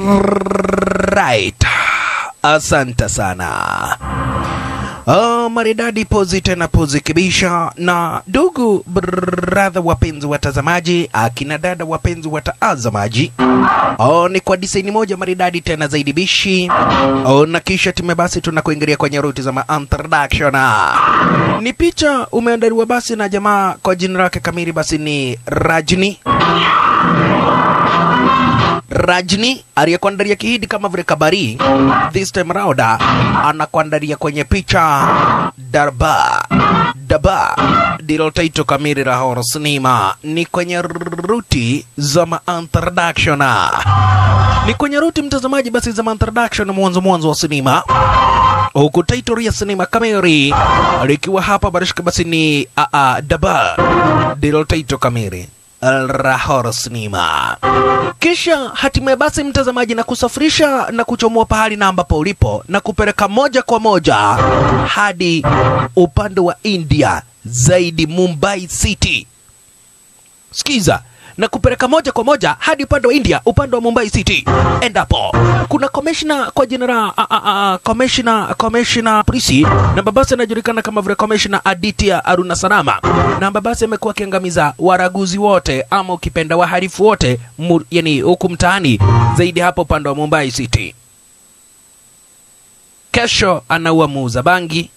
Right. Asante sana. Oh, maridadi pozi tena pozi kibisha na ndugu brother wapenzi watazamaji akina dada wapenzi watazamaji oh, ni kwa disaini moja maridadi tena zaidi bishi oh, na kisha tume basi tunakuingilia kwenye ruti za ma introduction ni picha umeandaliwa basi na jamaa kwa jina lake kamili basi ni Rajni Rajni aliyekuandalia kihidi kama vile kabari, this time round anakuandalia kwenye picha darba daba ndilo taito kamili la horror sinema. Ni kwenye ruti za ma introduction, ni kwenye ruti mtazamaji, basi za ma introduction, mwanzo mwanzo wa sinema huku title ya sinema kamili likiwa hapa barishika basi ni a a daba ndilo title kamili la horror sinema kisha hatimaye basi mtazamaji na kusafirisha na kuchomoa pahali na ambapo ulipo na kupeleka moja kwa moja hadi upande wa India zaidi Mumbai City. Sikiza na kupeleka moja kwa moja hadi upande wa India, upande wa Mumbai City. Endapo kuna commissioner kwa jina la a- a- a- commissioner commissioner Prisi na babasi anajulikana kama vile commissioner Aditya Aruna Sarama, na babasi amekuwa akiangamiza waraguzi wote ama ukipenda wahalifu wote mu, yani huku mtaani zaidi hapo upande wa Mumbai City. Kesho anaua muuza bangi,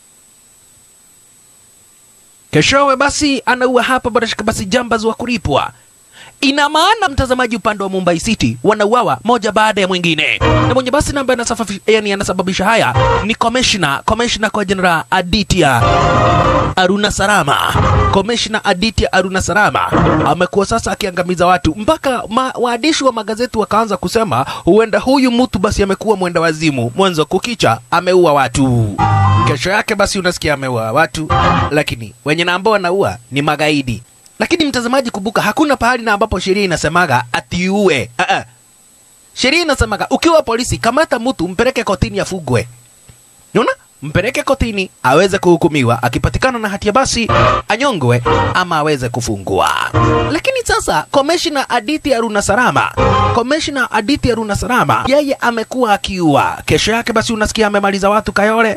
keshowe basi anaua hapa barashika basi jambaz wa kulipwa ina maana mtazamaji upande wa Mumbai City wanauawa moja baada ya mwingine, na mwenye basi namba anasafafi- yani anasababisha haya ni commissioner commissioner kwa jina Aditya Aruna Sarama. Commissioner Aditya Aruna Sarama amekuwa sasa akiangamiza watu mpaka ma, waandishi wa magazeti wakaanza kusema huenda huyu mtu basi amekuwa mwenda wazimu, mwanzo kukicha ameua watu, kesho yake basi unasikia ameua watu, lakini wenye na ambao wanaua ni magaidi. Lakini mtazamaji, kumbuka hakuna pahali na ambapo sheria inasemaga atiue. Uh -uh. Sheria inasemaga ukiwa polisi, kamata mtu mpeleke kotini afugwe. Unaona? Mpeleke kotini aweze kuhukumiwa, akipatikana na hatia basi anyongwe ama aweze kufungwa. Lakini sasa Commissioner Aditya Aruna Sarama, Commissioner Aditya Aruna Sarama, yeye amekuwa akiua. Kesho yake basi unasikia amemaliza watu Kayole.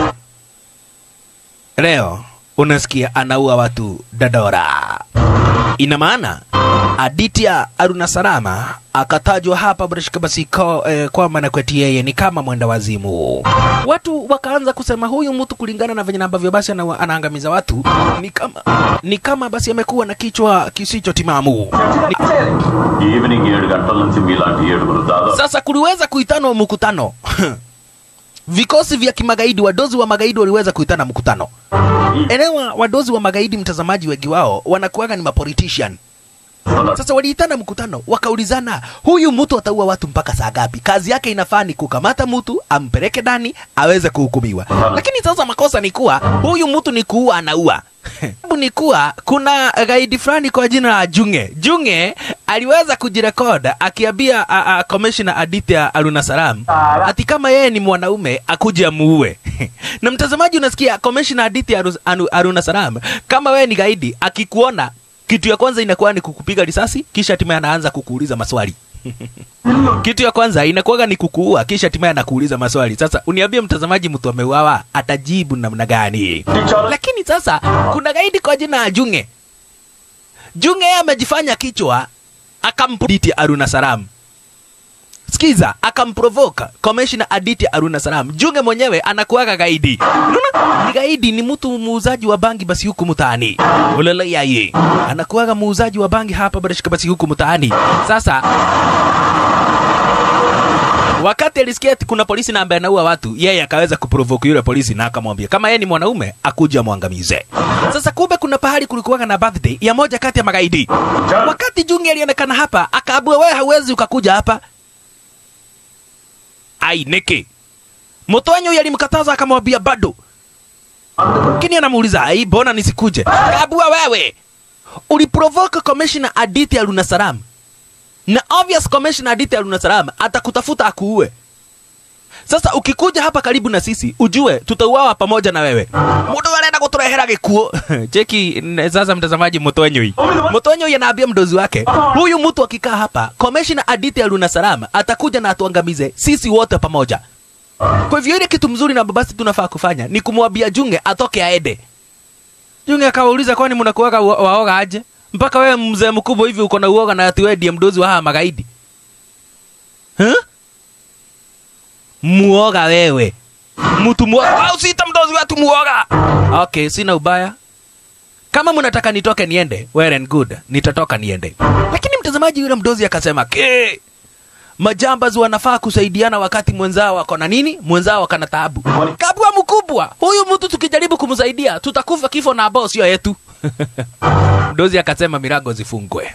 Leo unasikia anaua watu Dadora. Ina maana Aditya Aruna Sarama akatajwa hapa barashika basi ko, eh, kwamba na kweti yeye ni kama mwenda wazimu. Watu wakaanza kusema huyu mtu kulingana na venye ambavyo basi ana, anaangamiza watu ni kama, ni kama basi amekuwa na kichwa kisicho timamu. Ni, evening ఏడు గంటల నుంచి మీలాంటి ఏడుగురు దాదాపు sasa kuliweza kuitanwa mkutano vikosi vya kimagaidi, wadozi wa magaidi waliweza kuitana mkutano. Elewa, wadozi wa magaidi, mtazamaji, wengi wao wanakuwaga ni mapolitician. Sasa waliitana mkutano, wakaulizana huyu mtu ataua watu mpaka saa gapi? Kazi yake inafaa ni kukamata mtu ampeleke ndani aweze kuhukumiwa. Lakini sasa makosa ni kuwa huyu mtu ni kuua, anaua Sababu ni kuwa kuna gaidi fulani kwa jina la Junge. Junge aliweza kujirekod akiambia a- a- Commissioner Aditya Aruna Saram ati kama yeye ni mwanaume akuje amuue. na mtazamaji, unasikia Commissioner Aditya Aru- Anu- Aruna Saram, kama wewe ni gaidi, akikuona kitu ya kwanza inakuwa ni kukupiga risasi, kisha hatimaye anaanza kukuuliza maswali. Kitu ya kwanza inakuwaga ni kukuua, kisha hatimaye anakuuliza maswali. Sasa uniambie mtazamaji, mtu ameuawa atajibu namna gani? Lakini sasa kuna gaidi kwa jina ya Junge. Junge yeye amejifanya kichwa, akampuditi Aruna Saram. Sikiza, akamprovoka Commissioner Aditya Aruna Saram. Junge mwenyewe anakuwaga gaidi. Unaona? Ni gaidi, ni mtu muuzaji wa bangi basi huku mtaani. Ulala yaye. Anakuwaga muuzaji wa bangi hapa basi basi huku mtaani. Sasa wakati alisikia ati kuna polisi na ambaye anaua watu, yeye akaweza kuprovoke yule polisi na akamwambia kama yeye ni mwanaume akuja amwangamize. Sasa kumbe kuna pahali kulikuwa na birthday ya moja kati ya magaidi. Wakati Junge alionekana hapa, akaabua wewe hauwezi ukakuja hapa. Ai niki. Mtoanyo huyu alimkataza akamwambia bado. Lakini anamuuliza, "Ai, mbona nisikuje?" Akaabua wewe. Uliprovoke Commissioner Aditya Aruna Saram na obvious commissioner Aditya Aruna Salam atakutafuta akuue. Sasa ukikuja hapa karibu na sisi, ujue tutauawa pamoja na wewe. Mundu arenda guturehera gikuo cheki n- sasa mtazamaji motonyoi motonyoi anaambia mdozi wake huyu mtu akikaa hapa komeshina aditi aluna salama atakuja na atuangamize sisi wote pamoja kwa hivyo ile kitu mzuri na babasi tunafaa kufanya ni kumwambia junge atoke aende junge akawauliza kwani mnakuwaga wa- waoga aje mpaka wewe mzee mkubwa hivi uko na uoga na ati wewe ndiye mdozi wa haya magaidi huh? muoga wewe mtu muoga Wewe usiita mdozi wetu muoga okay sina ubaya kama mnataka nitoke niende well and good nitatoka niende lakini mtazamaji yule mdozi akasema ke majambazi wanafaa kusaidiana wakati mwenzao wako na nini mwenzao akana taabu kabwa mkubwa huyu mtu tukijaribu kumsaidia tutakufa kifo na ambao sio yetu mdozi akasema milango zifungwe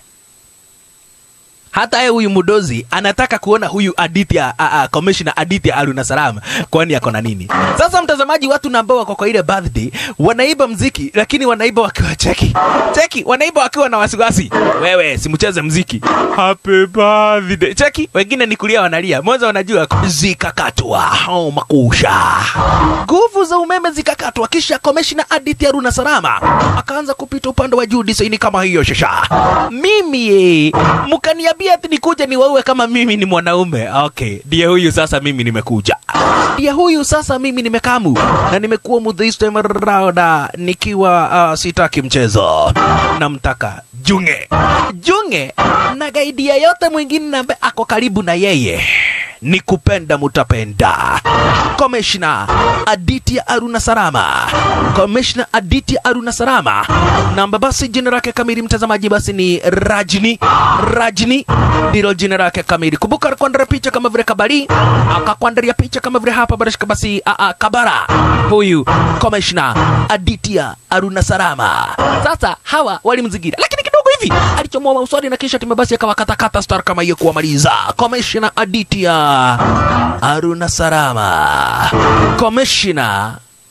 hata yeye huyu mdozi anataka kuona huyu Aditya a, a, commissioner Aditya Aruna Salam kwani ako na nini. Sasa mtazamaji, watu na ambao wako kwa ile birthday wanaiba mziki, lakini wanaiba wakiwa cheki cheki, wanaiba wakiwa na wasiwasi. Wewe simcheze mziki, happy birthday cheki. Wengine ni kulia wanalia, mwanzo wanajua zikakatwa oh, makusha nguvu za umeme zikakatwa, kisha commissioner Aditya Aruna Salama akaanza kupita upande wa juu disaini kama hiyo shasha. Mimi eh, mkaniambia ati nikuje niwaue kama mimi ni mwanaume. Okay, ndiye huyu sasa, mimi nimekuja, ndiye huyu sasa, mimi nimekamu na nimekuwa mu this time around ah, nikiwa uh, sitaki mchezo, namtaka Junge Junge na gaidi yeyote mwingine ambaye ako karibu na yeye ni kupenda mutapenda. Komishna Aditya Aruna Sarama, Komishna Aditya Aruna Sarama, namba basi jina lake kamili mtazamaji basi ni Rajni. Rajni ndilo jina lake kamili. Kumbuka alikuandalia picha kama vile Kabari, akakuandalia picha kama vile hapa barashika basi a, a, Kabara. Huyu Komishna Aditya Aruna Sarama. Sasa hawa walimzingira, lakini kidogo hivi alichomoa mauswadi na kisha timebasi akawakatakata star kama hiyo kuwamaliza. Komishna Aditya Aruna Sarama, Komishna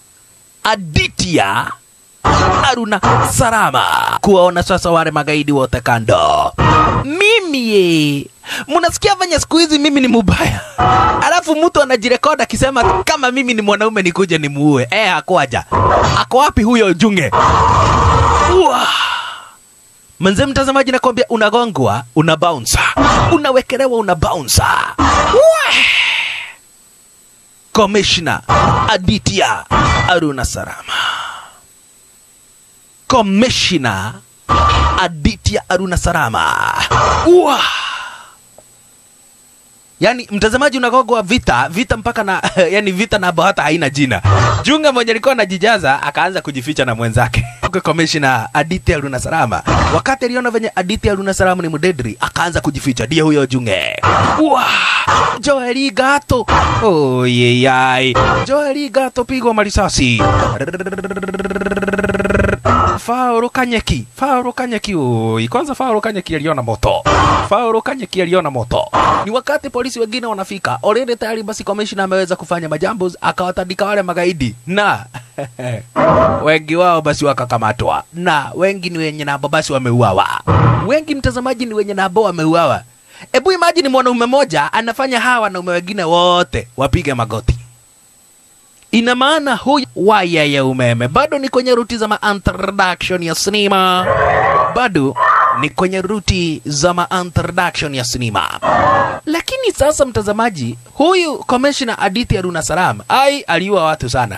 Aditya Aruna Sarama, kuwaona sasa wale magaidi wote kando. Mimi ye, mnasikia venye siku hizi mimi ni mubaya, alafu mtu anajirekoda akisema kama mimi ni mwanaume nikuje nimuue. Eh, hakuaja. Ako wapi huyo Junge? Uwa. Manze mtazamaji, nakwambia unagongwa, una bounce, unawekelewa, una bounce. Wah! Commissioner Aditya Aruna Sarama, Commissioner Aditya Aruna Sarama. Uwa! Yaani mtazamaji unagogwa vita vita mpaka na yani vita na hata haina jina. Junga mwenye alikuwa anajijaza akaanza kujificha na mwenzake. Kwa Commissioner Aditya Aruna Sarama. Wakati aliona venye Aditya Aruna Sarama ni mdedri akaanza kujificha. Ndiye huyo Junge. Wa! Joeli Gato. Oh yeyai. Joeli Gato pigwa marisasi. Faulu Kanyeki, Faulu Kanyeki, oi, kwanza Faulu Kanyeki aliona moto. Faulu Kanyeki aliona moto. Ni wakati polisi wengine wanafika, already tayari basi commissioner ameweza kufanya majambo, akawatandika wale magaidi na wengi wao basi wakakamatwa, na wengi ni wenye nabo basi wameuawa. Wengi mtazamaji, ni wenye nabo wameuawa. Ebu imagine mwanaume moja anafanya hawa wanaume wengine wote wapige magoti ina maana huyu waya ya umeme bado ni kwenye ruti za ma-introduction ya sinema, bado ni kwenye ruti za ma-introduction ya sinema. Lakini sasa, mtazamaji, huyu commissioner Aditya Aruna Salam ai aliua watu sana,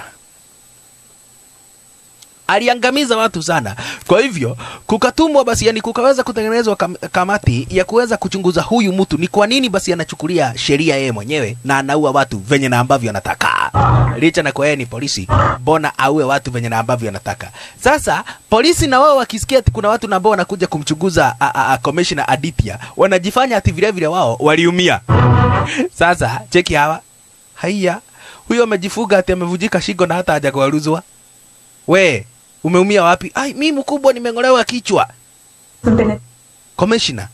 aliangamiza watu sana. Kwa hivyo kukatumwa basi, yani kukaweza kutengenezwa kam kamati ya kuweza kuchunguza huyu mtu ni kwa nini basi anachukulia sheria yeye mwenyewe na anaua watu venye na ambavyo anataka, licha na kwa yeye ni polisi, mbona aue watu venye na ambavyo anataka? Sasa polisi na wao wakisikia ati kuna watu na ambao wanakuja kumchunguza a- a- a- commissioner Aditya, wanajifanya ati vile vile wao waliumia. Sasa cheki hawa, haya, huyo amejifuga ati amevujika shingo na hata hajakuaruzwa we umeumia wapi? Ai, mi mkubwa nimeng'olewa kichwa. Commissioner,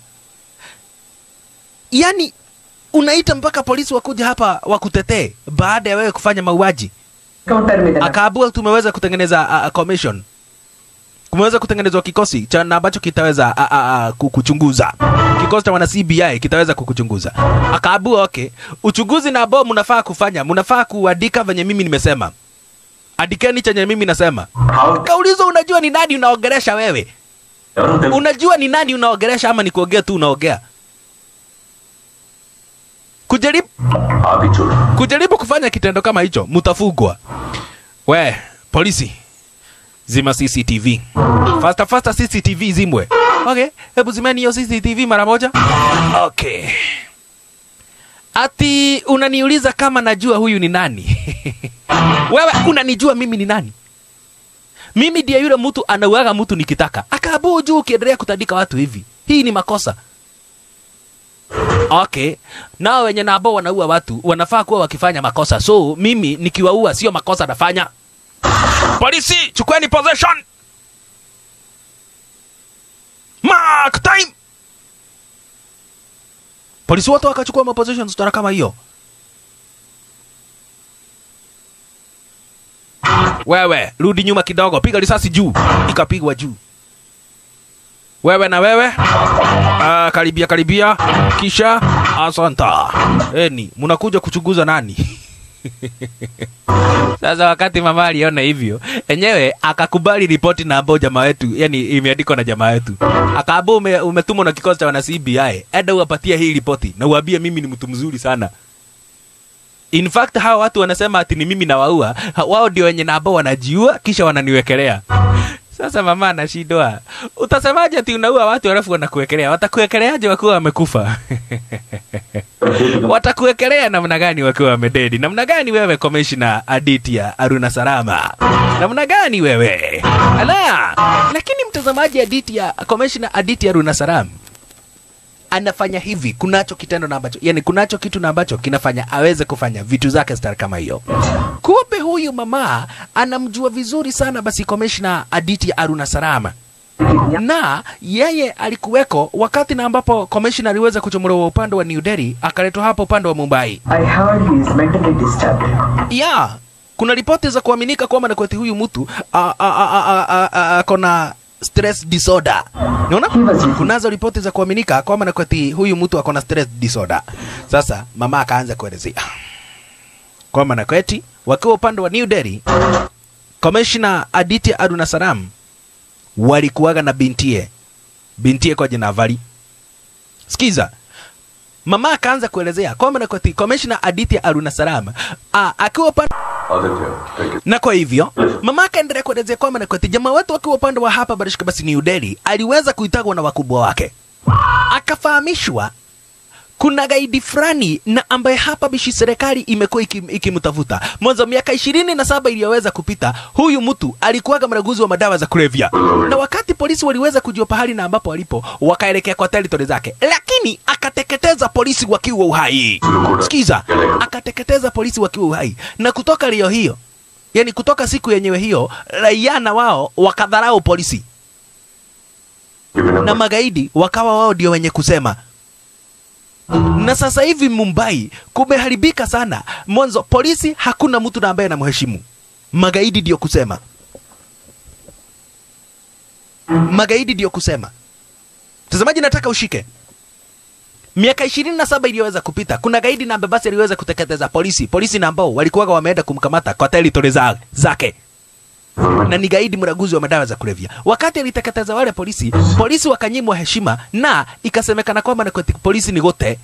yani unaita mpaka polisi wakuja hapa wakutetee baada ya wewe kufanya mauaji? Akaabua tumeweza kutengeneza uh, commission kumeweza kutengenezwa kikosi cha na ambacho kitaweza a, a, a, ku- kuchunguza kikosi cha wana CBI kitaweza kukuchunguza. Akaabua okay, uchunguzi na ambao mnafaa kufanya, mnafaa kuandika venye mimi nimesema andikeni chenye mimi nasema How? kaulizwa unajua ni nani unaongelesha wewe ఎవరో తెలుసు unajua ni nani unaongelesha ama ni kuongea tu unaongea kujaribu ఆపి చూడు kujaribu kufanya kitendo kama hicho mtafugwa we polisi zima cctv fasta fasta cctv zimwe okay hebu zimeni hiyo cctv mara moja okay ati unaniuliza kama najua huyu ni nani wewe unanijua mimi ni nani mimi ndiye yule mtu anauaga mtu nikitaka akaabuu juu ukiendelea kutandika watu hivi hii ni makosa okay nao wenye na ambao wanaua watu wanafaa kuwa wakifanya makosa so mimi nikiwaua sio makosa nafanya polisi chukueni possession mark time polisi wote wakachukua maposition stara kama hiyo wewe rudi nyuma kidogo piga risasi juu ikapigwa juu wewe na wewe Ah, karibia karibia kisha asanta eni mnakuja kuchunguza nani sasa wakati mama aliona hivyo enyewe akakubali ripoti na ambao jamaa wetu yani imeandikwa na jamaa wetu akaambia ume, umetumwa na kikosi cha wana CBI enda uwapatie hii ripoti na uambie mimi ni mtu mzuri sana in fact hawa watu wanasema ati ni mimi nawaua Ha- wao ndio wenye na ambao wanajiua kisha wananiwekelea sasa mama anashindwa utasemaje ati unaua watu alafu wanakuwekelea watakuwekeleaje wakiwa wamekufa watakuwekelea namna gani wakiwa wamededi namna gani wewe komishna aditia aruna salama namna gani wewe ala lakini mtazamaji aditia komishna aditia aruna salam anafanya hivi kunacho kitendo na ambacho yani kunacho kitu na ambacho kinafanya aweze kufanya vitu zake star kama hiyo kumbe huyu mama anamjua vizuri sana basi komishna aditi aruna sarama na yeye alikuweko wakati na ambapo komishna aliweza kuchomolewa upande wa new delhi akaletwa hapo upande wa mumbai I heard he is mentally disturbed. ya kuna ripoti za kuaminika kwamba nakweti huyu mtu a- a- a- a- a- a- ako na stress disorder unaona kunazo ripoti za kuaminika kwamba nakweti huyu mtu ako na stress disorder sasa mama akaanza kuelezea kwamba nakweti wakiwa upande wa new delhi komishna aditya aruna saram walikuwaga na bintie bintie kwa jina vali sikiza mama akaanza kuelezea kwamba nakweti komishna aditya aruna saram a- akiwa upande Aditya thank you na kwa hivyo mama akaendelea kuelezea kwamba na kwati jamaa wetu wakiwa upande wa hapa barishika basi New Delhi aliweza kuitagwa na wakubwa wake, akafahamishwa kuna gaidi fulani na ambaye hapa bishi serikali imekuwa iki- ikimtafuta mwanzo miaka ishirini na saba iliyoweza kupita. Huyu mtu alikuwaga mraguzi wa madawa za kulevya, na wakati polisi waliweza kujua pahali na ambapo alipo, wakaelekea kwa territory zake, lakini akateketeza polisi wakiwa uhai. Sikiza, akateketeza polisi wakiwa uhai, na kutoka leo hiyo, yani kutoka siku yenyewe hiyo, raia na wao wakadharau polisi na magaidi wakawa wao ndio wenye kusema na sasa hivi Mumbai kumeharibika sana. Mwanzo polisi hakuna mtu na ambaye anamheshimu, magaidi ndio kusema, magaidi ndio kusema. Mtazamaji, nataka ushike miaka ishirini na saba iliyoweza kupita, kuna gaidi na ambaye basi aliweza kuteketeza polisi, polisi na ambao walikuwaga wameenda kumkamata kwa territory za, zake na ni gaidi mraguzi wa madawa za kulevya. Wakati aliteketeza wale polisi, polisi wakanyimwa heshima na ikasemekana kwamba na kweti polisi ni gote.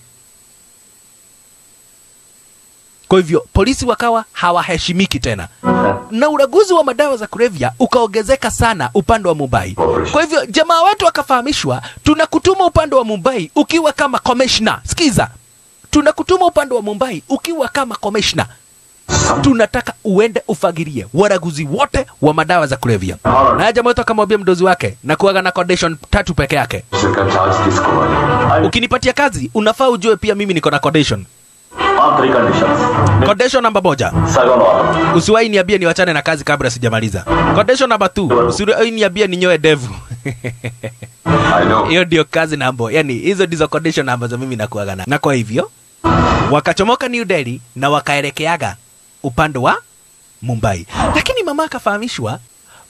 Kwa hivyo polisi wakawa hawaheshimiki tena, na uraguzi wa madawa za kulevya ukaongezeka sana upande wa Mumbai. Kwa hivyo jamaa wetu akafahamishwa, tunakutuma upande wa Mumbai ukiwa kama commissioner. Sikiza, tunakutuma upande wa Mumbai ukiwa kama commissioner tunataka uende ufagirie waraguzi wote wa madawa za kulevya. Na jamaa wetu akamwambia mdozi wake na kuaga na condition tatu peke yake, charge తీసుకోవాలి ukinipatia kazi unafaa ujue pia mimi niko na condition. ఆ three conditions Condition namba moja, సగం వారం usiwahi niambie niwachane na kazi kabla sijamaliza. Condition namba two, usiwahi niambie ninyoe devu. I know Hiyo ndio kazi nambo, yani hizo ndizo condition ambazo mimi nakuaga na. Na kwa hivyo wakachomoka New Delhi na wakaelekeaga upande wa Mumbai, lakini mama akafahamishwa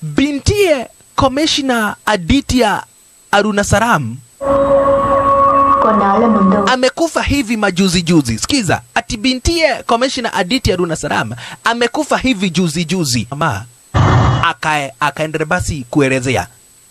bintie Commissioner Aditya Arunasaram కొన్నాళ్ల ముందు amekufa hivi majuzi juzi. Sikiza, ati bintie Commissioner Aditya Aruna Saram amekufa hivi juzi juzi. Ama akae akaendelea basi kuelezea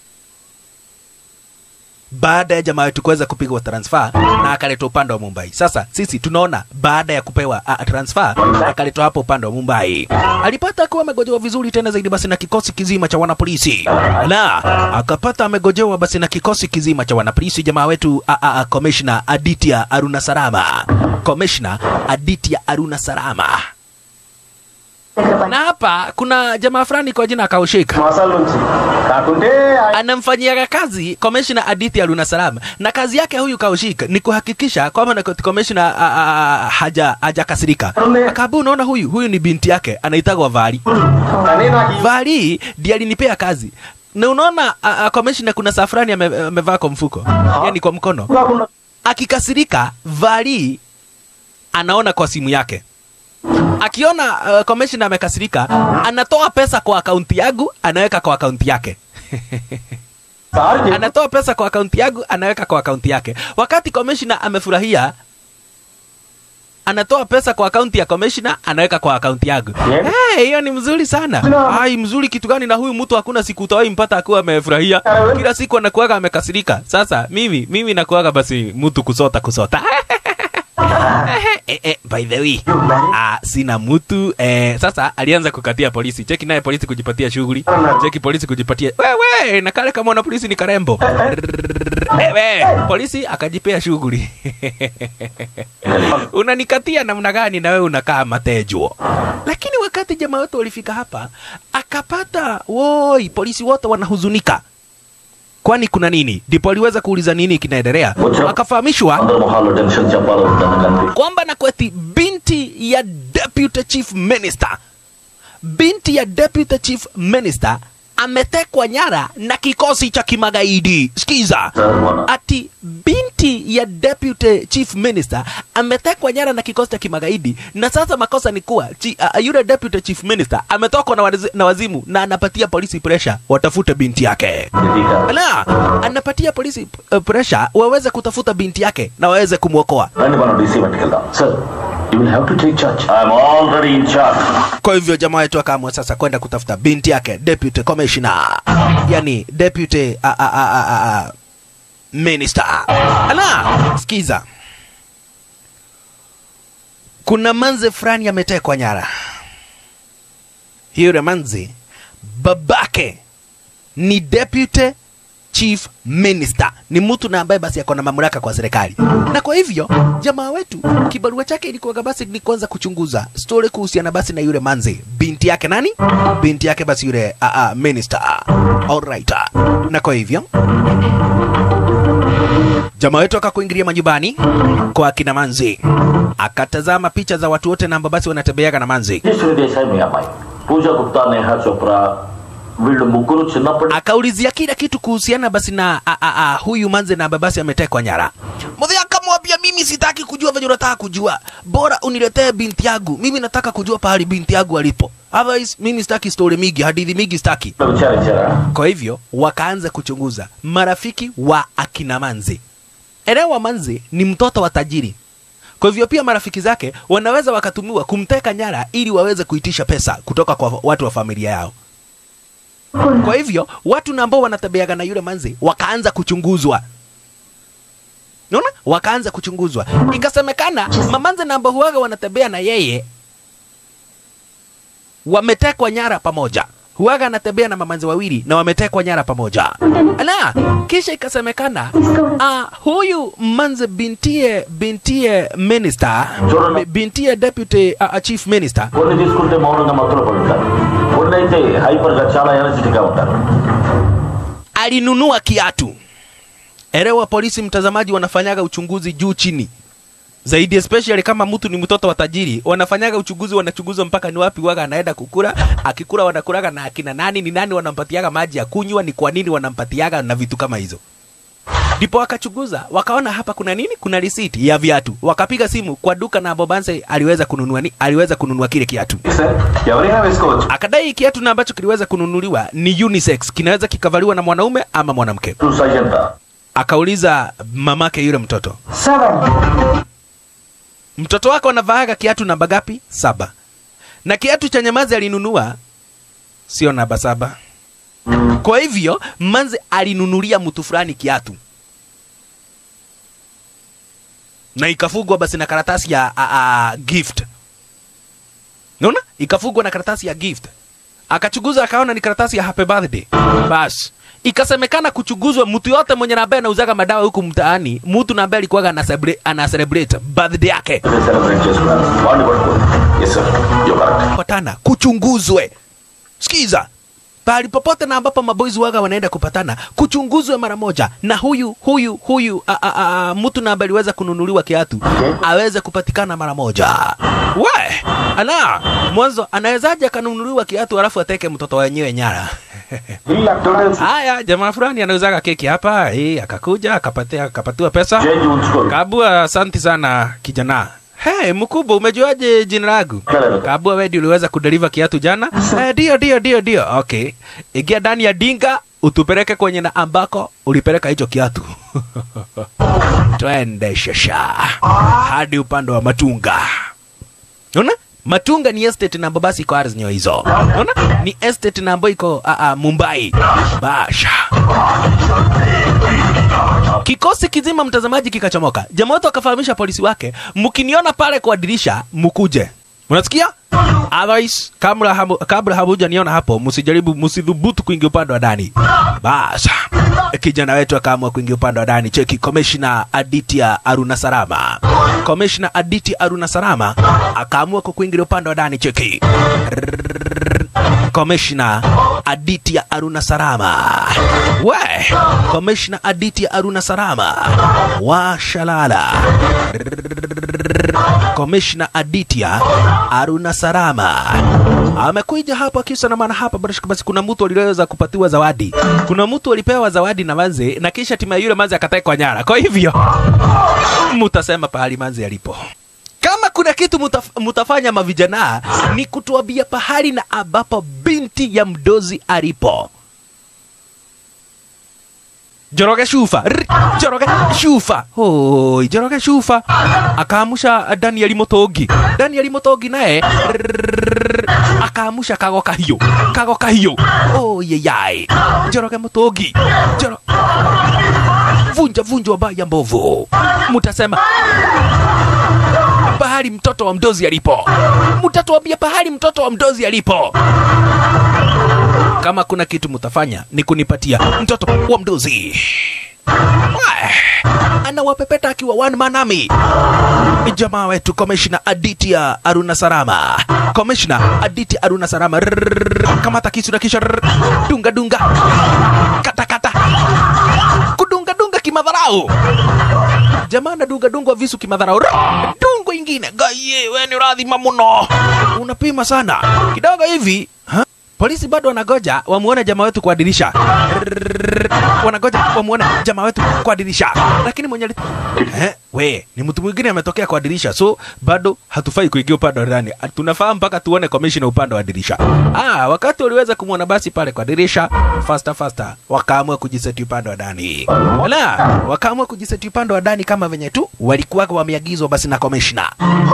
baada ya jamaa wetu kuweza kupigwa transfer na akaletwa upande wa Mumbai. Sasa sisi tunaona baada ya kupewa uh, transfer akaletwa hapo upande wa Mumbai, alipata kuwa amegojewa vizuri tena zaidi basi na kikosi kizima cha wanapolisi, na akapata amegojewa basi na kikosi kizima cha wanapolisi, jamaa wetu uh, uh, Commissioner Aditya Aruna Sarama, Commissioner Aditya Aruna Sarama. దగ్గర పని Na hapa kuna jamaa fulani kwa jina Kaushik మాసాల నుంచి కాకుంటే ఆయన anamfanyiaga kazi komishna Aditya Aruna Salam, na kazi yake huyu Kaushik ni kuhakikisha kwamba na komishna haja hajakasirika. Akabu, unaona huyu huyu ni binti yake anaitagwa Vali. కానీ నాకు ఈ Vali ndiye alinipea kazi na unaona komishna kuna safrani ame- amevaa kwa mfuko, yani kwa mkono. కాకుండా Akikasirika Vali anaona kwa simu yake akiona uh, commissioner amekasirika anatoa pesa kwa akaunti yangu anaweka kwa akaunti yake sir చెప్పు. anatoa pesa kwa akaunti yangu anaweka kwa akaunti yake wakati commissioner amefurahia anatoa pesa kwa akaunti ya commissioner anaweka kwa akaunti yangu Yeah. Eh, hiyo ni mzuri sana No. ai mzuri kitu gani na huyu mtu hakuna siku utawahi mpata akuwa amefurahia Yeah. kila siku anakuwaga amekasirika sasa mimi mimi nakuwaga basi mtu kusota kusota eh, eh, by the way ah, sina mtu eh, sasa alianza kukatia polisi cheki naye polisi kujipatia shughuli cheki polisi kujipatia wewe na kale kama na polisi ni karembo wewe polisi akajipea shughuli unanikatia namna gani na wewe unakaa matejo lakini wakati jamaa wetu walifika hapa akapata woi polisi wote wanahuzunika kwani kuna nini ndipo aliweza kuuliza nini kinaendelea akafahamishwa అందరి మొహాల్లో టెన్షన్ చెప్పాలో వద్దన్న కనిపి kwamba na kweti binti ya deputy chief minister binti ya deputy chief minister ametekwa nyara na kikosi cha kimagaidi sikiza sir మన ati binti ya deputy chief minister ametekwa nyara na kikosi cha kimagaidi na sasa makosa ni kuwa chi, uh, yule deputy chief minister ametokwa na, wazi- na wazimu na anapatia polisi pressure watafute binti yake దిగా la anapatia polisi uh, pressure waweze kutafuta binti yake na waweze kumwokoa రండి మనం DC వెంటకెళ్దాం sir you will have to take charge I'm already in charge kwa hivyo jamaa wetu akaamua sasa kwenda kutafuta binti yake deputy commissioner yani deputy a, a, a, a, a, a, minister ala sikiza kuna manze fulani ametekwa nyara yule manze babake ni deputy chief minister ni mtu na ambaye basi ako na mamlaka kwa serikali na kwa hivyo jamaa wetu kibarua chake ilikuwaga basi ni kwanza kuchunguza story kuhusiana basi na yule manzi binti yake nani binti yake basi yule uh, uh, minister alright na kwa hivyo jamaa wetu akakuingilia majumbani kwa akina manzi akatazama picha za watu wote na ambao basi wanatembeaga na manzi Shri Desai మీ అమ్మాయి పూజా గుప్తా నేహా చోప్రా వీళ్ళు ముగ్గురు చిన్నప్పటి akaulizia kila kitu kuhusiana basi na a, a, a, huyu manze na babasi ametekwa nyara mudhia akamwambia mimi sitaki kujua venye unataka kujua bora uniletee binti yangu mimi nataka kujua pahali binti yangu alipo otherwise mimi sitaki story mingi hadithi mingi sitaki విచారించారా kwa hivyo wakaanza kuchunguza marafiki wa akina manzi elewa manzi ni mtoto wa tajiri kwa hivyo pia marafiki zake wanaweza wakatumiwa kumteka nyara ili waweze kuitisha pesa kutoka kwa watu wa familia yao kwa hivyo watu na ambao wanatembeaga na yule manzi wakaanza kuchunguzwa naona wakaanza kuchunguzwa ikasemekana mamanze na ambao huwaga wanatembea na yeye wametekwa nyara pamoja huwaga anatembea na mamanzi wawili na wametekwa nyara pamoja ala kisha ikasemekana ah, huyu manze bintie bintie minister చూడండి. bintie deputy uh, chief minister కొన్ని తీసుకుంటే మౌనంగా మత్తులో పడి ఉంటారు కొన్ని అయితే హైపర్ గా చాలా ఎనర్జెటిక్ గా ఉంటారు alinunua kiatu elewa polisi mtazamaji wanafanyaga uchunguzi juu chini zaidi especially kama mtu ni mtoto wa tajiri wanafanyaga uchunguzi wanachunguza mpaka ni wapi waga anaenda kukula akikula wanakulaga na akina nani ni nani wanampatiaga maji ya kunywa ni kwa nini wanampatiaga na vitu kama hizo ndipo wakachunguza wakaona hapa kuna nini kuna risiti ya viatu wakapiga simu kwa duka na bobanse aliweza kununua ni, aliweza kununua kile kiatu sir ఎవరైనా వేసుకోవచ్చు akadai kiatu na ambacho kiliweza kununuliwa ni unisex kinaweza kikavaliwa na mwanaume ama mwanamke టూ size ఎంత akauliza mamake yule mtoto Seven. mtoto wako anavaaga kiatu namba gapi saba na kiatu cha nyamazi alinunua sio namba saba kwa hivyo manze alinunulia mtu fulani kiatu na ikafungwa basi na karatasi ya a, a, gift naona ikafungwa na karatasi ya gift akachunguza akaona ni karatasi ya happy birthday basi ikasemekana kuchunguzwa mtu yote mwenye na ambaye anauzaga madawa huku mtaani mtu na ambaye alikuwaga ana celebrate, ana celebrate birthday yake celebrate చేసుకున్నాను వాడిని పట్టుకోండి yes sir you correct kupatana kuchunguzwe sikiza pahali popote na ambapo maboys waga wanaenda kupatana kuchunguzwe mara moja na huyu huyu huyu a, a, a, mtu na ambaye aliweza kununuliwa kiatu aweze kupatikana mara moja we ala mwanzo anawezaje akanunuliwa kiatu alafu ateke mtoto wenyewe nyara వీళ్ళు అక్కడ haya jamaa fulani anauzaga keki hapa eh, akakuja akapatia akapatiwa pesa change ఉంచుకోరు Kabua, asante sana kijana. Hey, mkubwa, umejuaje jina langu? Hello. Kabua, wewe ndio uliweza kudeliver kiatu jana? Eh, ndio ndio ndio ndio. Okay. Ingia ndani ya dinga utupeleke kwenye na ambako ulipeleka hicho kiatu. Twende shasha hadi upande wa Matunga. Unaona? Matunga ni estate na ambayo basi iko ardhi nyo hizo. Unaona? Ni estate na ambayo iko uh, uh, Mumbai. Basha. Kikosi kizima mtazamaji kikachomoka. Jamaa wetu akafahamisha polisi wake, mkiniona pale kwa dirisha mkuje. Unasikia? Otherwise, kabla hamu, kabla hamuja niona hapo, msijaribu msidhubutu kuingia upande wa ndani. Basa. Kijana wetu akaamua kuingia upande wa ndani. Cheki Commissioner Aditya Aruna Sarama. Commissioner Aditya Aruna Sarama akaamua kuingia upande wa ndani. Cheki. Commissioner Aditya Aruna Sarama. We, Commissioner Aditya Aruna Sarama. Wa Shalala. Commissioner Aditya Aruna Sarama amekuja hapa kisa na maana hapa basi basi kuna mtu aliweza kupatiwa zawadi. Kuna mtu alipewa zawadi na manze na kisha timu ya yule manze akatekwa nyara. Kwa hivyo mutasema pahali manze alipo. Kama kuna kitu mutaf, mutafanya mavijana ni kutuambia pahali na ambapo binti ya mdozi alipo. Joroge Shufa, Rr, Joroge Shufa, hoi Joroge Shufa akaamusha Daniel Motogi. Daniel Motogi naye rrrr, akaamusha Kago Kahio, Kago Kahio, oh yeyai, Joroge Motogi, Joro vunja vunja wabaya mbovu, mutasema pahali mtoto wa mdozi alipo, mutatuambia pahali mtoto wa mdozi alipo. Kama kuna kitu mutafanya ni kunipatia mtoto wa mdozi. Wai, Anawapepeta akiwa one man army. Ni jamaa wetu Commissioner Aditya Aruna Sarama. Commissioner Aditya Aruna Sarama. Rrrr, Kamata kisu na kisha rrrr, dunga dunga. Kata kata. Kudunga dunga kimadharau. Jamaa anadunga dungwa visu kimadharau. Rrrr, Dungo ingine. Gaye, we ni radhima muno. Unapima sana. Kidogo hivi. Ha? Polisi bado wanagoja wamuone jamaa wetu kwa dirisha. Rrrr, Wanagoja wamuone jamaa wetu kwa dirisha. Lakini mwenye ali- eh, we ni mtu mwingine ametokea kwa dirisha, so bado hatufai kuingia upande wa ndani. Ah, Tunafaa mpaka tuone commissioner upande wa dirisha. Ah, wakati waliweza kumwona basi pale kwa dirisha, faster faster wakaamua kujiseti upande wa ndani. Ala, wakaamua kujiseti upande wa ndani kama venye tu walikuwa wameagizwa basi na commissioner.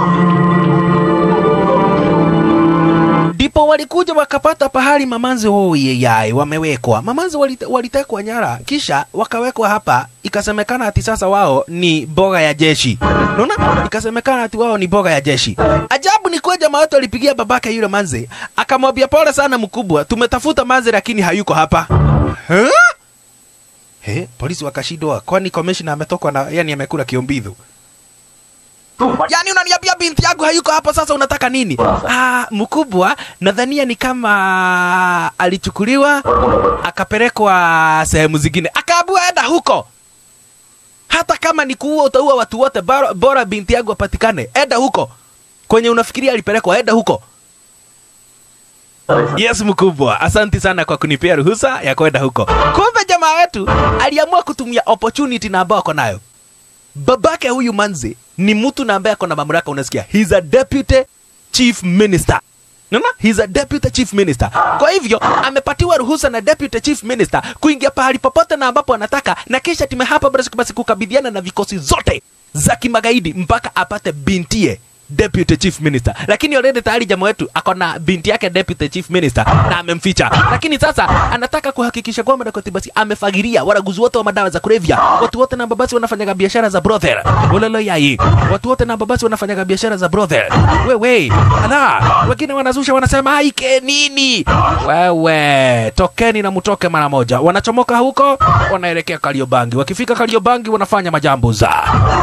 ndipo walikuja wakapata pahali mamanzi oyeyai wamewekwa mamanzi walite- walitekwa nyara kisha wakawekwa hapa ikasemekana ati sasa wao ni boga ya jeshi naona ikasemekana ati wao ni boga ya jeshi ajabu ni kuwa jamaa wetu alipigia babake yule manzi akamwambia pole sana mkubwa tumetafuta manzi lakini hayuko hapa huh? He, polisi wakashindwa kwani commissioner ametokwa na yani amekula kiombidhu Yaani unaniambia binti yangu hayuko hapa sasa unataka nini? Ah, mkubwa nadhania ni kama alichukuliwa akapelekwa sehemu zingine. Akaambiwa enda huko. Hata kama ni kuua utaua watu wote bora, bora binti yangu apatikane. Enda huko. Kwenye unafikiria alipelekwa enda huko. Yes mkubwa, asanti sana kwa kunipea ruhusa ya kwenda huko. Kumbe jamaa wetu aliamua kutumia opportunity na ambao ako nayo babake huyu manzi ni mtu na ambaye ako na mamlaka unasikia he's a deputy chief minister Unaona? He's a deputy chief minister. Kwa hivyo amepatiwa ruhusa na deputy chief minister kuingia pahali popote na ambapo anataka, na kisha time hapa basi basi kukabiliana na vikosi zote za kimagaidi mpaka apate bintie deputy chief minister lakini already tayari jamaa wetu ako na binti yake deputy chief minister na amemficha lakini sasa anataka kuhakikisha kwamba Dakoti basi amefagiria waraguzi wote wa madawa za kulevya watu wote na babasi wanafanyaga biashara za brothel ulolo yai watu wote na babasi wanafanyaga biashara za brothel wewe ala wengine wanazusha wanasema aike nini wewe tokeni na mtoke mara moja wanachomoka huko wanaelekea Kariobangi wakifika Kariobangi wanafanya majambo za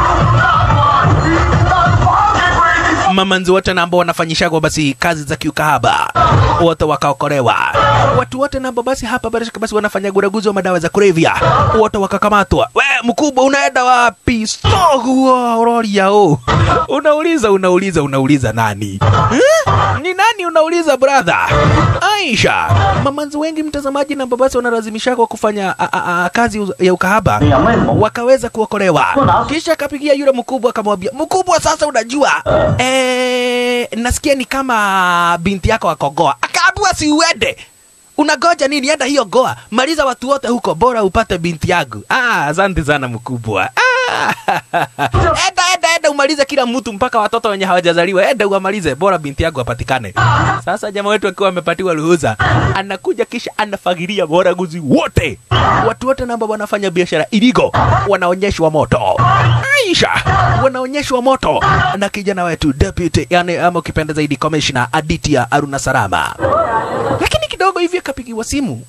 mamanzi wote na ambao wanafanyishagwa basi kazi za kiukahaba wote wakaokolewa. Watu wote na ambao basi hapa basi basi wanafanya guraguzi wa madawa za kulevya wote wakakamatwa. We mkubwa, unaenda wapi? Sogua uroria o unauliza unauliza unauliza nani eh? Ni nani unauliza brother? Aisha, mamanzi wengi mtazamaji na ambao basi wanalazimishagwa kufanya a, a, a, kazi ya ukahaba wakaweza kuokolewa. Kisha akapigia yule mkubwa akamwambia, mkubwa, sasa unajua eh, nasikia ni kama binti yako akogoa. Akaambiwa si uende unagoja nini? Enda hiyo goa, maliza watu wote huko, bora upate binti yangu. Ah, asante sana mkubwa. Ah, enda enda enda umalize kila mtu mpaka watoto wenye hawajazaliwa, enda uwamalize, bora binti yangu apatikane. Sasa jamaa wetu akiwa amepatiwa ruhusa, anakuja kisha anafagiria waraguzi wote, watu wote namba wanafanya biashara iligo, wanaonyeshwa moto. Aisha, wanaonyeshwa moto na kijana wetu deputy, yani ama ukipenda zaidi commissioner Aditya Aruna Sarama lakini kidogo hivi akapigiwa simu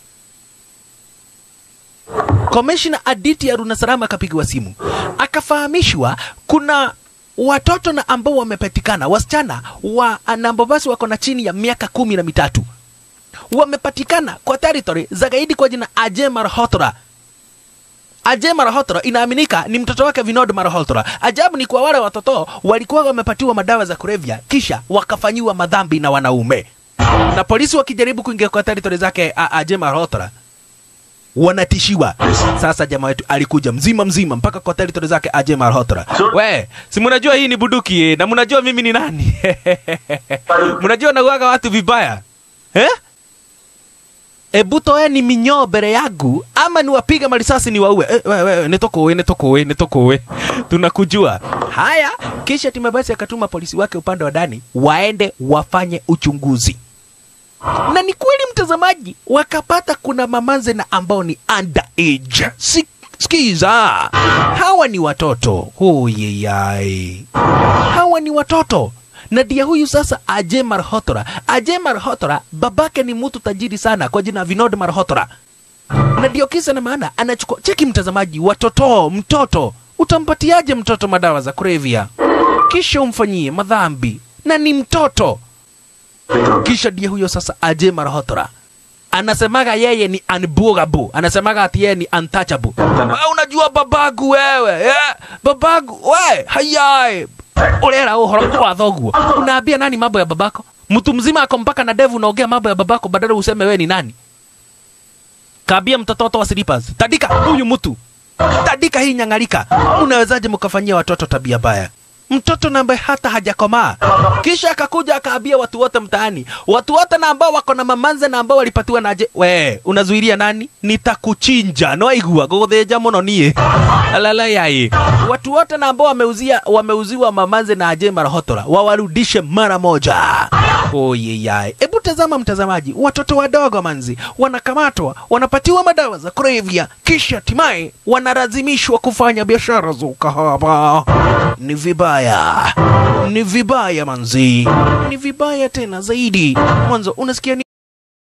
Commissioner Aditya Aruna Sarama akapigiwa simu akafahamishwa kuna watoto na ambao wamepatikana wasichana wa na ambao basi wako na chini ya miaka kumi na mitatu wamepatikana kwa territory za gaidi kwa jina Ajay Malhotra. Ajay Malhotra inaaminika ni mtoto wake Vinod Malhotra. Ajabu ni kwa wale watoto walikuwa wamepatiwa madawa za kulevya kisha wakafanyiwa madhambi na wanaume na polisi wakijaribu kuingia kwa territory zake a- Ajay Malhotra wanatishiwa. Sasa jamaa wetu alikuja mzima mzima mpaka kwa territory zake Ajay Malhotra. We, si mnajua hii ni buduki eh, na mnajua mimi ni nani? mnajua nauaga watu vibaya eh? Ebu toeni minyoo mbele yangu ama niwapiga marisasi niwaue. Eh, we, we, nitokoe nitokoe nitokoe, tunakujua. Haya, kisha timu basi akatuma polisi wake upande wa ndani waende wafanye uchunguzi na ni kweli mtazamaji, wakapata kuna mamanze na ambao ni underage. Si, sikiza, hawa ni watoto huyeyai, hawa ni watoto na dia huyu sasa Ajay Malhotra. Ajay Malhotra babake ni mtu tajiri sana kwa jina Vinod Malhotra, na ndio kisa na maana anachukua. Cheki mtazamaji, watoto, mtoto utampatiaje mtoto madawa za kulevya kisha umfanyie madhambi na ni mtoto kisha ndiye huyo sasa Ajay Malhotra anasemaga yeye ni unbogable, anasemaga ati yeye ni untouchable. Wewe unajua babagu wewe eh? babagu we hayai urera uhoro wa thoguo, unaambia nani mambo ya babako? Mtu mzima ako mpaka na devu unaongea mambo ya babako, badala useme wewe ni nani? Kaambia mtoto wa slippers, tandika huyu mtu, tandika hii nyangalika. Unawezaje mkafanyia watoto tabia mbaya? mtoto na ambaye hata hajakomaa. Kisha akakuja akaambia watu wote mtaani, watu wote na ambao wako na mamanze na ambao walipatiwa naje, we unazuilia nani? Nitakuchinja noaigua guguthinja muno nie alala yai. Watu wote na ambao wameuzia wameuziwa mamanze na Ajay Malhotra wawarudishe mara moja. Oye yai, hebu tazama mtazamaji, watoto wadogo manzi wanakamatwa, wanapatiwa madawa za kulevya, kisha hatimaye wanalazimishwa kufanya biashara za ukahaba. Ni vibaya, ni vibaya manzi, ni vibaya tena zaidi. Mwanzo unasikia ni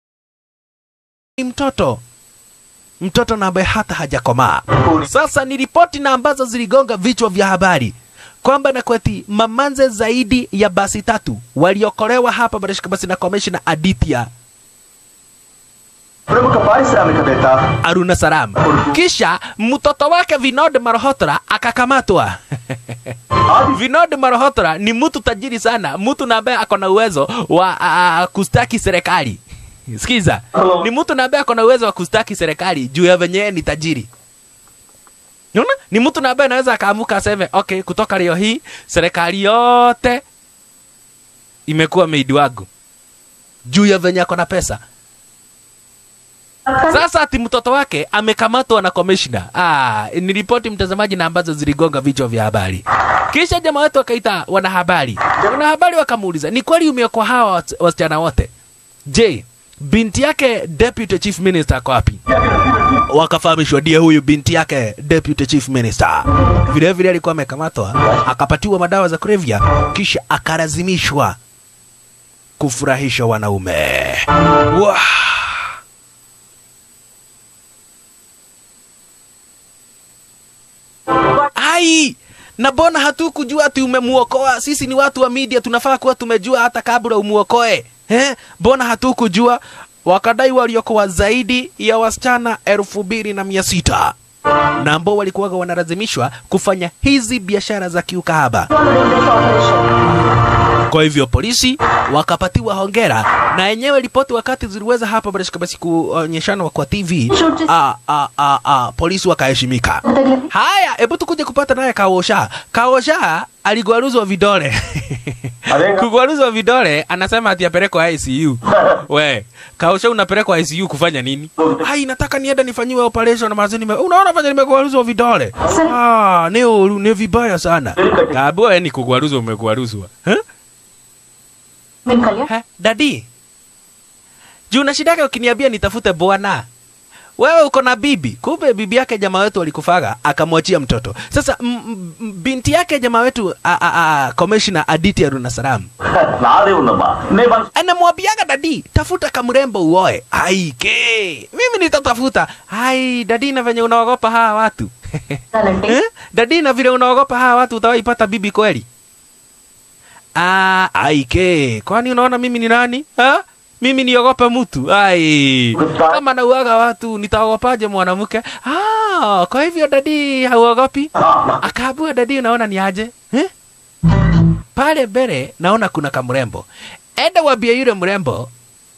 ni mtoto mtoto na ambaye hata hajakomaa. Sasa ni ripoti na ambazo ziligonga vichwa vya habari kwamba na kweti mamanze zaidi ya basi tatu waliokolewa hapa Barishka basi na commissioner Aditya ಪ್ರಮುಖ ಪಾರಿಶ್ರಾಮಿಕವೇತ್ತ Aruna Saram. Kisha mtoto wake Vinod Malhotra akakamatwa. Vinod Malhotra ni mtu tajiri sana, mtu na ambaye ako na uwezo wa uh, kustaki serikali. Sikiza, ni mtu na ambaye ako na uwezo wa kustaki serikali juu ya venye ni tajiri. Unaona? Ni mtu na ambaye anaweza akaamuka aseme, okay, kutoka leo hii serikali yote imekuwa maid wangu. juu ya venye ako na pesa sasa ati mtoto wake amekamatwa na commissioner. Ah, ni ripoti mtazamaji na ambazo ziligonga vichwa vya habari. Kisha jamaa wetu akaita wanahabari. Wanahabari wakamuuliza, ni kweli umeokoa hawa wasi- wasichana wote? Je, binti yake deputy chief minister ako wapi? Wakafahamishwa ndiye huyu binti yake deputy chief minister. Vile vile alikuwa amekamatwa, akapatiwa madawa za kulevya, kisha akalazimishwa kufurahisha wanaume. Wow. ai na mbona hatukujua ati umemuokoa sisi ni watu wa media tunafaa kuwa tumejua hata kabla umuokoe eh? mbona hatukujua wakadai waliokoa zaidi ya wasichana elfu mbili na mia sita na ambao walikuwaga wanalazimishwa kufanya hizi biashara za kiukahaba kwa hivyo polisi wakapatiwa hongera na yenyewe ripoti wakati ziliweza hapa barashika basi kuonyeshanwa kwa tv a, a, a, a, polisi wakaheshimika haya hebu tukuje kupata naye kaosha kaosha aligwaruzwa vidole Alenga. kugwaruzwa vidole anasema ati apelekwa icu we kaosha unapelekwa icu kufanya nini hai nataka nienda nifanyiwe operation mazi nime unaona fanya nimegwaruzwa vidole ah ni uru- ni vibaya sana kabua ni kugwaruzwa umegwaruzwa huh? Minkalia? Ha, dadi juu na shida yake ukiniambia nitafute bwana wewe uko na bibi kumbe bibi yake jamaa wetu alikufaga akamwachia mtoto sasa m- m- m- binti yake jamaa wetu a- a- a- commissioner aditi aruna salam నాదే ఉందమ్మా నేను మనసు anamwambiaga dadi tafuta kamrembo uoe aike mimi nitatafuta ai dadi na venye unaogopa hawa watu Talente. Eh? dadi na vile unaogopa hawa watu utawaipata bibi kweli Ah, aike kwani unaona mimi ni nani ha? mimi niogope mtu ai kama nauaga watu nitaogopaje mwanamke ah, kwa hivyo dadi hauogopi akaabua dadi unaona ni aje eh? pale mbele naona kuna kamrembo enda wambie yule mrembo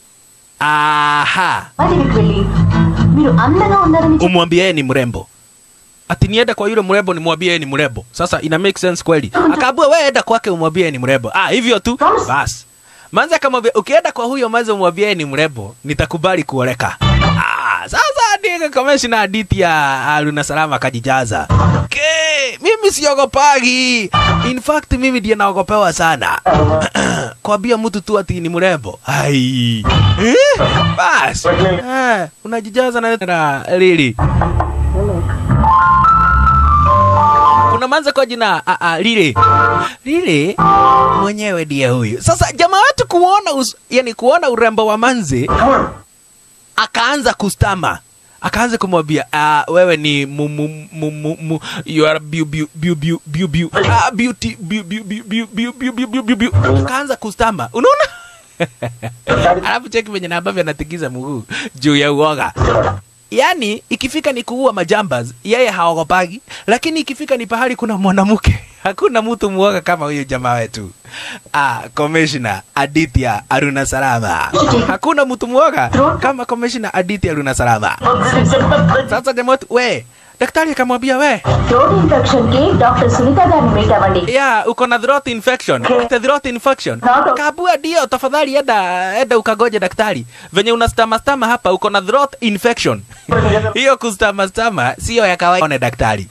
aha వాటికి వెళ్ళి మీరు అందంగా ఉన్నారని చెప్పి umwambie yeye ni mrembo ati niende kwa yule mrembo nimwambie yeye ni mrembo sasa ina make sense kweli akaambua wewe enda kwake umwambie yeye ni mrembo ah hivyo tu Promise. basi manza akamwambia ukienda kwa huyo manza umwambie yeye ni mrembo nitakubali kuoleka ah sasa ndiye commissioner Aditi ya Aruna Salama akajijaza okay, mimi siogopagi in fact mimi ndiye naogopewa sana kwambia mtu tu ati ni mrembo ai eh? basi eh, unajijaza na na lili kuna manza kwa jina a, a, lile lile mwenyewe ndiye huyu sasa jamaa wetu kuona us, yani kuona urembo wa manzi akaanza kustama akaanza kumwambia uh, wewe ni mu, mu, mu, mu, mu, you are beau, beau, beau, beau, beau, beau, ah, beauty beau, beau, beau, beau, beau, beau, beau, beau, beau, beau. akaanza kustama unaona alafu cheki venye na ambavyo anatikiza mguu juu ya uoga yaani ikifika ni kuua majambas yeye haogopagi lakini ikifika ni pahali kuna mwanamke hakuna mtu muoga kama huyu jamaa wetu ah, commissioner aditya aruna salama hakuna mtu muoga kama commissioner aditya aruna salama sasa jamaa wetu we daktari akamwambia we throat infection కి doctor Sunitha గారిని meet అవ్వండి ya uko na throat infection the throat infection Nado. kabua ndio tafadhali enda enda ukagoje daktari venye unastama stama hapa uko na throat infection hiyo kustama stama sio ya kawaida one daktari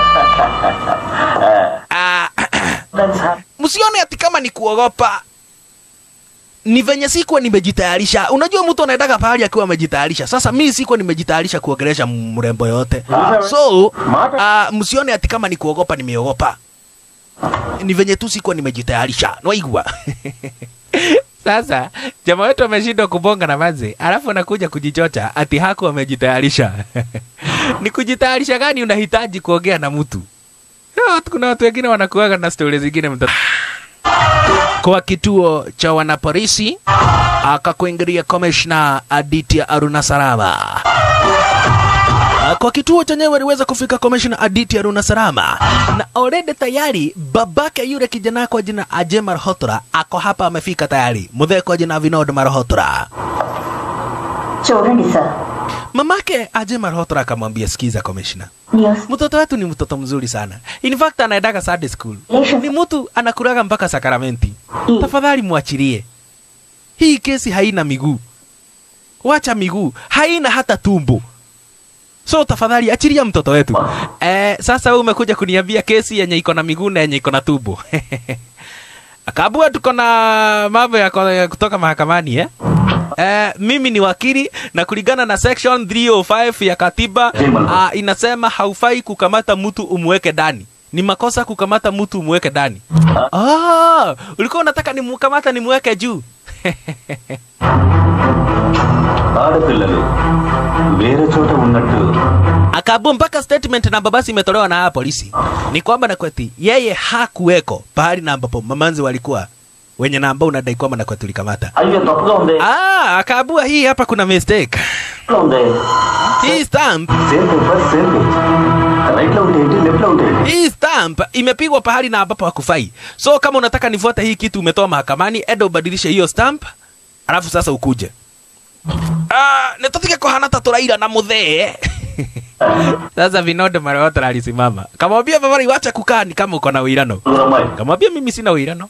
Ah, msione ati kama ni kuogopa ni venye sikuwa nimejitayarisha unajua mtu anaendaga pahali akiwa amejitayarisha sasa mi sikuwa nimejitayarisha kuongelesha mrembo yote so uh, msione ati kama ni kuogopa nimeogopa ni venye tu sikuwa nimejitayarisha naigua sasa jamaa wetu ameshindwa kubonga na manze alafu anakuja kujichocha ati haku amejitayarisha ni kujitayarisha gani unahitaji kuongea na mtu No, kuna watu wengine wanakuaga na stori zingine mtoto kwa kituo cha wanapolisi akakuingilia komishna Aditya Aruna Salama. Kwa kituo chenyewe aliweza kufika komishna Aditya Aruna Salama na already tayari babake yule kijana kwa jina Ajay Malhotra ako hapa, amefika tayari, mzee kwa jina Vinod Malhotra. చూడండి sir Mamake Ajay Malhotra akamwambia, sikiza komishna, news mtoto wetu ni mtoto mzuri sana. In fact anaendaga Sunday school. Lesson. Ni mtu anakulaga mpaka sakramenti. Mm. Tafadhali mwachilie. hii kesi haina miguu wacha miguu haina hata tumbo so tafadhali achilia mtoto wetu eh, sasa wewe umekuja kuniambia kesi yenye iko na miguu na yenye iko na tumbo akabua tuko na mambo ya ko- ya kutoka mahakamani eh? Eh, mimi ni wakili na kulingana na section 305 ya katiba uh, inasema haufai kukamata mtu umweke ndani ni makosa kukamata mtu umweke ndani ah, ulikuwa unataka nimkamata nimweke juu ఆడపిల్లలు వేరే చోట ఉన్నట్టు akabu mpaka statement na babasi imetolewa na haya polisi ni kwamba Nakweti yeye hakuweko pahali na ambapo mamanzi walikuwa wenye na ambao unadai kwamba Nakweti ulikamata. అయ్యో తప్పుగా ఉంది Ah, akaabua hii hapa kuna mistake. లో ఉంది Hii stamp, same paper same page right లో ఉంటే ఏంటి లెఫ్ట్ లో ఉంటే ఏంటి hii stamp imepigwa pahali na ambapo hakufai. So kama unataka nifuate hii kitu umetoa mahakamani, enda ubadilishe hiyo stamp, alafu sasa ukuje. Ah, nitotike kuhanata turaira na muthee. Sasa Vinod Marewata alisimama. Kamwambia Bavari wacha kukaa ni kama uko na uirano. అమ్మాయి Kamwambia mimi sina uirano.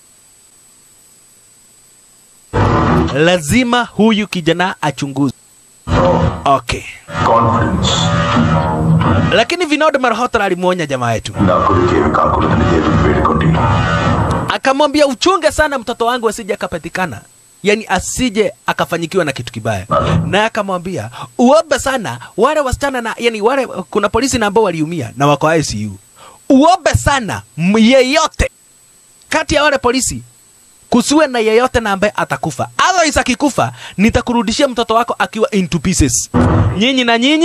Lazima huyu kijana achunguzwe. Okay. Confidence Lakini Vinod Marehota alimwonya jamaa yetu. నా కొడుకు ఏమి కాకూడదని దేవుని వేడుకోండి Akamwambia uchunge sana mtoto wangu asije akapatikana. Yaani asije akafanyikiwa na kitu kibaya. Na akamwambia uombe sana wale wasichana na yani wale kuna polisi na ambao waliumia na wako ICU. Uombe sana m- yeyote kati ya wale polisi kusiwe na yeyote na ambaye atakufa. Otherwise akikufa nitakurudishia mtoto wako akiwa into pieces. Nyinyi na nyinyi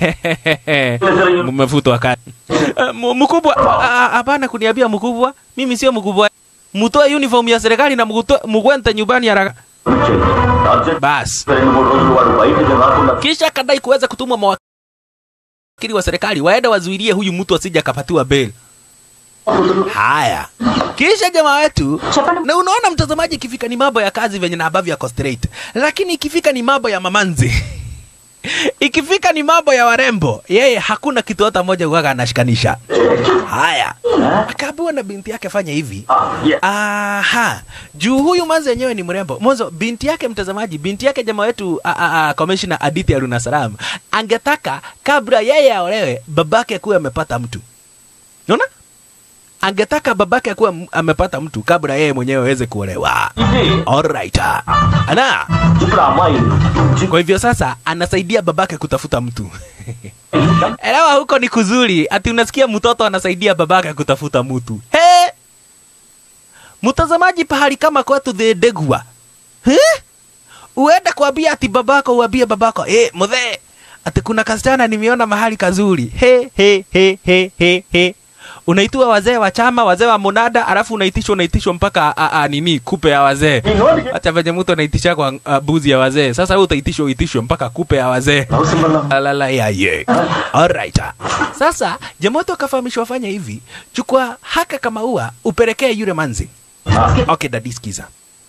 mmefutwa kazi. Eh, mu- Mkubwa, ah, ah, hapana kuniambia mkubwa, mimi sio mkubwa. Mtoe uniform ya serikali na mkuto- mkwente nyumbani haraka. Urgent Bas. రెండు మూడు రోజులు వాడు బయటికి రాకుండా Kisha akadai kuweza kutumwa mawakili wa serikali waende wazuilie huyu mtu asije akapatiwa bail. Haya, kisha jamaa wetu చెప్పండి na unaona mtazamaji, ikifika ni mambo ya kazi venye na ambavyo yako straight, lakini ikifika ni mambo ya mamanzi ikifika ni mambo ya warembo, yeye hakuna kitu hata moja uwaga anashikanisha. Haya, akaambiwa na binti yake fanya hivi. Aha, juu huyu manzi yenyewe ni mrembo. Mwanzo binti yake, mtazamaji, binti yake jamaa wetu a- a- a- Commissioner Aditi Aruna Salam angetaka kabla yeye aolewe babake kuwe amepata mtu. Unaona? Angetaka babake kuwa m- amepata mtu kabla yeye mwenyewe aweze kuolewa. ఇది Alright. Ana, ఇప్పుడు ఆ అమ్మాయి kwa hivyo sasa anasaidia babake kutafuta mtu. Elewa huko ni kuzuri, ati unasikia mtoto anasaidia babake kutafuta mtu. He! Mtazamaji, pahali kama kwetu thedegua. He? Uende kuambia ati babako, uambie babako, eh, mzee, ati kuna kasichana nimeona mahali kazuri. He he he he he he. Unaitwa wazee wa chama, wazee wa munada, alafu unaitishwa unaitishwa mpaka a, a, nini kupe ya wazee. Hata venye mtu anaitisha kwa uh, buzi ya wazee. Sasa wewe utaitishwa uitishwe mpaka kupe ya wazee. Alala ya ye. Alright. Sasa Jamoto akafahamishwa fanya hivi, chukua haka kama ua upelekee yule manzi. Okay, dadi sikiza.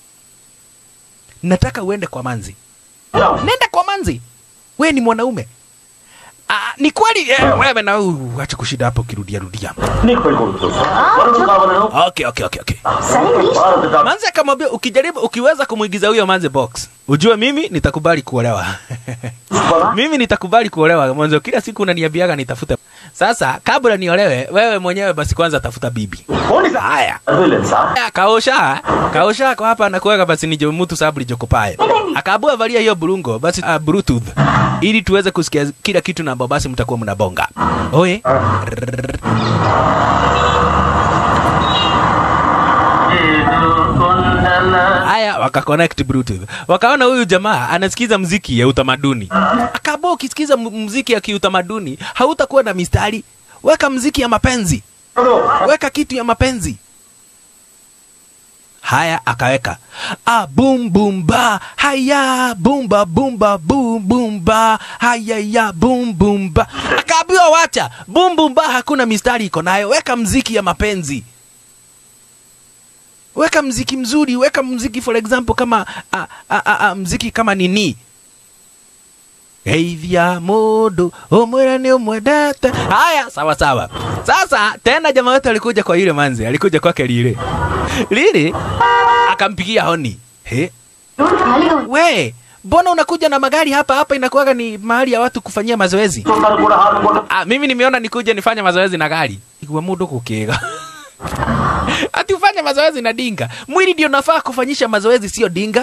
Nataka uende kwa manzi. Nenda kwa manzi. We ni mwanaume. Ah, ni kweli eh, wewe na uh, acha kushida hapo kirudia rudia. నీకు పెళ్లి కొడుకు వరుడు కావాలను Okay, okay, okay, okay. సరే please భారత doctor Manzi akamwambia ukijaribu ukiweza kumwigiza huyo manzi box, ujue mimi nitakubali kuolewa. mimi nitakubali kuolewa. Mwanzo kila siku unaniambiaga nitafute. Sasa kabla niolewe, wewe mwenyewe basi kwanza tafuta bibi. Haya. లేదు sir Ya, kaosha kaosha kwa hapa anakuweka basi nije mtu sababu lijokopae akaabua valia hiyo burungo basi uh, bluetooth ili tuweze kusikia kila kitu na ambao basi mtakuwa mnabonga oye haya wakaconnect bluetooth wakaona huyu jamaa anasikiza mziki ya utamaduni akaabua ukisikiza m- mziki ya kiutamaduni hautakuwa na mistari weka mziki ya mapenzi weka kitu ya mapenzi haya akaweka ah, boom boom ba haya bumba bumba boom boom ba haya ya boom boom ba akaambiwa wacha boom boom ba hakuna mistari iko nayo weka mziki ya mapenzi weka mziki mzuri weka mziki for example kama a, a, a, a, mziki kama nini geithia mundu umwira ni umwendete haya sawa sawa sasa tena jamaa wetu alikuja kwa yule manzi alikuja kwake lile lili akampigia honi he road ఖాళీగా ఉంది we mbona unakuja na magari hapa hapa inakuwaga ni mahali ya watu kufanyia mazoezi చూస్తారు కూడా హార్ట్ కొట్ట ah, mimi nimeona nikuje nifanye mazoezi na gari ikiwa mudo kukiga ati ufanye mazoezi na dinga mwili ndio nafaa kufanyisha mazoezi sio dinga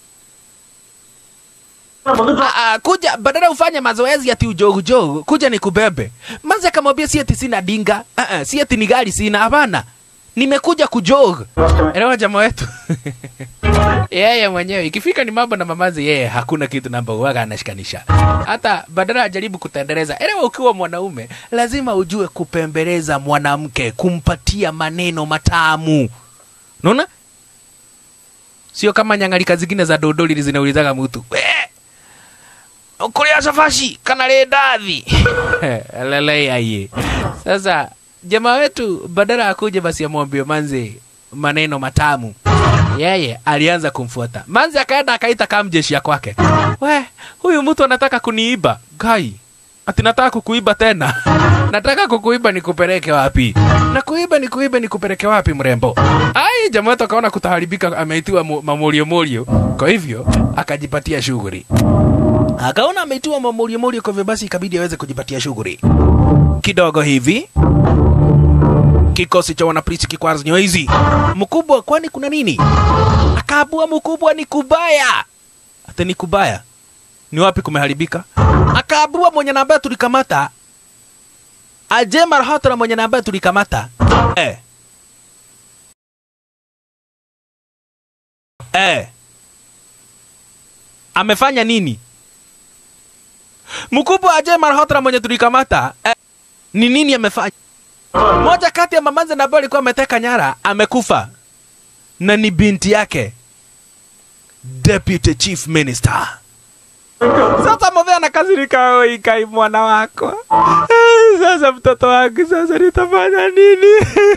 ముందు Ah, ah, kuja badala ufanye mazoezi ati ujogu jogu kuja nikubebe manze akamwambia si ati sina dinga ah, ah, si ati ni gari sina hapana nimekuja kujog elewa jama wetu yeye mwenyewe ikifika ni mambo na mamazi yeye hakuna kitu namba uwaga anashikanisha hata badala ajaribu kutendeleza elewa ukiwa mwanaume lazima ujue kupembeleza mwanamke kumpatia maneno matamu naona sio kama nyangalika zingine za dodoli zinaulizaga mtu "We, kuria safashi kana rĩ ndathi lele aye sasa jamaa wetu badala akuje basi amwambie manze maneno matamu yeye alianza kumfuata manze akaenda akaita kamjeshi ya kwake we huyu mtu anataka kuniiba gai ati nataka kukuiba tena nataka kukuiba nikupeleke wapi na kuiba nikuibe nikupeleke wapi mrembo ai jamaa wetu akaona kutaharibika ameitiwa mu- mamorio morio kwa hivyo akajipatia shughuli akaona ameitiwa mamorio morio kwa hivyo basi ikabidi aweze kujipatia shughuli kidogo hivi kikosi cha wanapolisi kikwazinyo hizi mkubwa kwani kuna nini akaabua mkubwa ni kubaya hata ni kubaya ni wapi kumeharibika akaabua mwenye na ambaye tulikamata aje marhata na mwenye na ambaye tulikamata eh. Eh. amefanya nini mkubwa aje marhatra mwenye tulikamata eh, ni nini amefanya moja kati ya mamanze na ambaye alikuwa ameteka nyara amekufa na ni binti yake deputy chief minister sasa move anakasirika oi kai mwana wako Eh, sasa mtoto wangu sasa nitafanya nini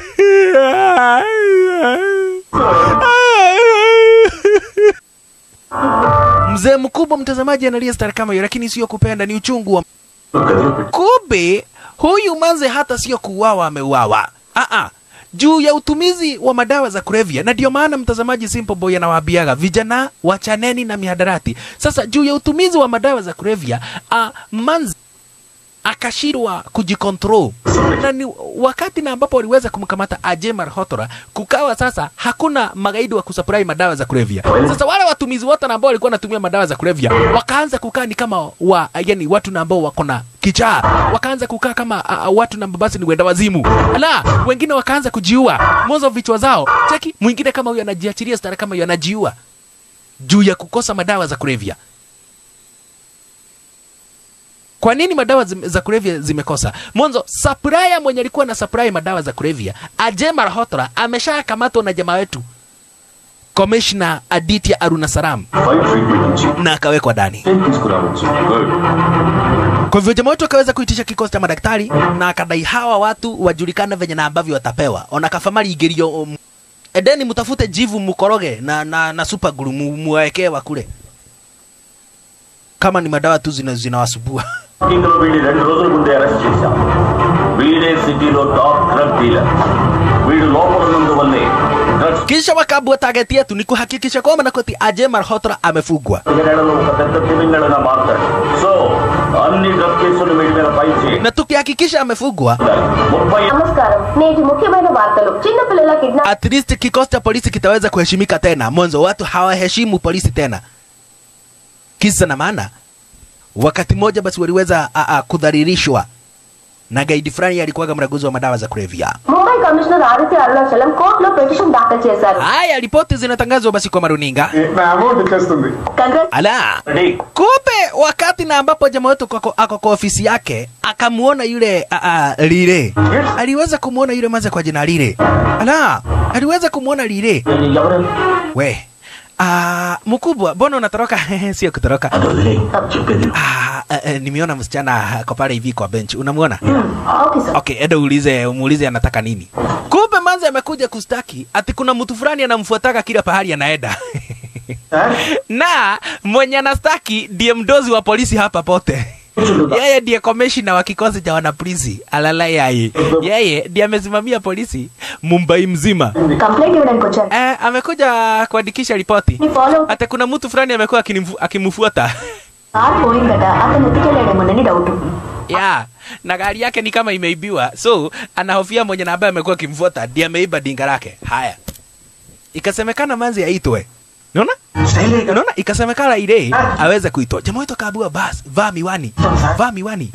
mzee mkubwa mtazamaji analia stari kama hiyo lakini sio kupenda ni uchungu wa kumbe huyu manze hata sio kuuawa ameuawa Aa, juu ya utumizi wa madawa za kulevya na ndio maana mtazamaji simple boy anawaambiaga vijana wachaneni na mihadarati sasa juu ya utumizi wa madawa za kulevya uh, manze akashindwa kujikontrol na ni wakati na ambapo waliweza kumkamata Ajemar Hotora, kukawa sasa hakuna magaidi wa kusupply madawa za kulevya. Sasa wale watumizi wote na ambao walikuwa wanatumia madawa za kulevya wakaanza kukaa ni kama wa, yani watu na ambao wako na kichaa, wakaanza kukaa kama uh, uh, watu na ambao basi ni wenda wazimu, la wengine wakaanza kujiua mozo vichwa zao. Cheki mwingine kama huyo anajiachilia stara kama huyo anajiua juu ya kukosa madawa za kulevya. Kwa nini madawa zim- za kulevya zimekosa? Mwanzo supplier mwenye alikuwa na supply madawa za kulevya Ajemar Hotra ameshakamatwa na jamaa wetu Commissioner Aditya Arunasaram five treatment ఇచ్చి na akawekwa ndani. తీసుకురావచ్చు good Kwa hivyo jamaa wetu akaweza kuitisha kikosi cha madaktari na akadai hawa watu wajulikane venye na ambavyo watapewa. Ona kafamari igerio um, edeni mtafute jivu mukoroge na na, na super glue mu- muwaekee wakule. Kama ni madawa tu zina zinawasubua. లో వీడిని రెండు రోజుల ముందే అరెస్ట్ చేశాం వీడే సిటీలో top drug dealer వీడు లోపల ఉన్నందువల్లే drugs Kisha wakaabua target yetu ni kuhakikisha kwamba Nakoti Ajemar Hotra amefugwa. నెలలో ఒక పెద్ద తిమింగళగా మారుతాడు సో అన్ని డ్రగ్ కేసులు వీడి మీద ఫైల్ చేయాలి Na tukihakikisha amefugwa, ముప్పై నమస్కారం నేటి ముఖ్యమైన వార్తలు చిన్నపిల్లల kidnap at least kikosi cha polisi kitaweza kuheshimika tena. Mwanzo watu hawaheshimu polisi tena. Kisa na maana, wakati mmoja basi waliweza a, a, kudhalilishwa na gaidi fulani alikuwaga mraguzi wa madawa za kulevya. Mumbai commissioner Aditya Arunachalam కోర్టులో petition దాఖలు చేశారు Haya, ripoti zinatangazwa basi kwa maruninga. నా amount వచ్చేస్తుంది Congress Ala, ready kumbe wakati na ambapo jamaa wetu kako- ako kwa ofisi yake akamuona yule a, a, Lile, aliweza kumuona yule maza kwa jina Lile. Ala, aliweza kumuona Lile. ఎవరు We, ah, mkubwa, mbona unatoroka? Sio kutoroka. అదే చెప్పేది Ah, eh, eh, nimeona msichana ako pale hivi kwa bench. Unamwona? Okay sir Okay, enda uulize, umuulize anataka nini. Kumbe manzi amekuja kustaki ati kuna mtu fulani anamfuataka kila pahali anaenda. na mwenye anastaki ndiye mdozi wa polisi hapa pote. Yeye ndiye komishina wa kikosi cha wanapolisi alalai yeye. Yeye ndiye amesimamia polisi Mumbai mzima. Complaint ఇవ్వడానికి వచ్చాను Eh, amekuja kuandikisha ripoti. నీ follow Hata kuna mtu fulani amekuwa akinifu- akimfuata. Car పోయిందట అతను ఎత్తుకెళ్ళాడేమోనని doubt ya na gari yake ni kama imeibiwa so anahofia mwenye na ambaye amekuwa akimfuata ndiye ameiba dinga lake haya ikasemekana manzi aitwe unaona unaona ikasemekana ile aweze kuitwa jamaa wetu akaambiwa bas vaa miwani vaa miwani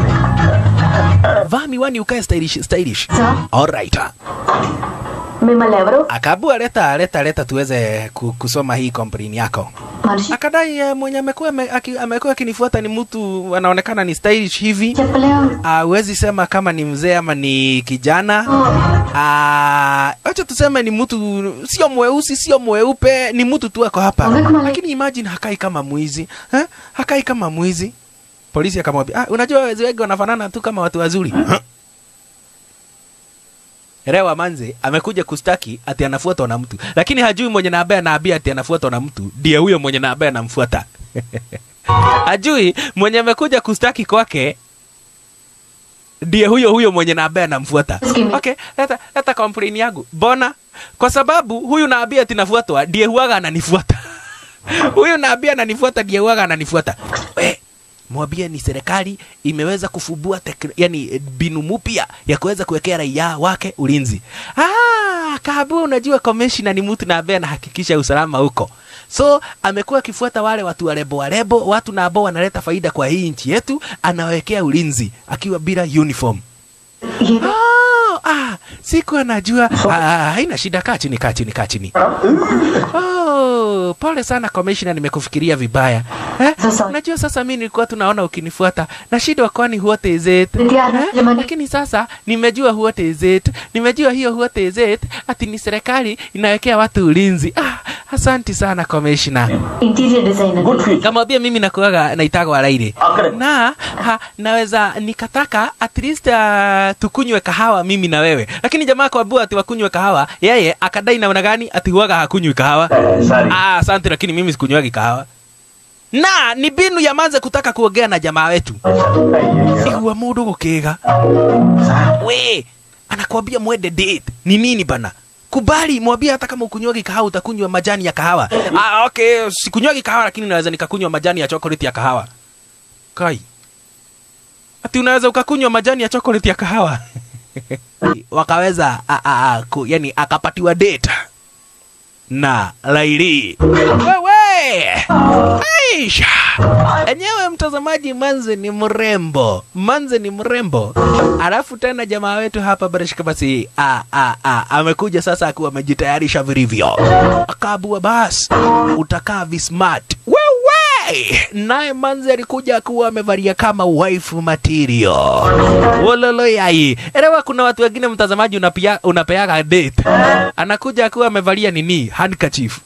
vaa miwani ukae stylish stylish sir alright మిమ్మల్ని ఎవరు akaambiwa leta leta leta tuweze ku- kusoma hii complaint yako మనిషి akadai eh, mwenye amekuwa ame- aki- amekuwa akinifuata ni mtu anaonekana ni stylish hivi చెప్పలేం Ah, huwezi sema kama ni mzee ama ni kijana Ah, acha tuseme ni mtu sio mweusi sio mweupe ni mtu tu ako hapa Ongea kama lakini imagine hakai kama mwizi eh? hakai kama mwizi polisi akamwambia ah, unajua wezi wengi wanafanana tu kama watu wazuri Huh? Rewa manze amekuja kustaki ati anafuatwa na mtu, lakini hajui mwenye na ambaye anaambia ati anafuatwa na mtu ndiye huyo mwenye na ambaye anamfuata. hajui mwenye amekuja kustaki kwake ndiye huyo huyo mwenye na ambaye anamfuata. Skimi. Okay, leta leta complain yangu. Bona kwa sababu huyu naambia ati nafuatwa ndiye huaga ananifuata. huyu naambia ananifuata ndiye huaga ananifuata. We, mwambie ni serikali imeweza kufubua tekn- yani binu mpya ya kuweza kuwekea raia wake ulinzi. Ah, kabu unajua commissioner ni mtu na ambaye anahakikisha usalama huko. So amekuwa akifuata wale watu warebo warebo, watu na ambao wanaleta faida kwa hii nchi yetu, anawekea ulinzi akiwa bila uniform. ఏదో Oh, ah, sikuwa najua. Ah, haina shida, kaa chini, kaa chini, kaa chini. Oh, pole sana commissioner, nimekufikiria vibaya. Eh? Sasa- Unajua sasa mimi nilikuwa tunaona ukinifuata na shida kwani what is it? Ndiana, Eh? jamani. Lakini sasa nimejua what is it. Nimejua hiyo what is it ati ni serikali inawekea watu ulinzi. Ah, asanti sana commissioner. Interior designer good future Kamwambia mimi nakuaga naitaga walaili Akare. na ha, naweza nikataka at least uh, tukunywe kahawa mimi na wewe, lakini jamaa kaambiwa ati wakunywe kahawa, yeye akadai namna gani ati huaga hakunywi kahawa. Sorry Ah, asante, lakini mimi sikunywagi kahawa. Na ni binu ya manze kutaka kuongea na jamaa wetu igua mundu gukiga we anakwambia mwende date ni nini bana kubali mwambie hata kama ukunywaji kahawa utakunywa majani ya kahawa ah, okay sikunywaji kahawa lakini naweza nikakunywa majani ya chocolate ya kahawa kai ati unaweza ukakunywa majani ya chocolate ya kahawa wakaweza a, a, a, ku, yani akapatiwa date na Laili. Wewe Aisha, enyewe mtazamaji, Manze ni mrembo, Manze ni mrembo. Alafu tena jamaa wetu hapa Barishka basi a, a, a, amekuja sasa akiwa amejitayarisha vilivyo, akaabua bas, utakaa vismart wewe naye manzi alikuja akiwa amevalia kama wife material wololo yai elewa kuna watu wengine mtazamaji unapia, unapeaga date anakuja akiwa amevalia nini handkerchief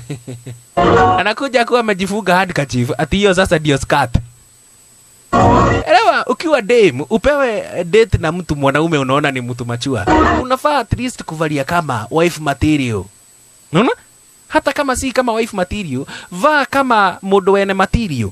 anakuja akiwa amejifunga handkerchief ati hiyo sasa ndio skirt elewa ukiwa dem upewe date na mtu mwanaume unaona ni mtu machua unafaa at least kuvalia kama wife material unaona hata kama si kama wife material vaa kama mundu wene material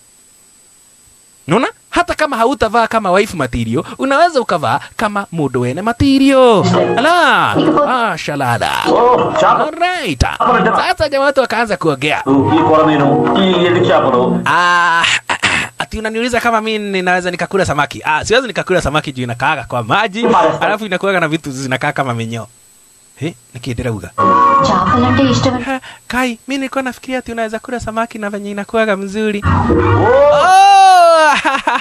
unaona hata kama hautavaa kama wife material unaweza ukavaa kama mundu wene material ala ah, shalada ఓ చేప Alright. Sasa jamaa watu wakaanza kuongea. ఈ కొరమీను ఈ ఎండు చేపలు Ah, ati unaniuliza kama mi ninaweza nikakula samaki. Ah, siwezi nikakula samaki juu inakaaga kwa maji, alafu inakuwaga na vitu zinakaa kama minyoo. Eh, nikiendelea uga. చేపలంటే ఇష్టం Ha, Kai, mi nilikuwa nafikiria ati unaweza kula samaki na venye inakuwaga mzuri. Oh!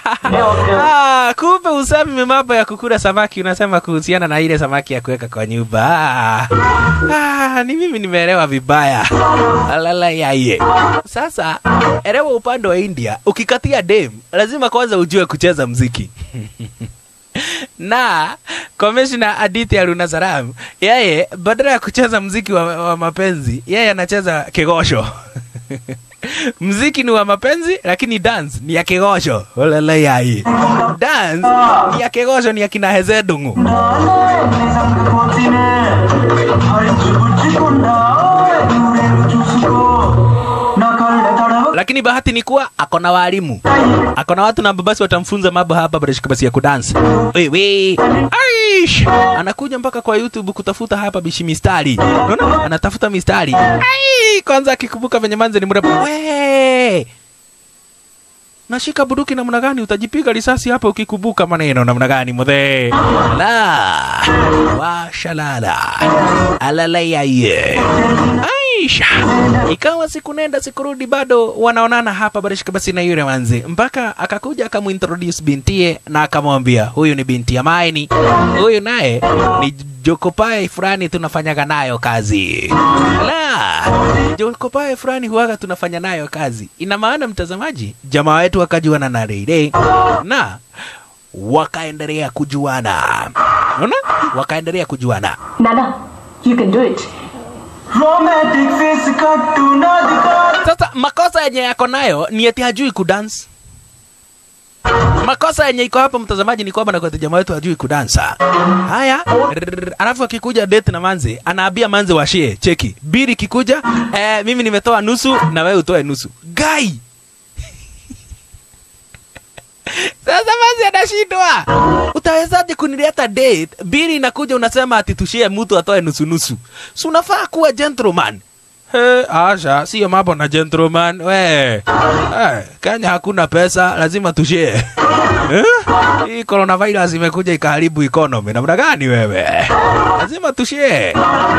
ah, kumbe usemi mambo ya kukula samaki unasema kuhusiana na ile samaki ya kuweka kwa nyumba. Ah, ah, ni mimi nimeelewa vibaya. Alala yaye. Sasa elewa upande wa India, ukikatia dem lazima kwanza ujue kucheza mziki. na komishna Aditya Arunasaram yeye badala ya kucheza mziki wa, wa mapenzi yeye anacheza kigosho mziki ni wa mapenzi lakini dance ni ya kigosho olele yai dance ni ya kigosho ni ya kina hezedungu lakini bahati ni kuwa ako na walimu ako na watu na basi watamfunza mambo hapa barashika basi ya kudansi wewe ai Aish! anakuja mpaka kwa youtube kutafuta hapa bishi mistari unaona anatafuta mistari Ai! kwanza akikumbuka venye manze ni mrembo we nashika buduki namna gani utajipiga risasi hapa ukikumbuka maneno namna gani mudhe la washalala alalayaye aisha ikawa siku nenda siku rudi bado wanaonana hapa barishika basi na yule manzi mpaka akakuja akamuintroduce bintie na akamwambia huyu ni binti ya maini huyu naye ni jokopae fulani tunafanyaga nayo kazi la jokopae fulani huwaga tunafanya nayo kazi ina maana mtazamaji jamaa wetu wakajuana na Reire na wakaendelea kujuana unaona wakaendelea kujuana Nana, you can do it. romantic face katu na dikar sasa makosa yenye yako nayo ni eti hajui kudance makosa yenye iko hapa mtazamaji ni kwamba nakwati jamaa wetu hajui kudansa haya rrrr, alafu akikuja date na manze anaambia manze washie cheki biri kikuja eh, mimi nimetoa nusu na wewe utoe nusu gai sasa manze anashindwa utawezaje kunileta date biri inakuja unasema ati tushie mtu atoe nusu nusu si unafaa kuwa gentleman He, Asha, siyo mambo na gentleman. We, hey, Kenya hakuna pesa, lazima tushie. Eh? Hii coronavirus imekuja ikaharibu economy. Namna gani wewe? Lazima tushie.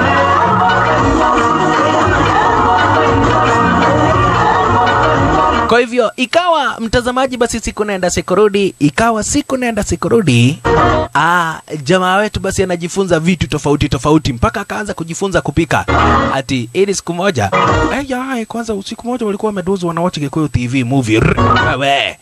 Kwa hivyo ikawa mtazamaji, basi siku naenda siku rudi, ikawa siku naenda siku rudi. Ah, jamaa wetu basi anajifunza vitu tofauti tofauti mpaka akaanza kujifunza kupika. Ati ili siku moja eh, ya, kwanza usiku moja walikuwa wamedozi wanawacha Gikuyu TV movie. Rrr, Wewe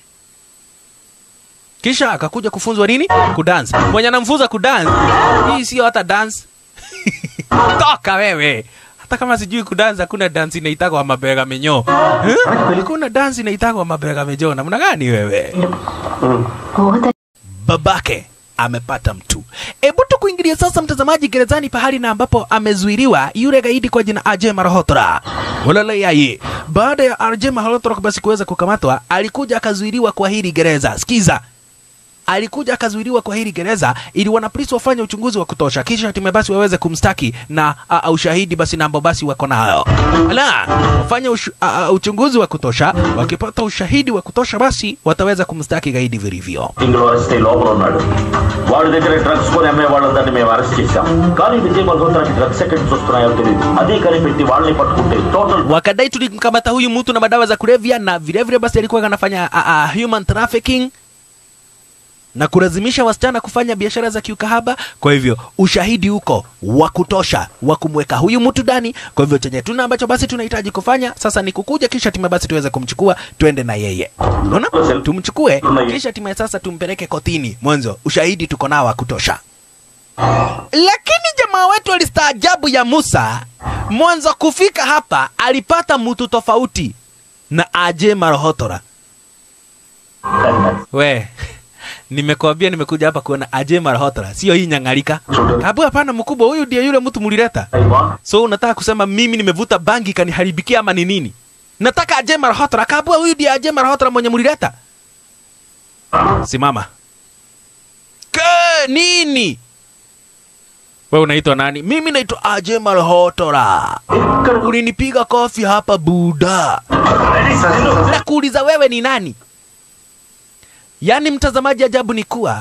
kisha akakuja kufunzwa nini? Kudance. Mwenye anamfunza kudance, hii sio hata dance. Toka wewe. Hata kama sijui kudance, hakuna dance inaitagwa mabega menyo. Eh? Hakuna dance inaitagwa mabega menyo. Namna gani wewe? What a babake amepata mtu. Hebu tu kuingilia sasa, mtazamaji, gerezani pahali na ambapo amezuiliwa yule gaidi kwa jina Ajay Malhotra. Walalai baada ya Ajay Malhotra basi kuweza kukamatwa, alikuja akazuiliwa kwa hili gereza. Sikiza, alikuja akazuiliwa kwa hili gereza ili wanapolisi wafanye uchunguzi wa kutosha, kisha hatimaye basi waweze kumstaki na uh, ushahidi basi na ambao basi wako nayo. La, wafanye ushu, uh, uchunguzi wa kutosha, wakipata ushahidi wa kutosha basi wataweza kumstaki gaidi vilivyo. తింగళ arrest లోపల ఉన్నాడు వాడి దగ్గర డ్రగ్స్ కొని అమ్మే వాళ్ళందరినీ మేము అరెస్ట్ చేశాం కానీ విజయ్ మల్హోత్రాకి డ్రగ్స్ ఎక్కడి నుంచి వస్తున్నాయో తెలియదు అదే కనిపెట్టి వాళ్ళని పట్టుకుంటే total wakadai tulimkamata huyu mtu na madawa za kulevya na vilevile basi alikuwa anafanya uh, uh, human trafficking na kulazimisha wasichana kufanya biashara za kiukahaba. Kwa hivyo ushahidi uko wa kutosha wa kumweka huyu mtu ndani. Kwa hivyo chenye tuna ambacho basi tunahitaji kufanya sasa ni kukuja, kisha timu basi tuweze kumchukua tuende na yeye, unaona, tumchukue kisha timu sasa tumpeleke kotini. Mwanzo ushahidi tuko nao wa kutosha, lakini jamaa wetu alistaajabu ya Musa. Mwanzo kufika hapa alipata mtu tofauti na Ajay Malhotra. We, nimekwambia nimekuja hapa kuona Ajay Malhotra, sio hii nyangalika. Kabu hapana, mkubwa, huyu ndiye yule mtu mulileta. So unataka kusema mimi nimevuta bangi kaniharibikia ama ni nini? Nataka Ajay Malhotra. Kabu huyu ndiye Ajay Malhotra mwenye mulileta. Simama. Ke, nini? Wewe unaitwa nani? Mimi naitwa Ajay Malhotra. Ulinipiga kofi hapa Buda. Nakuuliza wewe ni nani? Yaani mtazamaji, ajabu ni kuwa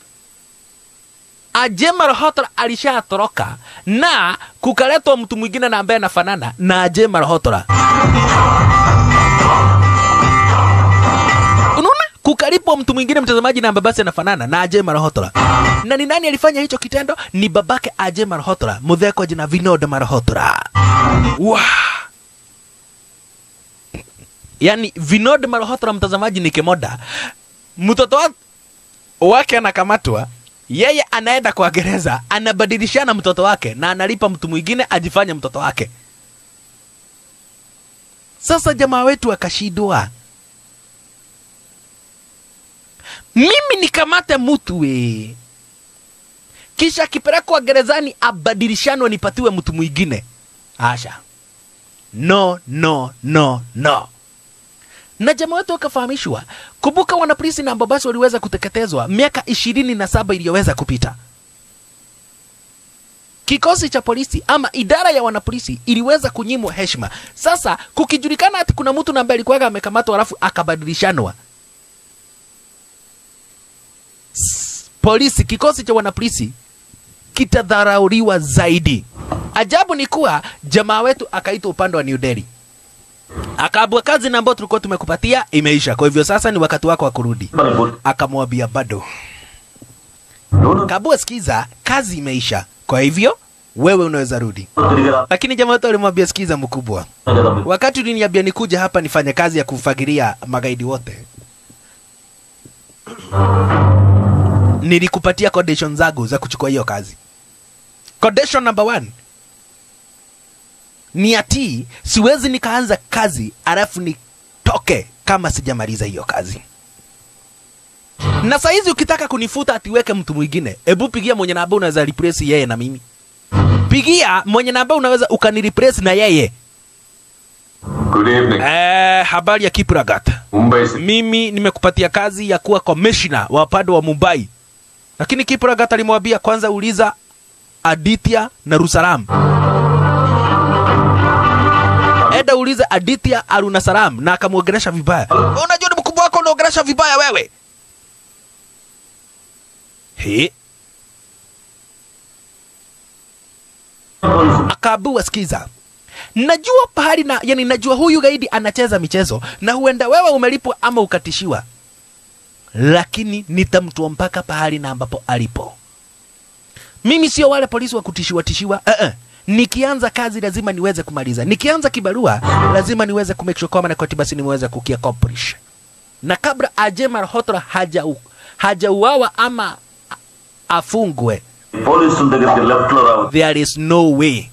Ajay Malhotra alishatoroka na kukaletwa mtu mwingine na ambaye anafanana na Ajay Malhotra. Unaona, kukalipwa mtu mwingine mtazamaji, na ambaye basi anafanana na Ajay Malhotra. Na ni nani alifanya hicho kitendo? Ni babake Ajay Malhotra, mudhee kwa jina Vinod Malhotra. Wow. Yaani Vinod Malhotra mtazamaji ni kemoda mtoto wa- wake anakamatwa, yeye anaenda kwa gereza, anabadilishana mtoto wake na analipa mtu mwingine ajifanye mtoto wake. Sasa jamaa wetu akashindwa, mimi nikamate mtu we, kisha akipelekwa gerezani abadilishanwe nipatiwe mtu mwingine? Asha, no, no, no, no na jamaa wetu wakafahamishwa. Kumbuka wanapolisi na ambao basi waliweza kuteketezwa miaka ishirini na saba iliyoweza kupita. kikosi cha polisi ama idara ya wanapolisi iliweza kunyimwa heshima. Sasa kukijulikana ati kuna mtu na ambaye alikuwa amekamatwa alafu akabadilishanwa, S- polisi, kikosi cha wanapolisi kitadharauliwa zaidi. Ajabu ni kuwa jamaa wetu akaitwa upande wa New Delhi, akaambwa kazi na ambayo tulikuwa tumekupatia imeisha, kwa hivyo sasa ni wakati wako wa kurudi. Akamwambia bado Kabua, sikiza, kazi imeisha, kwa hivyo wewe unaweza rudi. Lakini jamaa wetu alimwambia, sikiza mkubwa, wakati uliniambia nikuja hapa nifanye kazi ya kufagiria magaidi wote, nilikupatia condition zangu za kuchukua hiyo kazi. Condition number one ni ati siwezi nikaanza kazi alafu nitoke kama sijamaliza hiyo kazi. Na saa hizi ukitaka kunifuta atiweke mtu mwingine, hebu pigia mwenye namba unaweza replace yeye na mimi. Pigia mwenye namba unaweza ukanireplace na yeye. Good evening. Eh, habari ya Kipragat. Mumbai से Mimi nimekupatia kazi ya kuwa commissioner wa upande wa Mumbai, lakini Kipragat alimwambia kwanza uliza Aditya na Rusaram. Eda uliza Aditya Arunasaram na akamwongelesha vibaya. Unajua ni mkubwa wako unaongelesha vibaya wewe. He, akaambiwa sikiza, najua pahali na yani, najua huyu gaidi anacheza michezo na huenda wewe umelipwa ama ukatishiwa, lakini nitamtoa mpaka pahali na ambapo alipo. Mimi sio wale polisi wa kutishiwa tishiwa. Uh -uh. Nikianza kazi lazima niweze kumaliza. Nikianza kibarua lazima niweze kumake sure kwamba na koti basi niweze kukiaccomplish. Na kabla Ajemar Hotra haja hajauawa ama a- afungwe, పోలీసుల దగ్గరికి లెఫ్ట్ లో రావచ్చు there is no way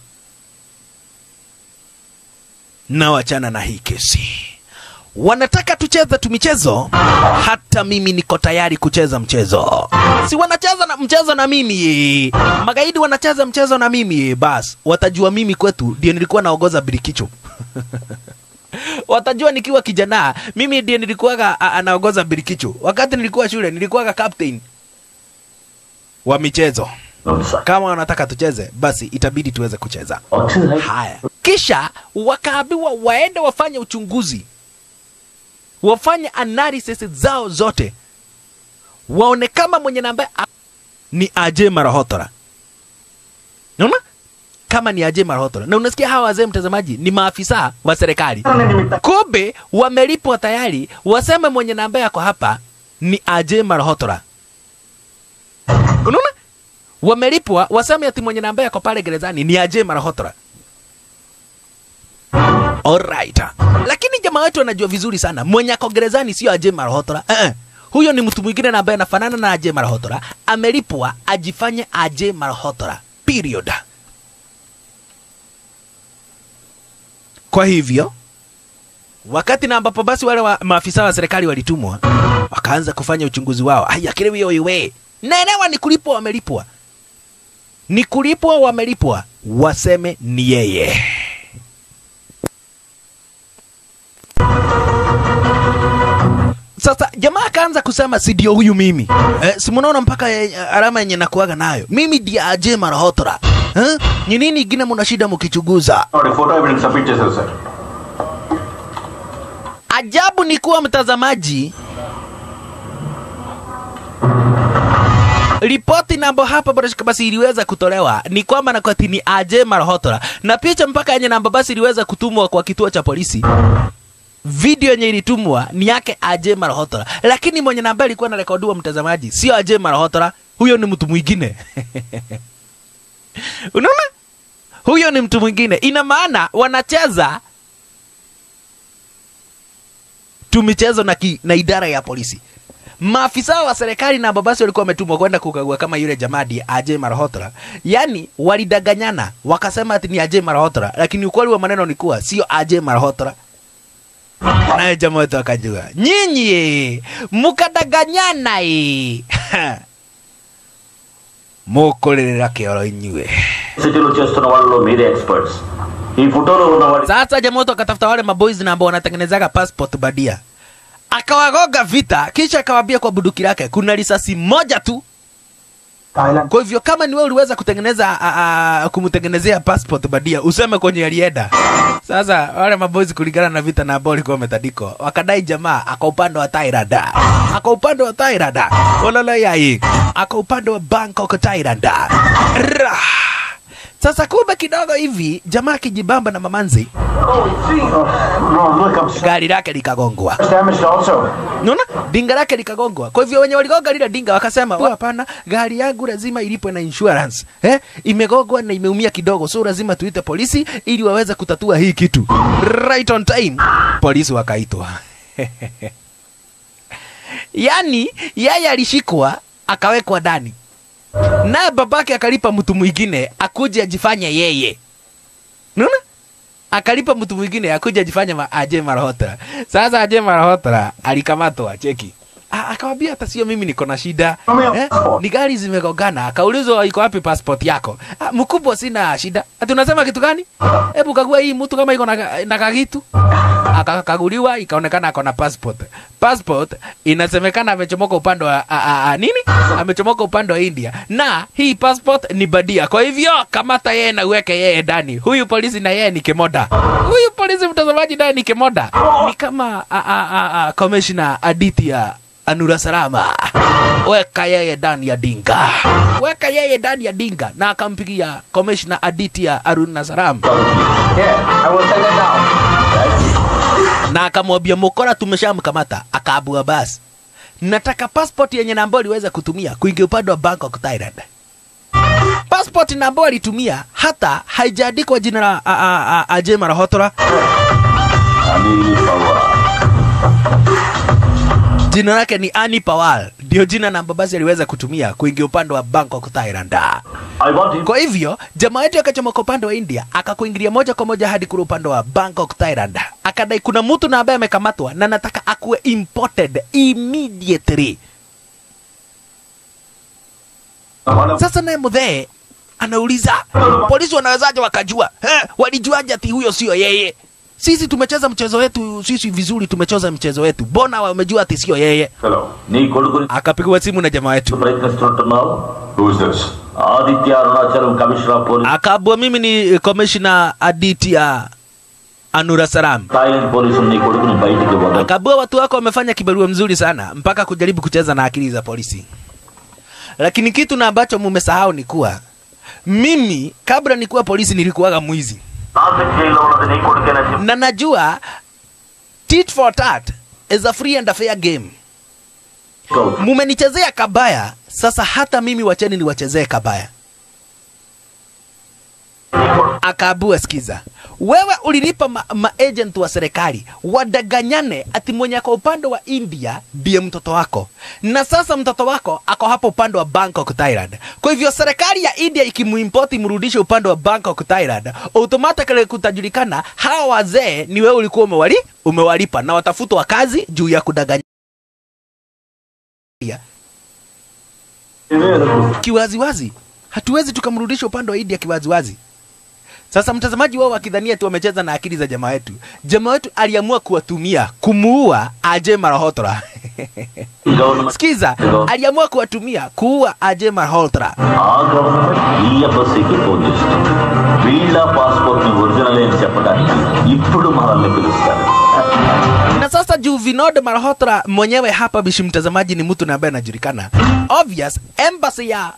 na wachana na hii kesi. Wanataka tucheze tu michezo, hata mimi niko tayari kucheza mchezo. Si wanacheza na mchezo na mimi, magaidi wanacheza mchezo na mimi, bas watajua mimi kwetu ndio nilikuwa naongoza birikicho watajua nikiwa kijana mimi ndiye nilikuwaga a- anaongoza birikicho. Wakati nilikuwa shule nilikuwaga captain wa michezo. Sir Kama wanataka tucheze, basi itabidi tuweze kucheza. వచ్చింది right Haya, kisha wakaambiwa waende wafanye uchunguzi, wafanye analysis zao zote, waone kama mwenye namba a- ni Aje Marahotora. Unaona kama ni Aje Marahotora, na unasikia hawa wazee, mtazamaji, ni maafisa wa serikali, kumbe wamelipwa tayari, waseme mwenye namba yako hapa ni Aje Marahotora. Unaona? wamelipwa waseme ati mwenye namba yako pale gerezani ni Aje Marahotora. Alright. Lakini jamaa wetu anajua vizuri sana mwenye ako gerezani sio Aje Marahotora. Eh, eh. Huyo ni mtu mwingine na ambaye anafanana na Aje Marahotora, amelipwa ajifanye Aje Marahotora. Period. Kwa hivyo wakati na ambapo basi wale wa, maafisa wa serikali walitumwa wakaanza kufanya uchunguzi wao. Haya, kile wio iwe naelewa ni kulipwa, wamelipwa, ni kulipwa, wamelipwa, waseme ni yeye. Sasa jamaa akaanza kusema si ndio huyu mimi eh, si mnaona mpaka eh, alama yenye nakuaga nayo mimi ndiye Aje Marahotora eh? Ni nini ingine mna shida mkichunguza? వాడి photo evidence submit చేశారు sir Ajabu ni kuwa mtazamaji, ripoti nambo hapa Barashika basi iliweza kutolewa ni kwamba na kwati ni Aje Marahotora, na picha mpaka yenye namba basi iliweza kutumwa kwa kituo cha polisi. Video yenye ilitumwa ni yake Aje Marahotora, lakini mwenye namba ilikuwa narekodiwa, mtazamaji, sio Aje Marahotora, huyo ni mtu mwingine unaona, huyo ni mtu mwingine. Ina maana wanacheza tu michezo na, ki, na idara ya polisi. Maafisa wa serikali na babasi walikuwa wametumwa kwenda kukagua kama yule jamadi Aje Marahotra, yaani walidanganyana wakasema ati ni Aje Marahotra, lakini ukweli wa maneno ni kuwa sio Aje Marahotra. Naye jamaa wetu akajua, nyinyi mukadanganyana ii mukulirira kioro inyue. సిటీలో చేస్తున్న వాళ్ళలో మీరే ఎక్స్పర్ట్స్ ఈ ఫోటోలో ఉన్నవాడి Sasa jamaa wetu akatafuta wale maboys na ambao wanatengenezaga passport badia, akawagoga vita, kisha akawaambia kwa buduki lake kuna risasi moja tu Thailand. kwa hivyo kama ni wewe uliweza kutengeneza a, a, kumtengenezea passport badia useme kwenye alienda sasa wale mabozi kulingana na vita na ambao walikuwa wametandikwa wakadai jamaa aka upande wa Thailand aka upande wa Thailand olala yai aka upande wa Bangkok Thailand Ra. sasa kumbe kidogo hivi jamaa akijibamba na mamanzi No, look, I'm gari lake likagongwa damaged also. Unaona? Dinga lake likagongwa. Kwa hivyo wenye waligonga lile dinga wakasema, "Oh, hapana, gari yangu lazima ilipwe na insurance. Eh? Imegongwa na imeumia kidogo, so lazima tuite polisi ili waweze kutatua hii kitu." Right on time. Polisi wakaitwa. Yaani yeye alishikwa akawekwa ndani. Naye babake akalipa mtu mwingine akuje ajifanye yeye. Unaona? akalipa mtu mwingine akuja ajifanye ma, aje Malhotra. Sasa aje Malhotra alikamatwa, cheki A- akawambia hata sio mimi niko na shida eh? ni gari zimegongana. Akaulizwa iko wapi passport yako? Ah, mkubwa, sina shida. Ati unasema kitu gani? Hebu kagua hii mtu kama iko na, na kakitu. Akakaguliwa ikaonekana ako na passport. Passport inasemekana amechomoka upande wa a, a, a, nini? Amechomoka upande wa India na hii passport ni badia. Kwa hivyo kamata yeye na uweke yeye ndani. Huyu polisi na yeye ni kemoda. Huyu polisi mtazamaji naye ni kemoda. Ni kama a, a, a, a, commissioner Aditya Anura Salama. Weka yeye ndani ya dinga. Weka yeye ndani ya dinga na akampigia commissioner Aditya Aruna Salam Yeah, I will take that down. na akamwambia mukora tumeshamkamata akaabua basi nataka passport yenye namba aliweza kutumia kuingia upande wa Bangkok Thailand passport na ambayo alitumia hata haijaandikwa jina la a- a- a- Ajay Malhotra Ani Pawar. jina lake ni Ani Pawal ndio jina na basi aliweza kutumia kuingia upande wa Bangkok Thailand I want him. kwa hivyo jamaa yetu akachomoka upande wa India akakuingilia moja kwa moja hadi kule upande wa Bangkok Thailand akadai kuna mtu na ambaye amekamatwa na nataka akuwe imported immediately Sasa naye mudhee anauliza polisi wanawezaje wakajua eh, walijuaje ati huyo sio yeye? Sisi tumecheza mchezo wetu sisi vizuri, tumecheza mchezo wetu, mbona wamejua ati sio yeye? Hello. నీ కొడుకుని Akapigwa simu na jamaa wetu, ప్రయత్నిస్తుంటున్నావు Who's this? Aditya Arunachalam commissioner of police akaambua mimi ni commissioner Aditya Anura Saram. Thailand పోలీసులు నీ కొడుకుని బయటికి వదలు Akaambua watu wako wamefanya kibarua mzuri sana mpaka kujaribu kucheza na akili za polisi, lakini kitu na ambacho mumesahau ni kuwa mimi kabla nikuwa polisi nilikuwaga mwizi Nashik జైల్లో ఉన్నది నీ కొడుకేనా చెప్పు na najua tit for tat is a free and a fair game. Mumenichezea kabaya, sasa hata mimi wacheni niwachezee kabaya. Akaabua, sikiza, wewe ulilipa ma, maagent wa serikali wadanganyane ati mwenye ako upande wa India ndiye mtoto wako, na sasa mtoto wako ako hapo upande wa Bangkok, Thailand. Kwa hivyo serikali ya India ikimuimport imrudishe upande wa Bangkok, Thailand, automatically kutajulikana hawa wazee ni wewe ulikuwa umewali umewalipa na watafutwa kazi juu ya kudanganya kiwaziwazi. Hatuwezi tukamrudisha upande wa India kiwaziwazi. Sasa mtazamaji wao wakidhania tu wamecheza na akili za jamaa wetu, jamaa wetu aliamua kuwatumia kumuua Ajay Malhotra. Government Sikiza, aliamua kuwatumia kuua Ajay Malhotra. ఆ government ఈ ఎంబసీకి ఫోన్ చేస్తుంది వీళ్ళ పాస్పోర్ట్ ని ఒరిజినల్ అని చెప్పడానికి ఇప్పుడు మనల్ని పిలుస్తారు na sasa juu Vinod Malhotra mwenyewe hapa bishi mtazamaji ni mtu na ambaye anajulikana obvious embassy ya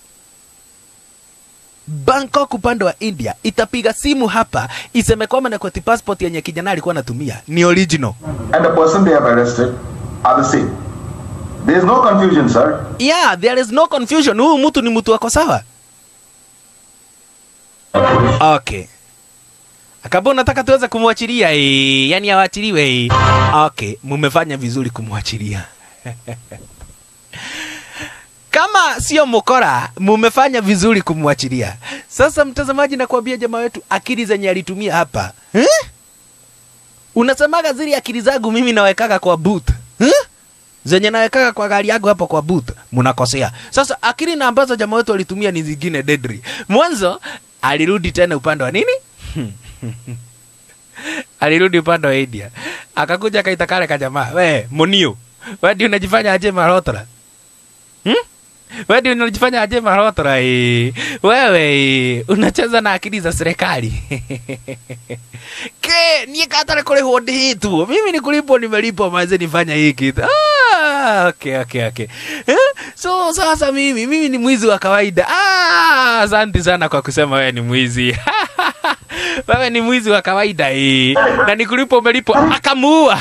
Bangkok upande wa India itapiga simu hapa iseme kwamba na kwati passport yenye kijana alikuwa anatumia ni original. and the person they have arrested are the same. There is no confusion, sir. Yeah, there is no confusion. Huyu mtu ni mtu wako sawa. Okay. Akaba unataka tuweze kumwachilia eh, yani awachiliwe eh. Okay, mumefanya vizuri kumwachilia. Kama sio mukora, mumefanya vizuri kumwachilia. Sasa mtazamaji, nakwambia jamaa wetu akili zenye alitumia hapa eh? Unasemaga zile akili zangu mimi nawekaga kwa boot eh? zenye nawekaga kwa gari yangu hapo kwa boot, mnakosea. Sasa akili na ambazo jamaa wetu alitumia ni zingine deadly. Mwanzo alirudi tena upande wa nini? alirudi upande wa India, akakuja akaita kale ka jamaa, we Munio, wewe ndio unajifanya aje Malhotra hmm? wewe ndio unajifanya aje marotora eh. Wewe eh, unacheza na akili za serikali. Ke, niye katare kurihwo ndihitwo. Mimi ni kulipwa nimelipwa maze nifanya hiki. Ah, okay, okay, okay. Eh? So sasa mimi mimi ni mwizi wa kawaida. Ah, asante sana kwa kusema wewe ni mwizi. wewe ni mwizi wa kawaida eh. Na nikulipo umelipwa akamuua.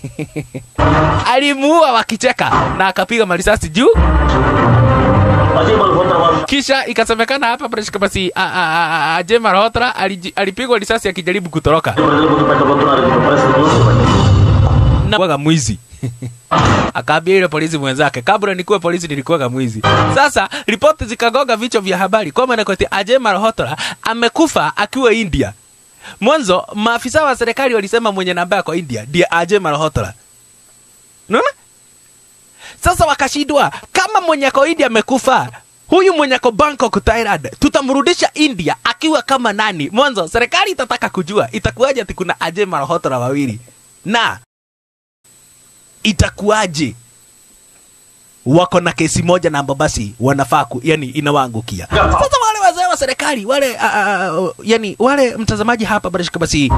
Alimuua wakicheka na akapiga marisasi juu Ajay Malhotra was kisha ikasemekana hapa Brashka basi a- a- a- a- Ajay Malhotra aliji- alipigwa risasi akijaribu kutoroka ప్రజల ముందు పెట్టబోతున్నారు ఇప్పుడు పరిస్థితి చూసుకోండి na kuwaga mwizi akaambia yule polisi mwenzake kabla nikuwe polisi nilikuwaga mwizi sasa ripoti zikagonga vichwa vya habari kwamba nakwati Ajay Malhotra amekufa akiwa India mwanzo maafisa wa serikali walisema mwenye namba yako India ndiye Ajay Malhotra unaona sasa wakashindwa kama mwenye ako India amekufa huyu mwenye ako Bangkok Thailand tutamrudisha India akiwa kama nani mwanzo serikali itataka kujua itakuwaje ati kuna Ajay Malhotra wawili na itakuwaje wako na kesi moja na ambao basi wanafaa ku, yani inawaangukia sasa wale wazee wa serikali wale uh, uh, yani wale mtazamaji hapa barashika basi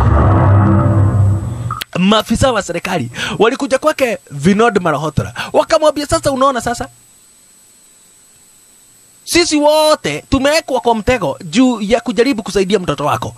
maafisa wa serikali walikuja kwake Vinod Malhotra wakamwambia, sasa unaona, sasa sisi wote tumewekwa kwa mtego juu ya kujaribu kusaidia mtoto wako.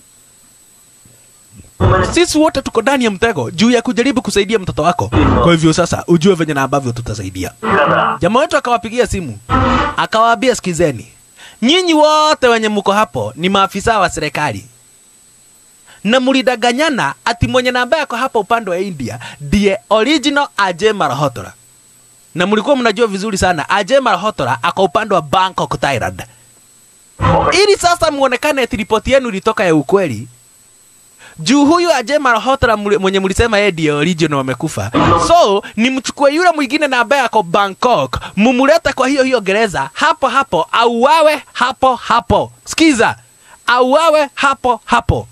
Sisi wote tuko ndani ya mtego juu ya kujaribu kusaidia mtoto wako. Kwa hivyo sasa ujue venye na ambavyo tutasaidia. Jamaa wetu akawapigia simu akawaambia, sikizeni, nyinyi wote wenye mko hapo ni maafisa wa serikali na mlidanganyana ati mwenye namba yako hapa upande wa India ndiye original Ajay Malhotra, na mlikuwa mnajua vizuri sana Ajay Malhotra ako upande wa Bangkok, Thailand. Ili sasa muonekane ati ripoti yenu ilitoka ya ukweli, juu huyu Ajay Malhotra muli- mwenye mlisema yeye ndiye original wamekufa, so ni mchukue yule mwingine na ambaye ako Bangkok, mumulete kwa hiyo hiyo gereza hapo hapo, auawe hapo hapo. Sikiza, auawe hapo hapo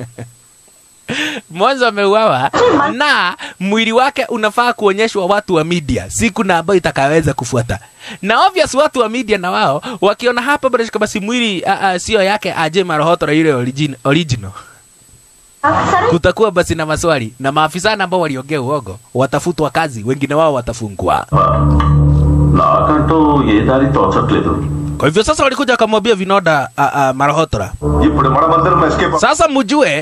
mwanzo ameuawa na mwili wake unafaa kuonyeshwa watu wa media siku na ambayo itakaweza kufuata na obvious watu wa media na wao wakiona hapa barashika basi mwili uh, uh, sio yake Ajay Malhotra yule origin, original సరే kutakuwa basi na maswali na maafisa ambao waliongea uogo watafutwa kazi wengine wao watafungwa నాకంటూ ఏ దారి తోచట్లేదు kwa hivyo sasa walikuja wakamwambia Vinoda uh, uh, Malhotra ఇప్పుడు మనమందరం escape sasa mjue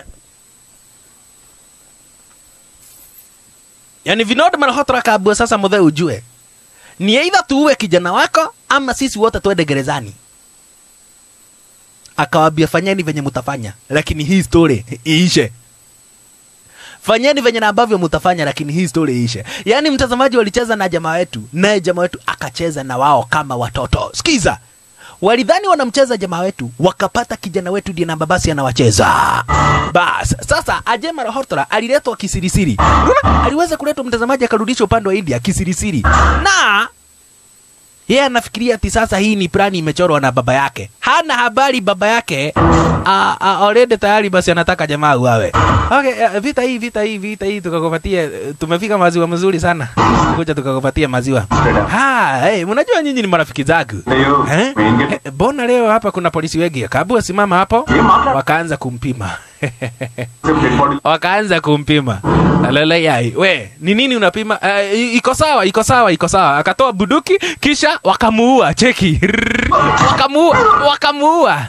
yani Vinod Malhotra akaambiwa sasa mudhe ujue ni aidha tuue kijana wako ama sisi wote tuende gerezani akawaambia fanyeni venye mutafanya lakini hii story iishe fanyeni venye na ambavyo mutafanya lakini hii story iishe yaani mtazamaji walicheza na jamaa wetu naye jamaa wetu akacheza na wao kama watoto sikiza walidhani wanamcheza jamaa wetu wakapata kijana wetu ndiye namba basi anawacheza bas sasa Ajay Malhotra aliletwa kisirisiri Unaona? aliweza kuletwa mtazamaji akarudishwa upande wa India kisirisiri na yeye anafikiria ati sasa hii ni plani imechorwa na baba yake. Hana habari baba yake a- a- already tayari basi anataka jamaa uawe. Okay, eh, vita hii vita hii vita hii tukakupatia eh, tumefika maziwa mazuri sana. Kuja tukakupatia maziwa. Ha, hey, mnajua nyinyi ni marafiki zangu. Leo, Eh? wengi- Eh, Mbona leo hapa kuna polisi wengi? Kabua simama hapo. Wakaanza kumpima. wakaanza kumpima lele yai we ni nini unapima uh, iko sawa iko sawa iko sawa akatoa buduki kisha wakamuua cheki Rrrr. wakamuua wakamuua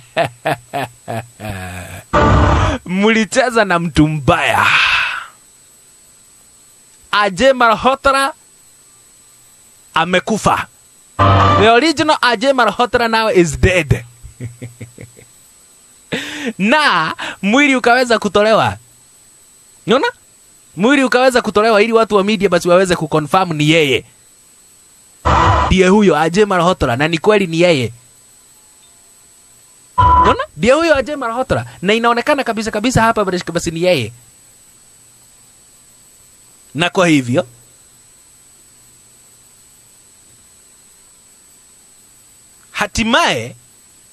mlicheza na mtu mbaya Ajay Malhotra amekufa the original Ajay Malhotra now is dead na mwili ukaweza kutolewa unaona mwili ukaweza kutolewa ili watu wa media basi waweze kuconfirm ni yeye ndiye huyo Ajay Malhotra na ni kweli ni yeye unaona ndiye huyo Ajay Malhotra na inaonekana kabisa kabisa hapa basi- basi ni yeye na kwa hivyo hatimaye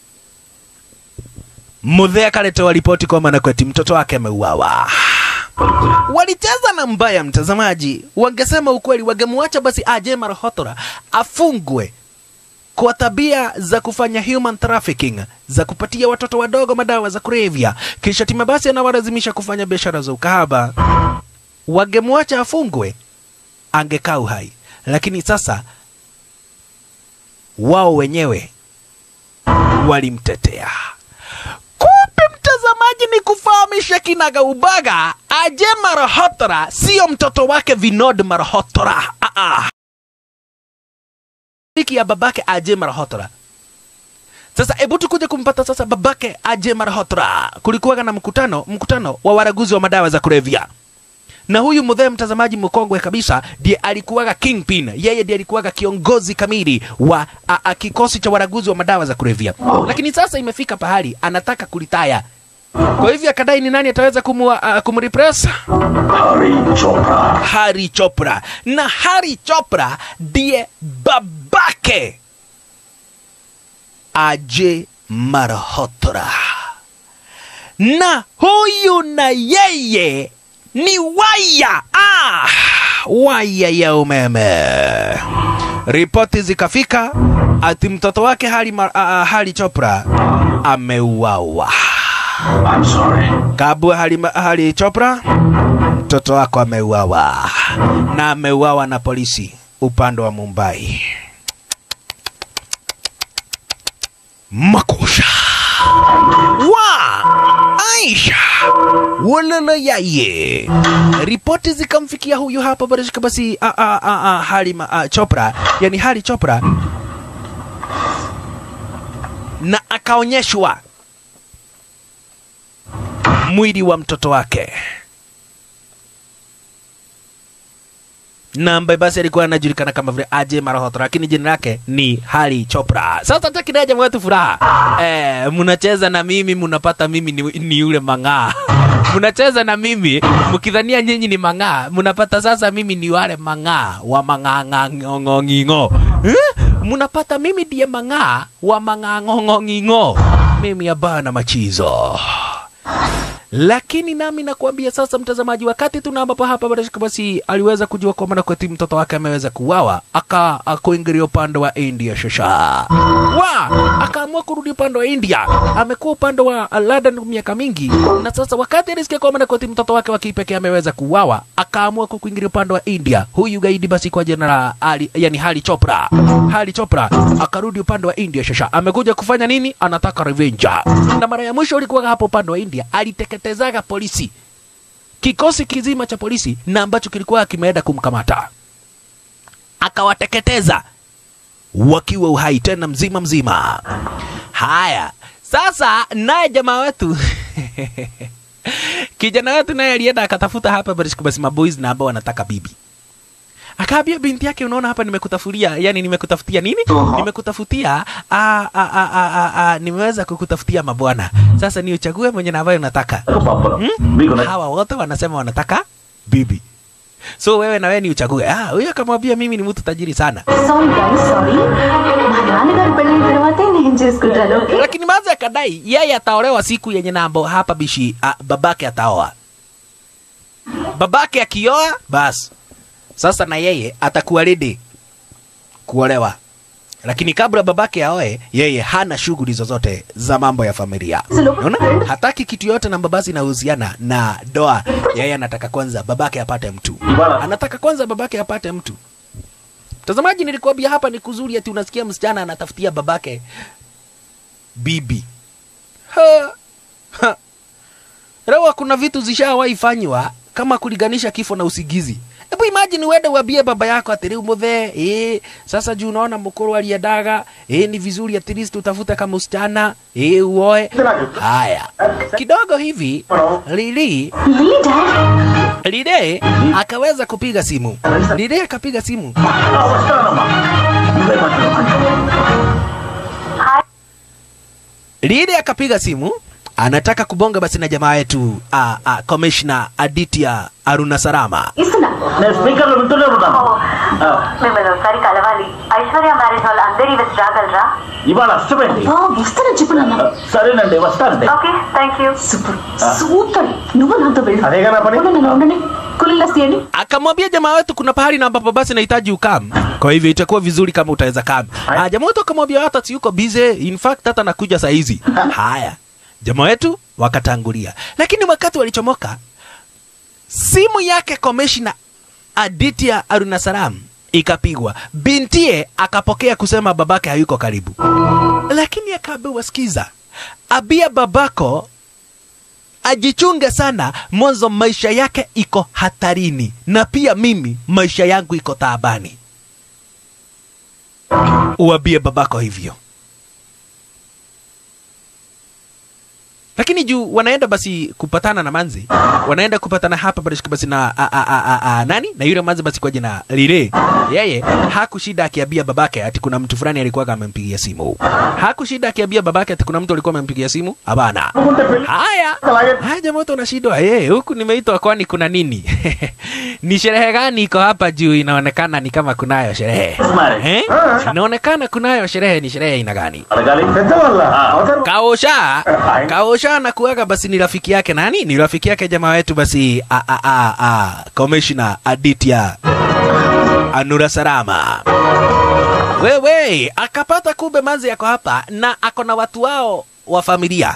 Mudhee akaletewa ripoti kwamba Nakweti mtoto wake ameuawa. Walicheza na mbaya, mtazamaji. Wangesema ukweli, wangemwacha basi Ajay Malhotra afungwe kwa tabia za kufanya human trafficking, za kupatia watoto wadogo madawa za kulevya, kisha tima basi anawalazimisha kufanya biashara za ukahaba, wangemwacha afungwe, angekaa uhai. Lakini sasa wao wenyewe walimtetea. Kumbe mtazamaji, ni kufahamisha kinaga ubaga, Aje Malhotra sio mtoto wake Vinod Malhotra. Ah, ah. Rafiki ya babake Aje Malhotra. Sasa hebu tukuje kumpata sasa babake Aje Malhotra. Kulikuwa na mkutano, mkutano wa waraguzi wa madawa za kulevya na huyu mdhee mtazamaji mkongwe kabisa ndiye alikuwaga kingpin yeye ndiye alikuwaga kiongozi kamili wa a, a, kikosi cha waraguzi wa madawa za kulevya lakini sasa imefika pahali anataka kulitaya kwa hivyo akadai ni nani ataweza kumwa, uh, kumrepress Hari Chopra. Hari Chopra na Hari Chopra ndiye babake Aje Malhotra na huyu na yeye ni waya ah, waya ya umeme. Ripoti zikafika ati mtoto wake Hari, Ma- ah, ah, Hari Chopra ameuawa. I'm sorry. Kabwe Hari, Ma- Hari Chopra, mtoto wako ameuawa na ameuawa na polisi upande wa Mumbai. Makusha wa Aisha walala yaye. Ripoti zikamfikia huyu hapa barashika basi a, a, a, a, Hari ma, a, Chopra, yani Hari Chopra, na akaonyeshwa mwili wa mtoto wake na ambaye basi alikuwa anajulikana kama vile Aje Malhotra, lakini jina lake ni Hari Chopra. Sasa takina jamaa wetu furaha eh, mnacheza na mimi mnapata mimi ni, ni yule mang'aa mnacheza na mimi mkidhania nyinyi ni mang'aa, mnapata sasa mimi ni wale mang'aa wa mang'ang'ang'ong'ing'o eh? mnapata mimi ndiye mang'aa wa mang'ang'ong'ing'o, mimi hapana machizo lakini nami nakwambia sasa, mtazamaji, wakati tuna ambapo hapa Barashika basi aliweza kujua kwamba na kweti mtoto wake ameweza kuuawa, aka akuingilia upande wa India shasha wa akaamua kurudi upande wa India. Amekuwa upande wa uh, London miaka mingi, na sasa wakati alisikia kwamba na kweti mtoto wake wa kipekee ameweza kuuawa, akaamua kuingilia upande wa India. Huyu gaidi basi kwa jina la Ali, yani Hari Chopra, Hari Chopra akarudi upande wa India shasha. Amekuja kufanya nini? Anataka revenge. Na mara ya mwisho alikuwa hapo upande wa India, aliteketezaga polisi, kikosi kizima cha polisi, na ambacho kilikuwa kimeenda kumkamata, akawateketeza wakiwa uhai tena mzima mzima. Haya, sasa naye jamaa wetu kijana wetu naye alienda akatafuta hapa Barishka basi maboys na ambao wanataka bibi akaambia binti yake, unaona hapa nimekutafutia, yani nimekutafutia nini? Nimekutafutia a, a, a, a, a, a, nimeweza kukutafutia mabwana. Sasa ni uchague mwenye na ambaye unataka. Paparam. Biko na Hawa wote wanasema wanataka bibi, so wewe na wewe ni uchague. Ah, huyo akamwambia mimi ni mtu tajiri sana, sorry guys sorry మా నాన్నగారు పెళ్ళిన తర్వాతే నేను చేసుకుంటాను okay lakini maza akadai yeye ataolewa siku yenye nambo hapa bishi a, babake ataoa. Babake akioa basi sasa na yeye atakuwa ready kuolewa, lakini kabla babake aoe, yeye hana shughuli zozote za mambo ya familia. Unaona, hataki kitu yote na babasi inahusiana na doa. Yeye anataka kwanza babake apate mtu, anataka kwanza babake apate mtu. Mtazamaji, nilikwambia hapa ni kuzuri, ati unasikia msichana anatafutia babake bibi. Ha, ha. Leo kuna vitu zishawahi fanywa kama kulinganisha kifo na usigizi. Hebu imagine uende uambie baba yako ati rĩu mũthee eh, sasa juu unaona mkuru aliendaga eh, ni vizuri at least utafute kama msichana eh, uoe. Haya kidogo hivi Lili really dad Lile akaweza kupiga simu. Lile akapiga simu. వస్తానమ్మా నువ్వే మాట్లాడు Lile akapiga simu anataka kubonga basi na jamaa yetu ah, ah, Commissioner Aditya Aruna Sarama. ఇస్తున్నా నేను స్పీకర్ లో వింటూనే ఉన్నాను ఆ, మిమ్మల్ని ఒకసారి కలవాలి ఐశ్వర్య మ్యారేజ్ వాళ్ళు అందరి వచ్చి రాగలరా ఇవాళ అష్టమేంటి ఓ వస్తానని చెప్పు నాన్న ఆ, సరేనండి వస్తానండి okay thank you super super నువ్వు నాతో వెళ్ళు అదేగా నా పని. ఉండండి, ఉండండి. కూర్చో फुल लस्सी है नी akamwambia jamaa wetu kuna pahali na ambapo basi nahitaji ukam kwa hivyo itakuwa vizuri kama utaweza kam ah, jamaa wetu akamwambia hata si yuko busy in fact hata nakuja saa hizi haya jamaa wetu wakatangulia lakini wakati walichomoka simu yake komeshina Aditya Arunasaram ikapigwa bintie akapokea kusema babake hayuko karibu lakini akaambiwa sikiza abia babako ajichunge sana mwanzo maisha yake iko hatarini na pia mimi maisha yangu iko taabani uambie babako hivyo lakini juu wanaenda basi kupatana na manzi wanaenda kupatana hapa basi basi na a, a, a, a, a, nani na yule manzi basi kwa jina lile yeye hakushida akiambia babake ati kuna mtu fulani alikuwa amempigia simu hakushida akiambia babake ati kuna mtu alikuwa amempigia simu hapana haya haya jamaa wote unashindwa eh huku nimeitwa kwani kuna nini ni sherehe gani iko hapa juu inaonekana ni kama kunayo sherehe eh inaonekana kunayo sherehe ni sherehe ina gani అడగాలి పెద్దవాళ్ళ అవతారం kaosha kaosha anakuaga basi ni rafiki yake nani ni rafiki yake jamaa wetu basi a, a, a, a, commissioner aditya anura sarama wewe akapata kumbe manzi yako hapa na ako na watu wao wa familia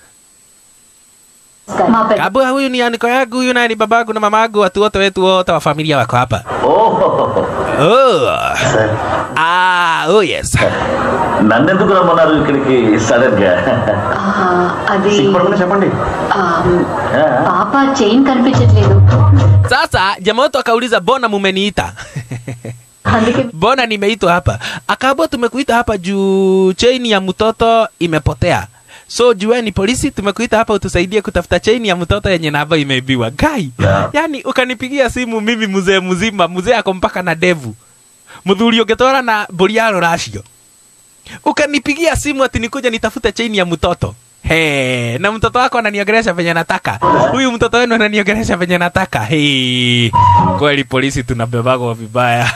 माँ पे kabua huyu ni aniko yangu huyu naye ni babangu na mamangu watu wote wetu wote wa familia wako hapa ఓహో oh. ah, oh yes నన్నెందుకు రమ్మన్నారు ఇక్కడికి సడన్ గా అది సిగ్గుపడకుండా చెప్పండి ఆ, పాప చైన్ కనిపించట్లేదు sasa jamaa wetu akauliza bona mumeniita అందుకే mbona nimeitwa hapa akaambua tumekuita hapa juu chaini ya mtoto imepotea so jueni polisi tumekuita hapa utusaidie kutafuta chaini ya mtoto yenye namba imeibiwa gai Yeah. yani ukanipigia simu mimi mzee mzima mzee ako mpaka na devu mthuri ungetwara na buriaro racio ukanipigia simu ati nikuja nitafute chaini ya mtoto He, na mtoto wako ananiongelesha venye nataka huyu mtoto wenu ananiongelesha venye nataka He, kweli polisi tunabebagwa vibaya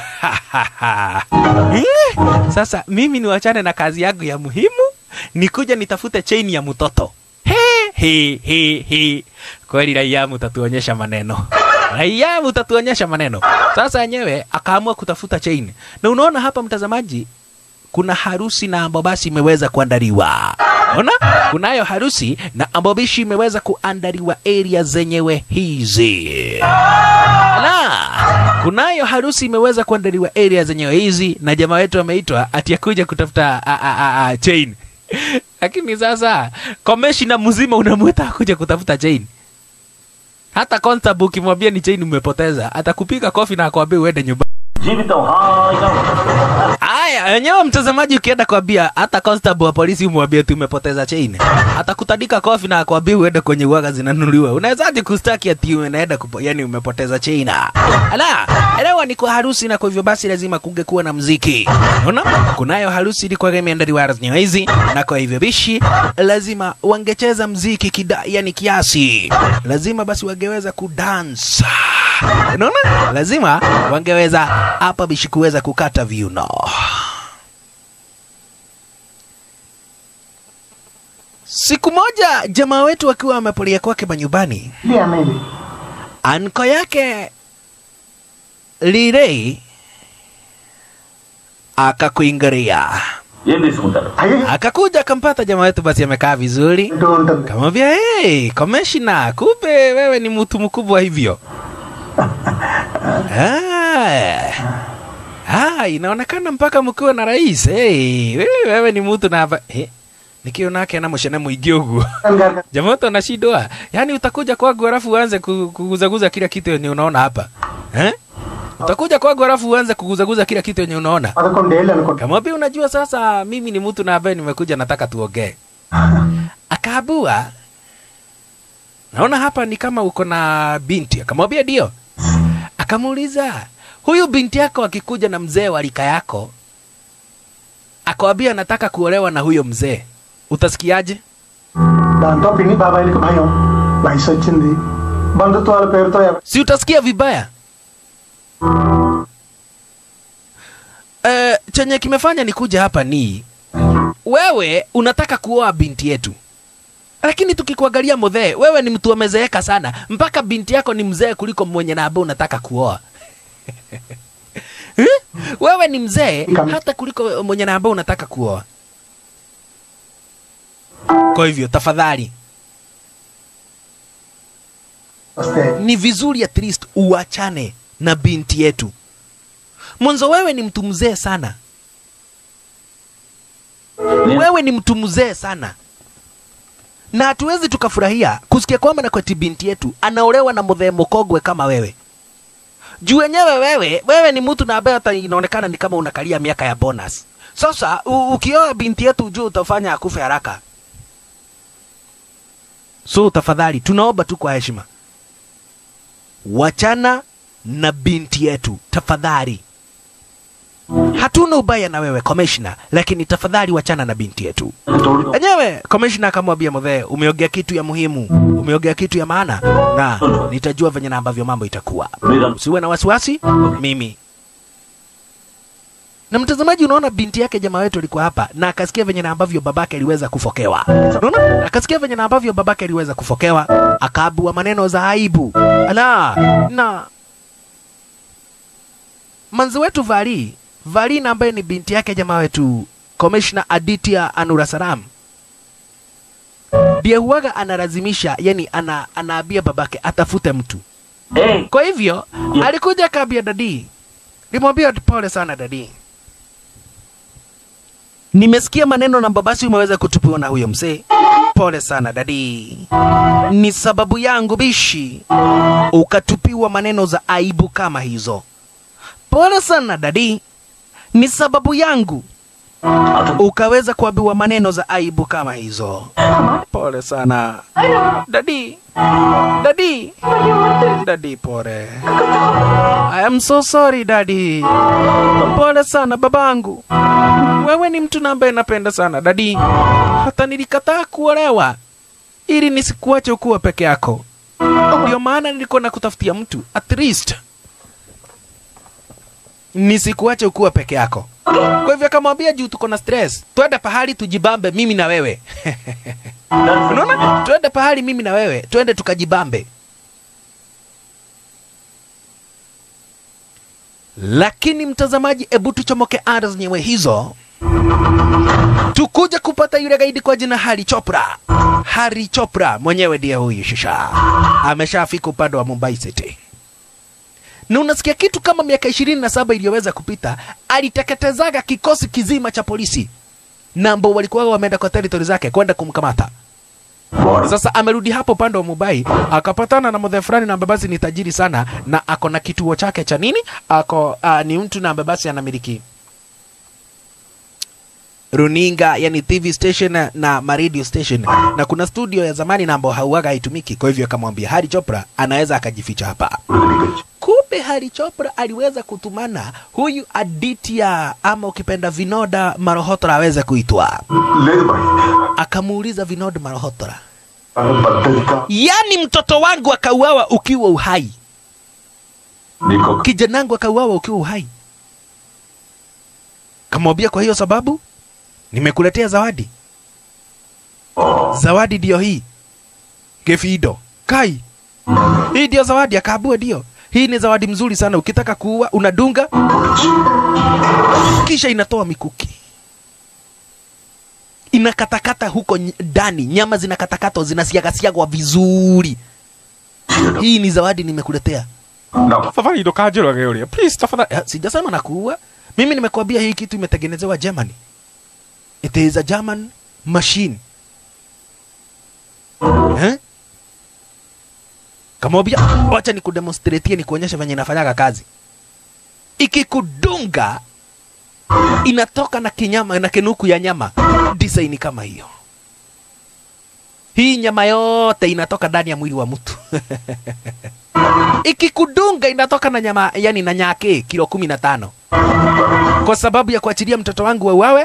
Eh, sasa mimi niwachane na kazi yangu ya muhimu nikuja nitafute chaini ya mtoto he, he, he, he. kweli raia mtatuonyesha maneno raia mtatuonyesha maneno sasa yenyewe akaamua kutafuta chain na unaona hapa mtazamaji kuna harusi na ambobasi imeweza kuandaliwa ona kunayo harusi na ambobishi imeweza kuandaliwa area zenyewe hizi na kunayo harusi imeweza kuandaliwa area zenyewe hizi na jamaa wetu ameitwa ati akuja kutafuta a, a, a, a, chain lakini sasa komeshina mzima unamwita akuja kutafuta chain hata constable ukimwambia ni chain umepoteza atakupiga kofi na akwambia uende nyumbani జీవితం హాయిగా ఉంటుంది. Aya, wenyewe mtazamaji, ukienda kwambia hata constable wa polisi umwambie tu umepoteza chain, atakutandika kofi na akwambia uende kwenye uwaga zinanunuliwa. Unawezaje kustaki ati unaenda kupo, yani umepoteza chain? Ala, elewa ni kwa harusi, na kwa hivyo basi lazima kungekuwa na mziki. Unaona, kunayo harusi ilikuwa imeandaliwa rasmi hizi, na kwa hivyo bishi lazima wangecheza mziki kida, yani kiasi, lazima basi wangeweza kudansa unaona lazima wangeweza hapa bishi kuweza kukata viuno siku moja jamaa wetu akiwa amepolia kwake manyumbani ఇది అన్నది anko yake lirei akakuingiria ఏం తీసుకుంటారు అయ్యి akakuja akampata jamaa wetu basi amekaa vizuri అంటూ ఉంటుంది kamwambia hey, komeshina kumbe wewe ni mtu mkubwa hivyo ah, ah, inaonekana mpaka mkiwa na rais hey, wewe, wewe ni mtu na hapa hey, nikionake na mushene mwingi uguo jamaa wote wanashindwa yaani utakuja kwangu halafu uanze ku- kuguzaguza kila kitu yenye unaona hapa eh? utakuja kwangu halafu uanze kuguzaguza kila kitu yenye unaona పదకొండేళ్ళు అనుకుంటా kamwambia unajua sasa mimi ni mtu na ambaye nimekuja nataka tuongee akaabua naona hapa ni kama uko na binti akamwambia ndio akamuuliza huyu binti yako akikuja na mzee wa rika yako akawambia anataka kuolewa na huyo mzee utasikiaje దాంతో పిన్ని బాబాయిలకి భయం వయసు వచ్చింది బంధుత్వాల పేరుతో ఎవ- si utasikia vibaya e, chenye kimefanya nikuja hapa ni wewe unataka kuoa binti yetu lakini tukikuangalia mudhee wewe ni mtu amezeeka sana mpaka binti yako ni mzee kuliko mwenye na ambaye unataka kuoa Eh? wewe ni mzee Kam- hata kuliko mwenye na ambaye unataka kuoa kwa hivyo tafadhali వస్తే ni vizuri at least uachane na binti yetu mwanzo wewe ni mtu mzee sana wewe ni mtu mzee sana na hatuwezi tukafurahia kusikia kwamba na kwati binti yetu anaolewa na mudhee mkogwe kama wewe juu wenyewe wewe wewe ni mtu na ambaye hata inaonekana ni kama unakalia miaka ya bonus sasa u- ukioa binti yetu juu utafanya akufe haraka so tafadhali tunaomba tu kwa heshima wachana na binti yetu tafadhali hatuna ubaya na wewe komishna lakini tafadhali wachana na binti yetu enyewe komishna akamwambia mudhee umeongea kitu ya muhimu umeongea kitu ya maana na nitajua venye na ambavyo mambo itakuwa usiwe na wasiwasi mimi na mtazamaji unaona binti yake jamaa wetu alikuwa hapa na akasikia venye na ambavyo babake aliweza kufokewa unaona akasikia venye na ambavyo babake aliweza kufokewa akaabua maneno za aibu ala na manzi wetu vali vali na ambaye ni binti yake jamaa wetu komishna aditya anurasaram ndiye huwaga analazimisha yani ana, anaambia babake atafute mtu Hey, kwa hivyo alikuja akaambia dadi limwambia pole sana dadi nimesikia maneno na babasi umeweza kutupiwa na huyo mzee pole sana dadi ni sababu yangu bishi ukatupiwa maneno za aibu kama hizo pole sana dadi ni sababu yangu ukaweza kuambiwa maneno za aibu kama hizo pole sana dadi dadi dadi pole I am so sorry dadi pole sana babangu wewe ni mtu na ambaye napenda sana dadi hata nilikataa kuolewa ili nisikuache ukuwa peke yako ndio maana nilikuwa nakutafutia mtu at least nisikuache ukuwa peke yako kwa hivyo akamwambia juu tuko na stress twende pahali tujibambe mimi na wewe unaona twende pahali mimi na wewe twende tukajibambe lakini mtazamaji ebu tuchomoke ada zenyewe hizo tukuja kupata yule gaidi kwa jina Hari Chopra. Hari Chopra mwenyewe ndiye huyu shisha, ameshafika upande wa Mumbai City na unasikia kitu kama miaka ishirini na saba iliyoweza kupita aliteketezaga kikosi kizima cha polisi na ambao walikuwa wameenda kwa territory zake kwenda kumkamata. Sasa amerudi hapo upande wa Mumbai akapatana na mzee fulani na ambaye basi ni tajiri sana na ako na kituo chake cha nini, ako uh, ni mtu na ambaye basi anamiliki runinga yani TV station na maradio station na kuna studio ya zamani na ambao hauaga haitumiki. Kwa hivyo akamwambia Hari Chopra anaweza akajificha hapa. Kumbe Hari Chopra aliweza kutumana huyu Aditya ama ukipenda Vinoda Malhotra aweze kuitwa, లేదు bye akamuuliza Vinoda Malhotra, తన పద్ధతిగా yani mtoto wangu akauawa ukiwa uhai, నీకు kijanangu akauawa ukiwa uhai. Kamwambia kwa hiyo sababu nimekuletea zawadi. Zawadi ndio hii Gefido kai, hii ndio zawadi. Akaabua ndio hii ni zawadi mzuri sana, ukitaka kuua unadunga, kisha inatoa mikuki inakatakata huko ny- ndani, nyama zinakatakatwa zinasiagasiagwa vizuri. Hii ni zawadi nimekuletea. నా Tafadhali ndo kajero geolia. Please tafadhali. Eh, Sijasema na kuua. Mimi nimekuambia hii kitu imetengenezewa Germany. It is a German machine. Eh? Kamwambia, wacha nikudemonstratie nikuonyeshe venye inafanyaga kazi. Ikikudunga inatoka na kinyama na kinuku ya nyama design kama hiyo. Hii nyama yote inatoka ndani ya mwili wa mtu. ikikudunga inatoka na nyama yani na nyake kilo kumi na tano kwa sababu ya kuachilia mtoto wangu wauawe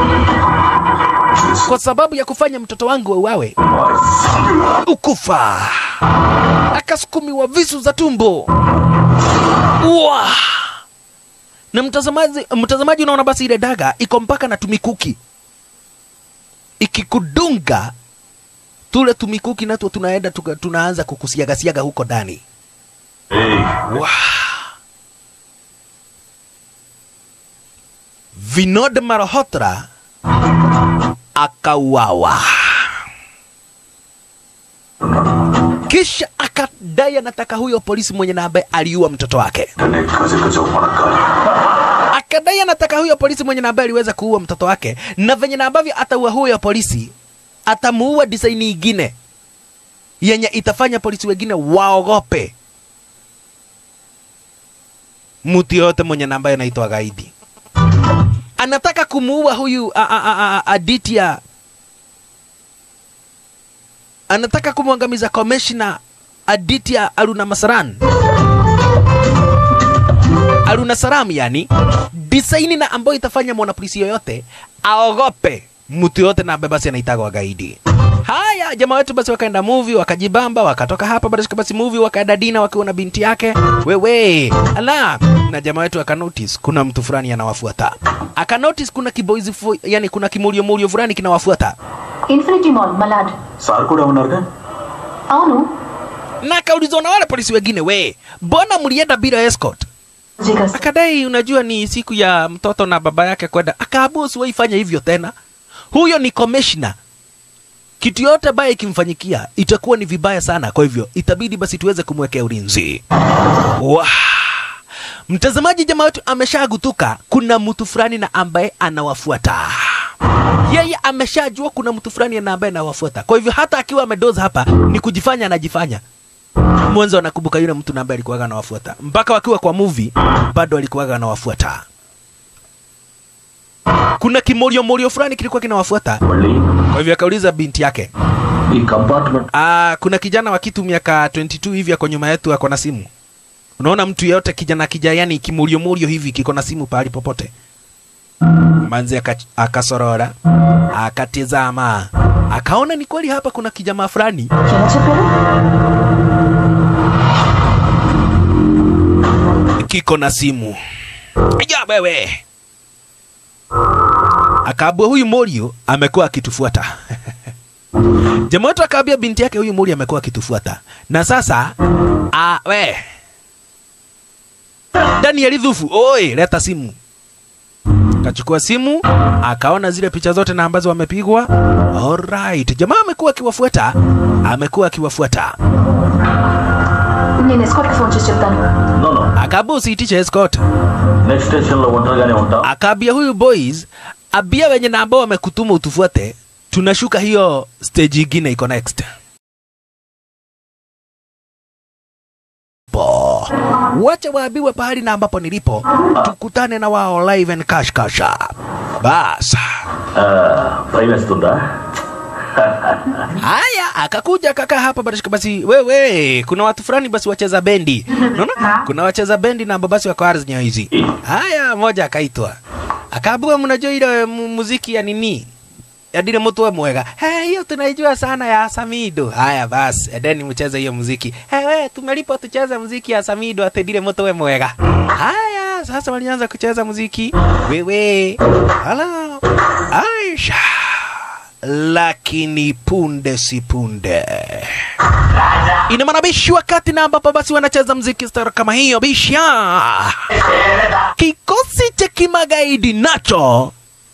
kwa sababu ya kufanya mtoto wangu wauawe ukufa akasukumiwa visu za tumbo Uwa! na mtazamaji mtazamaji unaona basi ile daga iko mpaka na tumikuki ikikudunga tule tumikuki nato tunaenda tuka, tunaanza kukusiagasiaga huko ndani Hey, Wow. Vinod Malhotra akauawa, kisha akadai anataka huyo polisi mwenye na ambaye aliua mtoto wake, tene kazi kazi umanakari. akadai anataka huyo polisi mwenye na ambaye aliweza kuua mtoto wake, na venye na ambavyo ataua huyo polisi atamuua design ingine yenye itafanya polisi wengine waogope mtu yote mwenye namba anaitwa gaidi. Anataka kumuua huyu a, a, a, a, Aditya, anataka kumwangamiza komeshna Aditya Aruna Masaran, Aruna Saram, yani design na ambayo itafanya mwanapolisi yoyote aogope mtu yote na ambaye basi anaitagwa gaidi. Haya, jamaa wetu basi wakaenda movie, wakajibamba, wakatoka hapa basi basi movie, wakaenda dina wakiwa na binti yake. Wewe ala, na jamaa wetu akanotice kuna mtu fulani anawafuata, akanotice kuna kiboizi, fu- yani kuna kimulio mulio fulani kinawafuata, infinity mall Malad sir కూడా ఉన్నారుగా అవును na akaulizwa na wale polisi wengine, we mbona mlienda bila escort? జిగస్ Akadai unajua ni siku ya mtoto na baba yake kwenda, akaamua usiwaifanya hivyo tena. Huyo ni commissioner, kitu yote baya ikimfanyikia itakuwa ni vibaya sana, kwa hivyo itabidi basi tuweze kumwekea ulinzi. Wow. Mtazamaji, jamaa wetu ameshagutuka, kuna mtu fulani na ambaye anawafuata yeye ameshajua kuna mtu fulani na ambaye anawafuata. Kwa hivyo hata akiwa amedoza hapa ni kujifanya anajifanya mwanzo anakumbuka yule mtu na ambaye alikuwaga anawafuata mpaka wakiwa kwa movie bado alikuwaga anawafuata kuna kimorio morio fulani kilikuwa kinawafuata మళ్ళీ kwa hivyo akauliza binti yake ఈ compartment ah kuna kijana wa kitu miaka 22 hivi ako nyuma yetu ako na simu unaona mtu yeyote kijana kija yani kimorio morio hivi kiko na simu pahali popote manzi aka- akasorora akatizama akaona ni kweli hapa kuna kijamaa fulani ఎలా చెప్పారు kiko na simu ja wewe akaambua huyu morio amekuwa akitufuata jamaa wetu akaambia binti yake huyu morio amekuwa akitufuata na sasa a, we danieli dhufu oi leta simu kachukua simu akaona zile picha zote na ambazo wamepigwa alright jamaa amekuwa akiwafuata amekuwa akiwafuata నేను escort phone చేసి చెప్తాను no no akaambia usiitishe escort next station లో ఒంటరిగానే ఉంటాం akaambia huyu boys abia wenye na ambao wamekutuma utufuate tunashuka hiyo stage ingine iko next Po. wacha waambiwe pahali na ambapo nilipo tukutane na wao live and cash kasha bas భయం వేస్తుందా haya akakuja akakaa hapa barashika basi wewe kuna watu fulani basi wacheza bendi unaona kuna wacheza bendi na ambao basi wako ardhi hizi haya moja akaitwa akaambiwa mnajua ile mu- muziki ya nini ya dile mtu mwega "Eh, hiyo tunaijua sana ya Samido haya basi edeni mcheze hiyo muziki hey, we tumelipo tucheze muziki ya Samido ate dile mtu we mwega haya sasa walianza kucheza muziki wewe hala Aisha lakini punde si punde ina maana bishi wakati na ambapo basi wanacheza mziki stara kama hiyo bisha kikosi cha kimagaidi nacho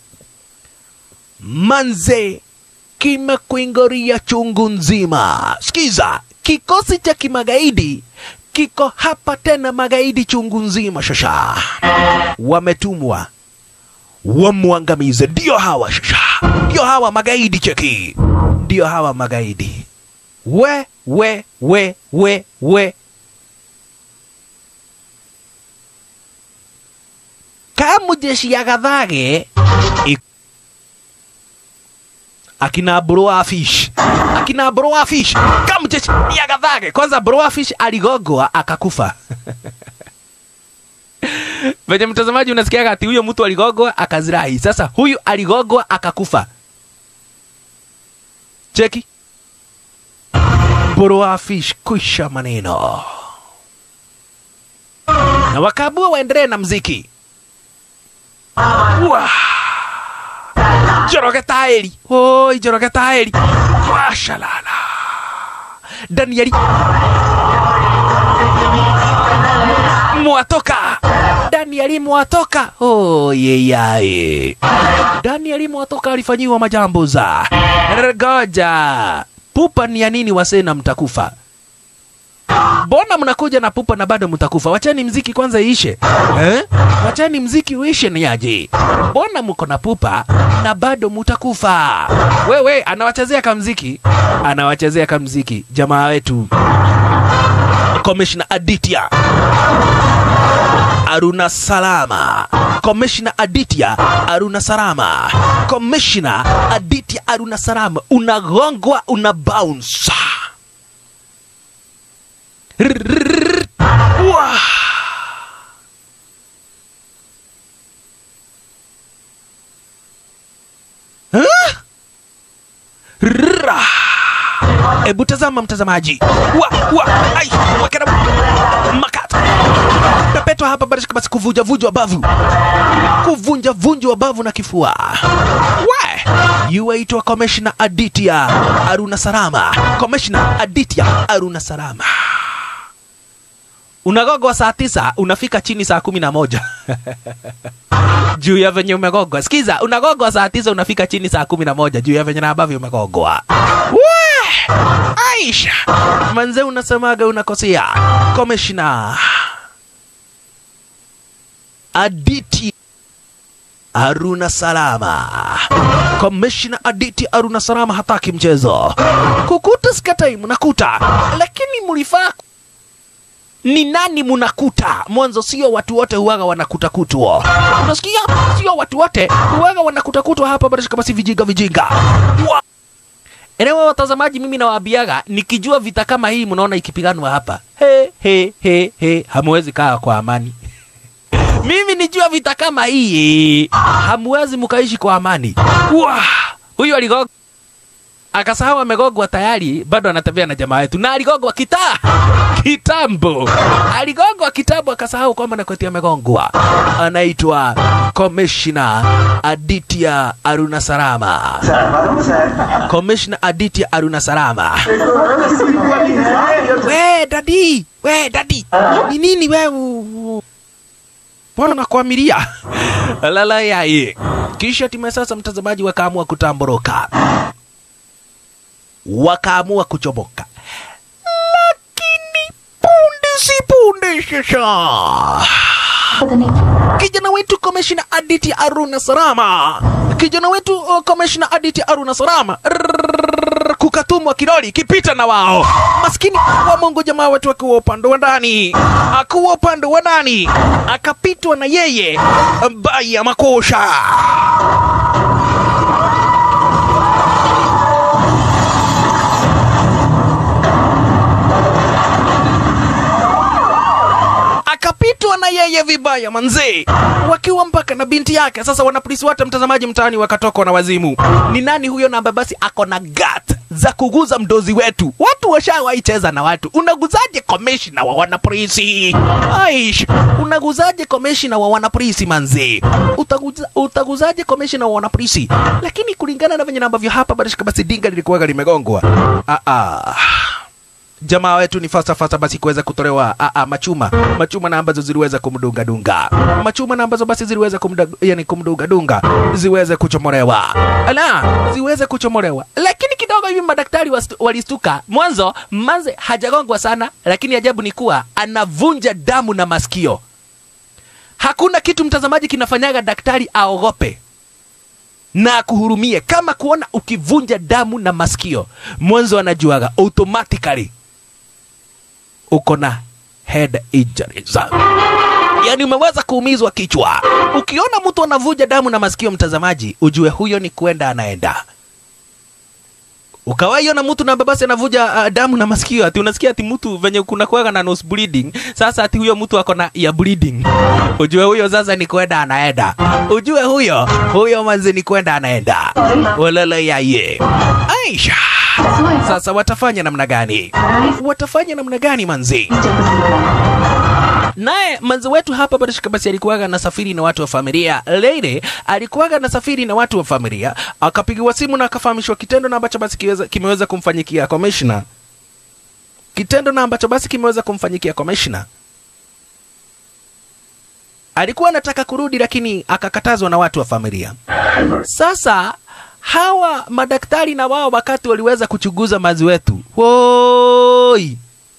manze kimekuingoria chungu nzima sikiza kikosi cha kimagaidi kiko hapa tena magaidi chungu nzima shasha wametumwa wamwangamize ndio hawa shasha ndio hawa magaidi cheki ndio hawa magaidi we we we we we kamujeshi ya gathage i- akina broafish akina broafish kamujeshi ya gathage kwanza broafish aligogwa akakufa venye mtazamaji unasikiaga ati huyo mtu aligogwa akazirai sasa huyu aligogwa akakufa cheki broafish kwisha maneno na wakaabua waendelee na mziki Wah! Joroge taeri oi joroge taeri Wah! ashalala danieli mwatoka danieli mwatoka oh, yeyaye danieli mwatoka alifanyiwa majambo za goja pupa ni ya nini wasena mtakufa mbona mnakuja na pupa na bado mtakufa wachani mziki kwanza iishe eh? wachani mziki uishe ni aje mbona mko na pupa na bado mutakufa wewe anawachezea kamziki anawachezea kamziki jamaa wetu komishna aditya aruna salama komishna aditya aruna salama komishna aditya aruna salama unagongwa una bounce Rrrr. Wah. Huh? Rrrra. Ebu tazama mtazamaji, wa wa ai wakera makata pepetwa hapa basi basi kuvunja vunja bavu, kuvunja vunja bavu na kifua. We yuaitwa Commissioner Aditya Aruna Sarama, Commissioner Aditya Aruna Sarama unagogwa saa tisa unafika chini saa kumi na moja juu ya venye umegogwa. Sikiza, unagogwa saa tisa unafika chini saa kumi na moja juu ya venye na ambavyo umegogwa. We! Aisha manze, unasemaga unakosea. Komishna Aditi Aruna Salama, Komishna Aditi Aruna Salama hataki mchezo. Kukuta sikatai, mnakuta, lakini mlifaa ni nani munakuta mwanzo sio watu wote huwaga wanakutakutwa unasikia sio watu wote huwaga wanakutakutwa hapa bado kama si vijinga vijinga Wa- Enewe watazamaji, mimi nawaambiaga nikijua vita kama hii mnaona ikipiganwa hapa, he he he he, hamwezi kaa kwa amani. mimi nijua vita kama hii hamwezi mkaishi kwa amani. Wa huyu aligoga akasahau amegogwa tayari, bado anatembea na jamaa yetu, na aligogwa kitaa kitambo, aligogwa kitambo, akasahau kwamba nakweti amegongwa. Anaitwa Commissioner Aditya Aruna Sarama, Commissioner Aditya Aruna Sarama. We dadi, we dadi, ni nini wewe? Mbona nakuamiria lala yaye. Kisha timu ya sasa, mtazamaji, wakaamua kutamboroka wakaamua kuchomoka, lakini punde si punde sasa पता नहीं kijana wetu komeshina Aditi Aruna Sarama, kijana wetu uh, komeshina Aditi Aruna Sarama Rrrr, kukatumwa kiroli kipita na wao maskini wa Mungu, jamaa wetu akiwa upande wa ndani, akiwa upande wa ndani akapitwa na yeye mbaya makosha akapitwa na yeye vibaya manzee, wakiwa mpaka na binti yake. Sasa wanapolisi wote, mtazamaji, mtaani wakatokwa na wazimu. Ni nani huyo namba? Basi ako na gat za kuguza mdozi wetu. Watu washawahi cheza na watu. Unaguzaje komishina wa wanapolisi? Aish, unaguzaje komishina wa wanapolisi manzee? Utaguza, utaguzaje komishina wa wanapolisi? Lakini kulingana na venye na ambavyo hapa bado basi dinga lilikuwa limegongwa. Ah ah jamaa wetu ni fasta fasta basi kuweza kutolewa a, a, machuma machuma na ambazo ziliweza kumdunga dunga machuma na ambazo basi ziliweza kumda, yani kumdunga dunga ziweze kuchomolewa ala ziweze kuchomolewa lakini kidogo hivi madaktari wastu- walistuka mwanzo manze hajagongwa sana lakini ajabu ni kuwa anavunja damu na masikio hakuna kitu mtazamaji kinafanyaga daktari aogope na akuhurumie kama kuona ukivunja damu na masikio mwanzo anajuaga automatically uko na head injuries yaani umeweza kuumizwa kichwa ukiona mtu anavuja damu na masikio mtazamaji ujue huyo ni kwenda anaenda ukawaiona mtu na babasi anavuja uh, damu na masikio ati unasikia ati mtu venye kuna kuwaga na nose bleeding sasa ati huyo mtu ako na ya bleeding ujue huyo sasa ni kwenda anaenda ujue huyo huyo manzi ni kwenda anaenda walala yaye aisha sasa watafanya namna gani watafanya namna gani manzi naye manzi wetu hapa barishika basi alikuwaga na safiri na watu wa familia leile alikuwaga na safiri na watu wa familia akapigiwa simu na akafahamishwa kitendo na ambacho basi kiweza, kimeweza kumfanyikia commissioner kitendo na ambacho basi kimeweza kumfanyikia commissioner alikuwa anataka kurudi lakini akakatazwa na watu wa familia Hammer. sasa hawa madaktari na wao wakati waliweza kuchunguza mazi wetu woi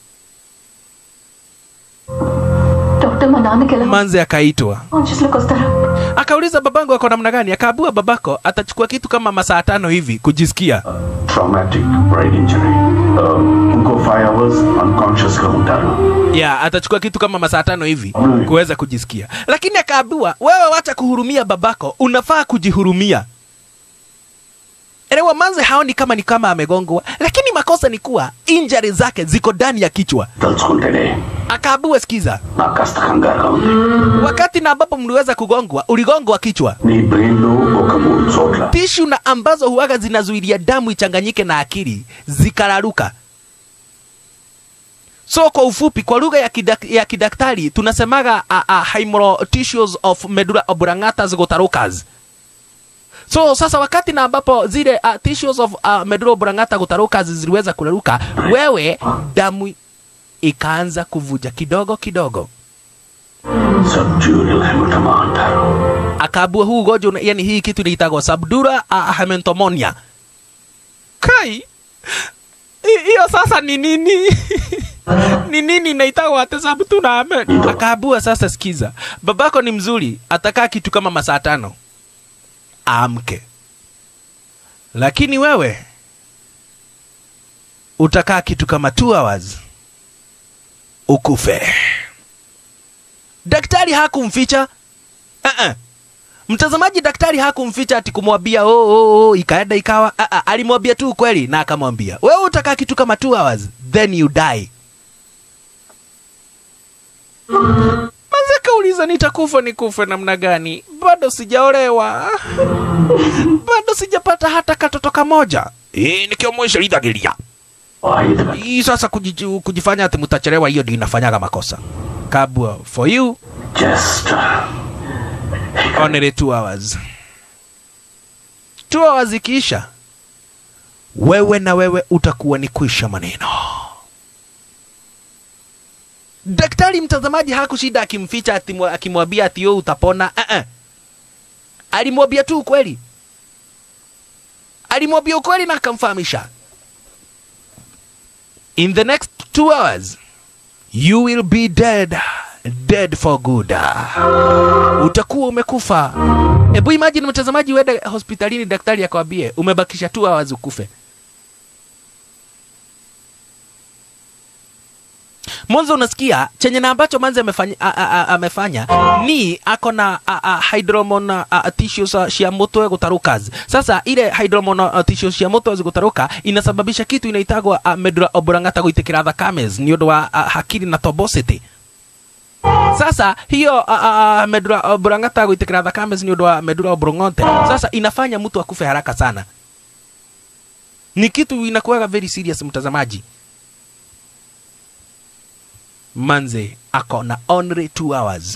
doctor మా నాన్నకి ఎలా manzi akaitwa conscious లోకి వస్తారా akauliza babangu ako namna gani akaabua babako atachukua kitu kama masaa tano hivi kujisikia Traumatic brain injury. Um, ఇంకో five hours unconscious గా ఉంటారు ya atachukua kitu kama masaa tano hivi kuweza kujisikia lakini akaambiwa wewe wacha kuhurumia babako unafaa kujihurumia elewa manze haoni kama ni kama amegongwa lakini makosa ni kuwa injari zake ziko ndani ya kichwa తలుచుకుంటేనే akaambiwa sikiza నాకు కాస్త కంగారుగా ఉంది wakati na ambapo mliweza kugongwa uligongwa kichwa నీ brain లో ఒక మూడు చోట్ల tishu na ambazo huaga zinazuilia damu ichanganyike na akili zikararuka so kwa ufupi kwa lugha ya, kidak, ya kidaktari tunasemaga uh, uh, hemorrhage tissues of medulla oblongata gutarukas so sasa wakati na ambapo zile uh, tissues of uh, medulla oblongata gutarukas ziliweza kuraruka wewe damu ikaanza kuvuja kidogo kidogo సబ్జ్యూరియల్ హెమటమా అంటారు akaabua huu ugonjwa una- yani hii kitu inaitagwa subdura uh, hematomonia kai hi- hiyo sasa ni nini ni nini inaitagwa ate subdura ame akaabua sasa sikiza babako ni mzuri atakaa kitu kama masaa tano amke lakini wewe utakaa kitu kama two hours ukufe daktari hakumficha uh-uh. mtazamaji daktari hakumficha ati kumwambia oh, oh, oh, ikaenda ikawa uh-uh. alimwambia tu ukweli na akamwambia wewe utakaa kitu kama two hours then you die manze kauliza nitakufa nikufe namna gani bado sijaolewa bado sijapata hata katoto kamoja hii nikiomwisha lidhagilia వాయిదా hii sasa kujiju, kujifanya ati mtachelewa hiyo ndio inafanyaga makosa kabwa for you జస్ట్ only two hours two hours ikiisha wewe na wewe utakuwa ni kuisha maneno daktari mtazamaji hakushida akimficha ati- akimwambia ati yo utapona uh-uh. alimwambia tu ukweli alimwambia ukweli na akamfahamisha in the next two hours you will be dead dead for good utakuwa umekufa hebu imagine mtazamaji uende hospitalini daktari akwambie umebakisha tu hours ukufe mwanzo unasikia chenye na ambacho manzi amefanya, a- a- a- amefanya ni ako na a- a- hydromon a- a- tissues a, cia mutwe gutarukas sasa ile hydromon a, tissues cia mutwe zigutaruka inasababisha kitu inaitagwa a, medulla oblongata guitikira thakames ni undu wa a, hakiri na tobosity sasa hiyo uh, uh, medulla oblongata guitikira thakame ni undu wa medulla oblongate sasa inafanya mtu akufe haraka sana ni kitu inakuwaga very serious mtazamaji manze ako na only two hours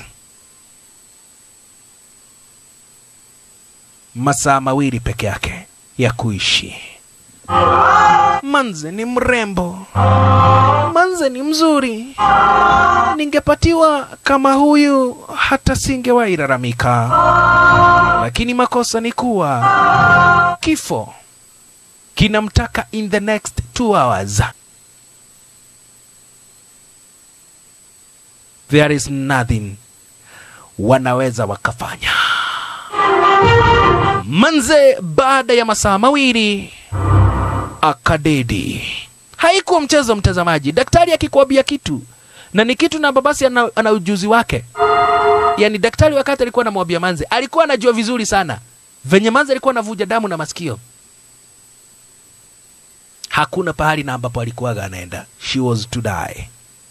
masaa mawili peke yake ya kuishi manze ni mrembo manze ni mzuri ningepatiwa kama huyu hata singewahi lalamika lakini makosa ni kuwa kifo kinamtaka in the next two hours there is nothing wanaweza wakafanya manze baada ya masaa mawili akadedi haikuwa mchezo mtazamaji daktari akikwambia kitu na ni kitu na babasi ana, ana ujuzi wake yaani daktari wakati alikuwa anamwambia manze alikuwa anajua vizuri sana venye manze alikuwa anavuja damu na masikio hakuna pahali na ambapo alikuwaga anaenda she was to die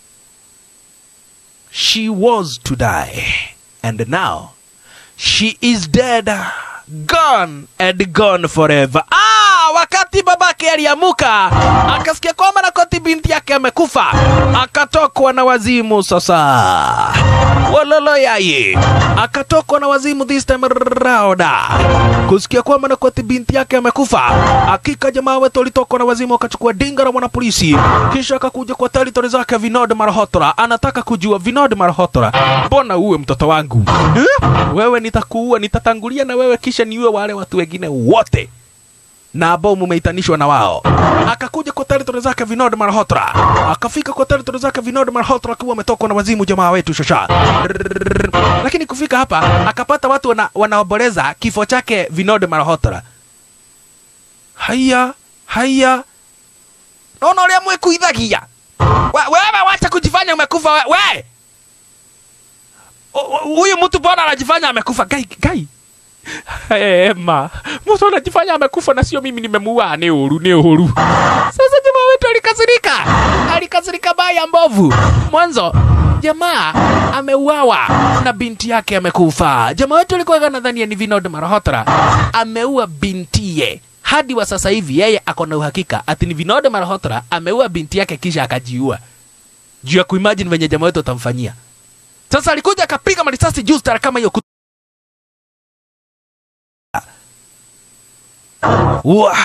she was to die and now she is dead gone and gone forever ah wakati baba yake aliamuka akasikia kwamba Nakoti binti yake amekufa, akatokwa na wazimu sasa. Walolo yaye akatokwa na wazimu this time rauda kusikia kwamba Nakoti binti yake amekufa. Hakika jamaa wetu alitokwa na wazimu, akachukua dinga la mwanapolisi, kisha akakuja kwa territory zake Vinod Malhotra. Anataka kujua Vinod Malhotra, mbona uwe mtoto wangu eh? Wewe nitakuua, nitatangulia na wewe, kisha niue wale watu wengine wote na ambao mumeitanishwa na wao. Akakuja kwa territory zake Vinod Malhotra, akafika kwa territory zake Vinod Malhotra akiwa ametokwa na wazimu jamaa wetu shasha. Lakini kufika hapa akapata watu wana, wanaomboleza kifo chake Vinod Malhotra. Haya haya, naona ulia mwekuithagia We- wewe, wacha kujifanya umekufa we, we. O- o- Huyu mtu mbona anajifanya amekufa? Gai, gai Ema, mtu anajifanya amekufa na sio mimi nimemuua. Ni uhuru, ni uhuru. Sasa jamaa wetu alikasirika, alikasirika baya mbovu. Mwanzo jamaa ameuawa na binti yake amekufa. Jamaa wetu alikuwa nadhania ni Vinod Malhotra ameua bintiye. Hadi wa sasa hivi yeye ako na uhakika ati ni Vinod Malhotra ameua binti yake kisha akajiua, juu ya kuimagine venye jamaa wetu atamfanyia. Sasa alikuja akapiga marisasi juu stara kama hiyo Wa-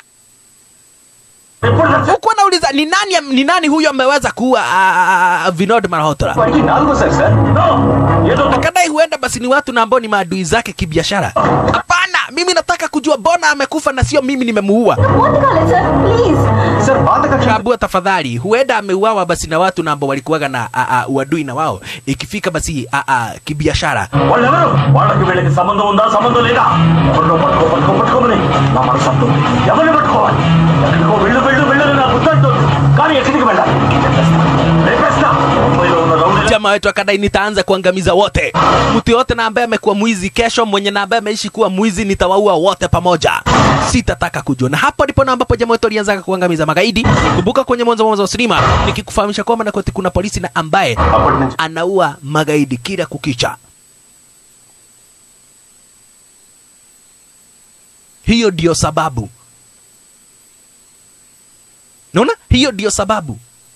huku anauliza ni nani, ni nani huyo ameweza kuua ah, Vinod Malhotra. వాడికి నాలుగో sir sir Akadai huenda basi ni watu na ambao ni maadui zake kibiashara. Hapana, mimi nataka kujua bona amekufa na sio mimi nimemuua. పోతే కాలేదు sir please sir బాధ కక్ష Kabua tafadhali, huenda ameuawa basi na watu na ambao walikuwaga na a, a, uadui na wao, ikifika basi a, a, kibiashara. వాళ్ళెవరు వాళ్ళకి వీళ్ళకి సంబంధం ఉందా సంబంధం లేదా ఎవరినో పట్టుకో పట్టుకో పట్టుకోమని నా మనసు అంటుంది ఎవరిని పట్టుకోవాలి ఎక్కడికో వెళ్ళు వెళ్ళు వెళ్ళు అని నా బుద్ధి అంటుంది కానీ ఎక్కడికి వెళ్ళాలి రేపేస్తా. రేపేస్తా ముంబైలో ఉన్న రౌడీల Jamaa wetu akadai nitaanza kuangamiza wote, mtu yote na ambaye amekuwa mwizi kesho, mwenye na ambaye ameishi kuwa mwizi, nitawaua wote pamoja, sitataka kujua. Na hapo ndipo na ambapo jamaa wetu alianza kuangamiza magaidi. Kumbuka kwenye mwanzo mwanzo wa sinema nikikufahamisha kwamba Nakoti kuna polisi na ambaye అప్పటి నుంచి anaua magaidi kila kukicha. Hiyo ndio sababu, naona hiyo ndio sababu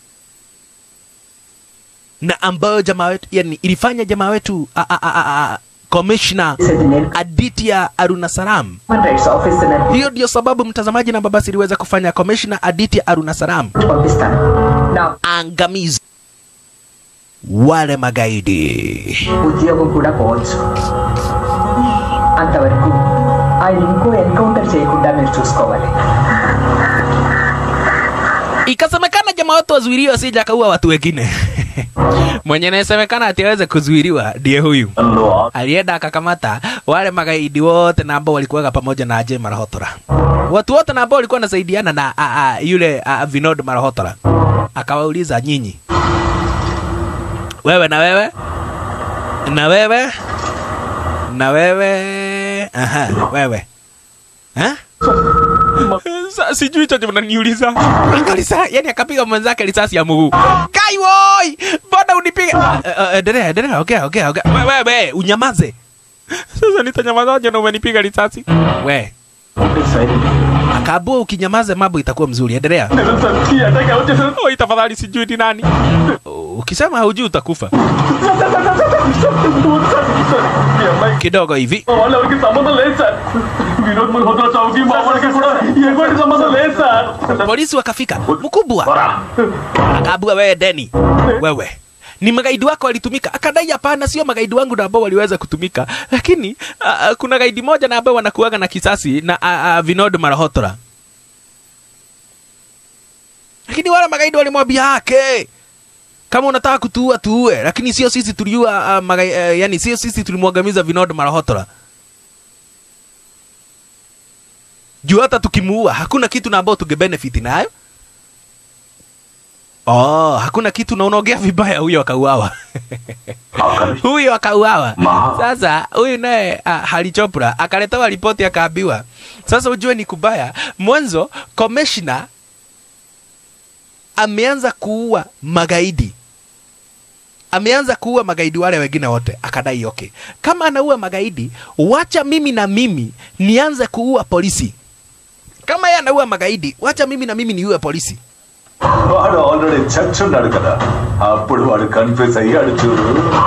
na ambayo jamaa wetu yani ilifanya jamaa wetu a- a- a- a- a- commissioner Aditya Arunasaram. Human rights officer Hiyo ndio sababu mtazamaji na babasi iliweza kufanya commissioner Aditya Arunasaram పంపిస్తాను నా angamizi wale magaidi. ఉద్యోగం కూడా పోవచ్చు అంతవరకు ఆయన ఇంకో ఎన్కౌంటర్ చేయకుండా మీరు చూసుకోవాలి Ikasemekana jamaa wetu wazuiliwe asije akaua watu wengine. Mwenye anayesemekana ati aweze kuzuiliwa ndiye huyu. Alienda akakamata wale magaidi wote na ambao walikuwa pamoja na Ajay Malhotra. Watu wote na ambao walikuwa wanasaidiana na a, a, yule a, Vinod Malhotra. Akawauliza nyinyi. Wewe na wewe? Na wewe? Na wewe? Aha, wewe. Ha? Sa, sijui chochote mnaniuliza. Akalisa, yani akapiga mwenzake risasi ya mguu. Kai woi, mbona unipiga? Uh, uh, endelea, endelea. Okay, okay, okay. Wewe wewe, unyamaze. Sasa nitanyamazaje na umenipiga risasi? We. Akaambua ukinyamaza mambo itakuwa mzuri. Endelea. Oi, tafadhali sijui ni nani. Ukisema haujui utakufa. Kidogo hivi. వాళ్ళెవరికి సంబంధం లేదు సార్ వినోద్ మల్హోత్రా చావుకి మా వాళ్ళకి కూడా ఎటువంటి సంబంధం లేదు sir Polisi wakafika. Mkubwa. Akaambua wewe Deni. Wewe. Ni magaidi wako walitumika. Akadai hapana, sio magaidi wangu na ambao waliweza kutumika, lakini uh, kuna gaidi moja na ambao wanakuaga na kisasi na uh, uh, Vinod Malhotra, lakini wale magaidi walimwambia hake kama unataka kutuua tuue, lakini sio sisi tuliua uh, magai, uh, yani sio sisi tulimwangamiza Vinod Malhotra. Juu hata tukimuua hakuna kitu na ambao tungebenefit nayo. Oh, hakuna kitu na unaongea vibaya, huyo akauawa. huyo akauawa. Ma. Sasa huyu naye uh, Hari Chopra akaletewa ripoti akaambiwa, sasa ujue ni kubaya. Mwanzo commissioner ameanza kuua magaidi ameanza kuua magaidi wale wengine wote. Akadai okay, kama anaua magaidi, wacha mimi na mimi nianze kuua polisi. kama yeye anaua magaidi wacha mimi na mimi niue polisi వాడు already చచ్చి ఉన్నాడు కదా అప్పుడు వాడు కన్ఫ్యూజ్ అయ్యాడు చూడు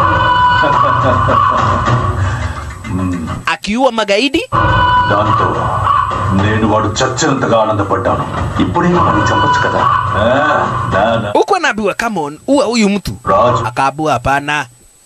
akiua magaidi దాంతో నేను వాడు చచ్చినంతగా ఆనందపడ్డాను ఇప్పుడేమో వాడిని చంపొచ్చు కదా ఆ, నా, నా. huku anaambiwa come on ua huyu mtu Raju akaambiwa hapana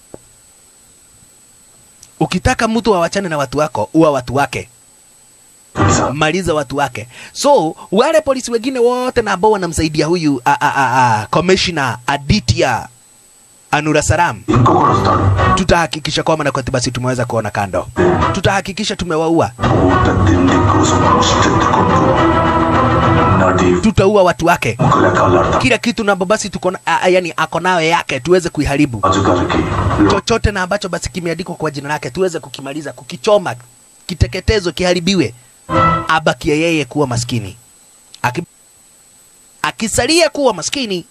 ukitaka mtu awachane na watu wako ua watu wake తెలుసా maliza watu wake so wale polisi wengine wote na ambao wanamsaidia huyu a- a- a- a- commissioner aditya anurasaram ఇంకొకడు వస్తాడు tutahakikisha kwamba na kwa basi tumeweza kuona kando tutahakikisha tumewaua పూట తిండి కోసం ముష్టెత్తుకుంటూ నడి tutaua watu wake ముక్కలే కాలాడతాం kila kitu na basi tuko na- a- a- yani ako nayo yake tuweze kuiharibu రాజుగారికి లో- chochote na ambacho basi kimeandikwa kwa jina lake tuweze kukimaliza kukichoma kiteketezo kiharibiwe abakie yeye kuwa maskini Aki, akisalia kuwa maskini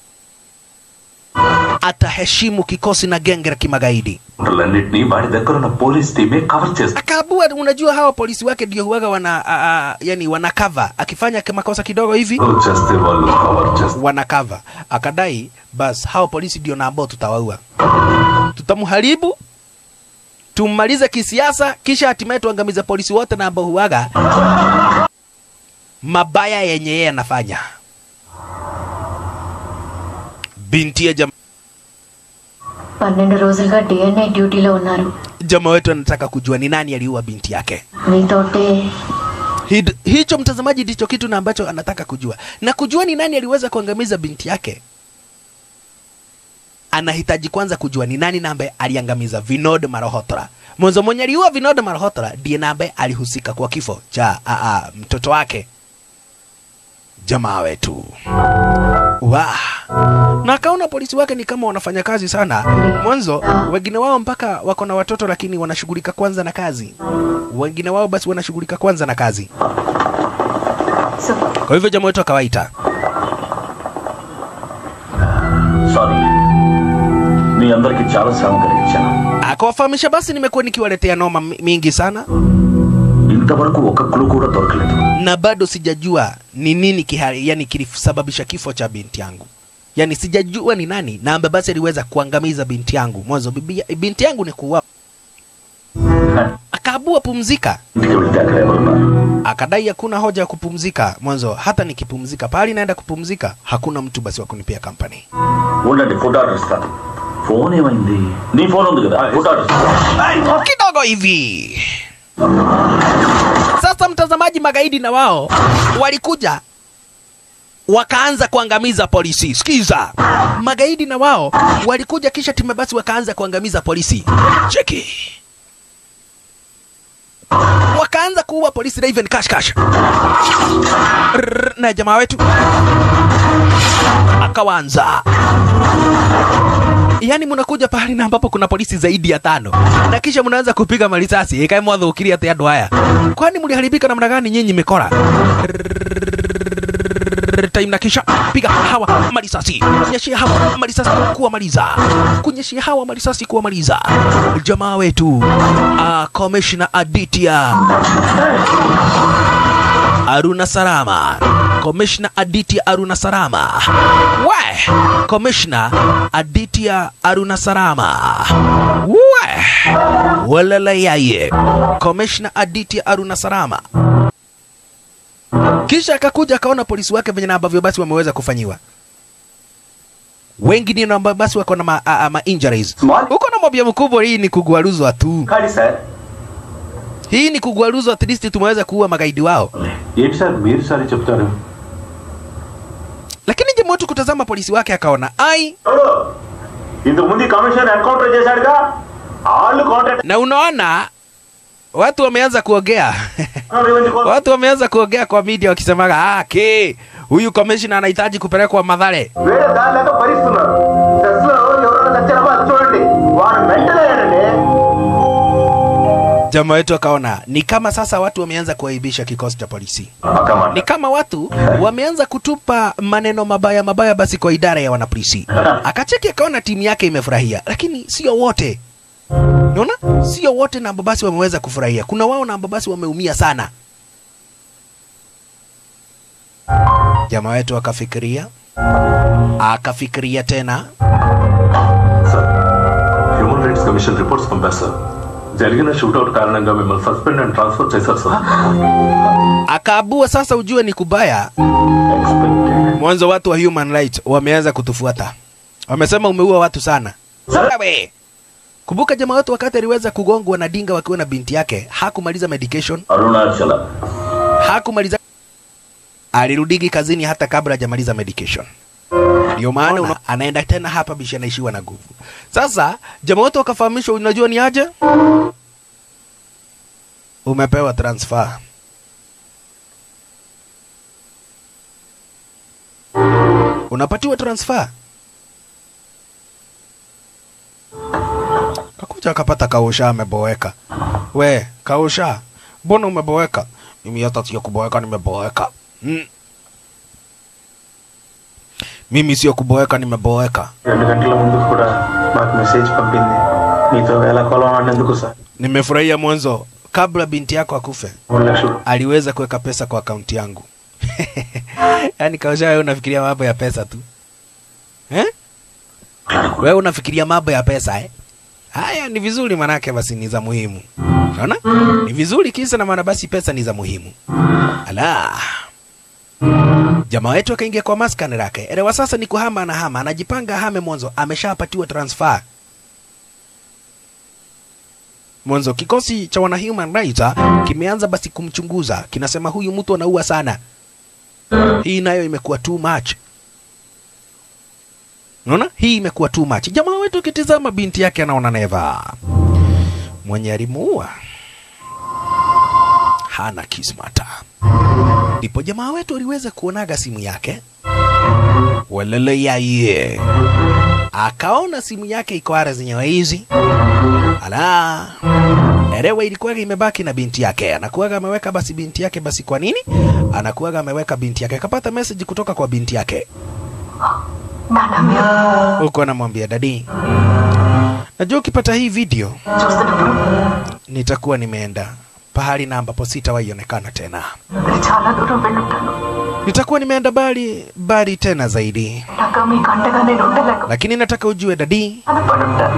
ataheshimu kikosi na genge la kimagaidi లన్నిటినీ వాడి దగ్గర ఉన్న police టీమే cover చేస్తుంది akaabua unajua hawa polisi wake ndio huwaga wana a, a, yani wana cover akifanya makosa kidogo hivi చేస్తే వాళ్ళు కవర్ చేస్తారు wana cover akadai bas hao polisi ndio na ambao tutawaua tutamharibu tummalize kisiasa kisha hatimaye tuangamize polisi wote na ambao huwaga mabaya yenye yeye anafanya binti ya jama, పన్నెండు రోజులుగా డిఎన్ఏ డ్యూటీలో ఉన్నారు jama wetu anataka kujua ni nani aliua binti yake మీతోటే Hid- hicho mtazamaji ndicho kitu na ambacho anataka kujua na kujua ni nani aliweza kuangamiza binti yake anahitaji kwanza kujua ni nani na ambaye aliangamiza vinod marohotra mwanzo mwenye aliua vinod marohotra ndiye na ambaye alihusika kwa kifo cha a, a, mtoto wake jamaa wetu wa na akaona polisi wake ni kama wanafanya kazi sana mwanzo wengine wao mpaka wako na watoto lakini wanashughulika kwanza na kazi wengine wao basi wanashughulika kwanza na kazi so kwa hivyo jamaa wetu akawaita sorry మీ అందరికి చాలా శ్రమ కలిగించాను akawafahamisha basi nimekuwa nikiwaletea noma mi- mingi sana ఇంతవరకు ఒక క్లూ కూడా దొరకలేదు na bado sijajua ni nini kihari, yani kilisababisha kifo cha binti yangu yani sijajua ni nani na ambaye basi aliweza kuangamiza binti yangu mwanzo bibi, binti yangu ni kuua akaabua pumzika ఇంటికి వెళ్తే అక్కడ ఎవరున్నారు akadai hakuna hoja ya kupumzika mwanzo hata nikipumzika pahali naenda kupumzika hakuna mtu basi wa kunipia kampani ఉండండి food order ఇస్తాను phone ఏమైంది నీ phone ఉంది కదా ఫుడ్ ఆర్డర్ ఇస్తాను kidogo hivi sasa mtazamaji magaidi na wao walikuja wakaanza kuangamiza polisi sikiza magaidi na wao walikuja kisha time basi wakaanza kuangamiza polisi cheki wakaanza kuua polisi Raven Cash Cash Rrrr, na jamaa wetu akawanza yaani mnakuja pahali na ambapo kuna polisi zaidi ya tano na kisha mnaanza kupiga marisasi ikae mwathũkirie atĩ andũ aya kwani mliharibika namna gani nyinyi mikora time na kisha piga hawa marisasi kunyeshia hawa marisasi kuwamaliza kunyeshia hawa marisasi kuwamaliza jamaa wetu uh, commissioner Aditya Aruna Sarama Commissioner Aditya Aruna Sarama we Commissioner Aditya Aruna Sarama we walala yaye Commissioner Aditya Aruna Sarama kisha akakuja akaona polisi wake venye na ambavyo basi wameweza kufanyiwa wengi ndio ambao basi wako na ma, a, a, ma injuries Small. uko na mobia mkubwa hii ni kugwaruzwa tu ఖాళీ sir hii ni kugwaruzwa at least tumeweza kuua magaidi wao ఏంటి sir మీరు సరే చెప్తారు lakini jamaa wetu kutazama polisi wake akaona ai ఎవడు? ఇంతకు ముందు ఈ commission encounter చేశాడుగా వాళ్ళు contact na unaona watu wameanza kuongea revenge కోసం watu wameanza kuongea kwa media wakisemaga ah, ke huyu commissioner anahitaji kupelekwa madhare వేరే దారి లేక భరిస్తున్నారు సెస్ లో ఎవరైనా నచ్చారో అది చూడండి వాడు మెంటల్ అయ్యాడండి jamaa wetu akaona ni kama sasa watu wameanza kuaibisha kikosi cha polisi పక్కమాట ni kama watu wameanza kutupa maneno mabaya mabaya basi kwa idara ya wanapolisi akacheki akaona timu yake imefurahia lakini sio wote naona sio wote na ambao basi wameweza kufurahia kuna wao na ambao basi wameumia sana jamaa wetu akafikiria akafikiria tena sir human rights commission reports పంపారు sir జరిగిన shootout కారణంగా మిమ్మల్ని suspend and transfer చేశారు sir akaabua sasa ujue ni kubaya mwanzo watu wa human rights wameanza kutufuata wamesema umeua watu sana Wewe! kumbuka jamaa wetu wakati aliweza kugongwa na dinga wakiwa na binti yake hakumaliza medication Arunachala hakumaliza alirudigi kazini hata kabla hajamaliza medication ndio maana una- anaenda tena hapa bishi anaishiwa na nguvu sasa jamaa wote wakafahamishwa unajua ni aje umepewa transfer unapatiwa transfer kakuja akapata kausha ameboeka we kausha mbona umeboeka mimi hata sio kuboeka nimeboeka mm. mimi sio kuboeka nimeboeka రెండు గంటల ముందు కూడా మాకు మెసేజ్ పంపింది మీతో వేళ కొలం ఆడినందుకు sir nimefurahia mwanzo kabla binti yako akufe మూడు లక్షలు aliweza kuweka pesa kwa akaunti yangu yaani kausha wewe unafikiria mambo ya pesa tu eh? wewe unafikiria mambo ya pesa eh? haya ni vizuri manake basi ni za muhimu naona ni vizuri kisa na maana basi pesa ni za muhimu ala jamaa wetu akaingia kwa maskani lake elewa sasa ni kuhama na hama anajipanga hame mwanzo ameshapatiwa transfer mwanzo kikosi cha wana human rights ah, kimeanza basi kumchunguza kinasema huyu mtu anaua sana hii nayo imekuwa too much unaona hii imekuwa too much jamaa wetu akitizama binti yake anaona neva mwenye alimuua hana kismata ndipo jamaa wetu aliweza kuonaga simu yake walele yaye akaona simu yake iko ara zenyewe hizi ala erewa ilikuwaga imebaki na binti yake anakuwaga ameweka basi binti yake basi kwa nini anakuwaga ameweka binti yake akapata message kutoka kwa binti yake నాన్న మీరు huko anamwambia dadi najua ukipata hii video చూస్తున్నప్పుడు nitakuwa nimeenda pahali na ambapo sitawaionekana tena నేను చాలా దూరం వెళ్ళుంటాను nitakuwa nimeenda bali bali tena zaidi నాక మీకు అండగా నేను ఉండలేక lakini nataka ujue dadi బాధపడుంటాను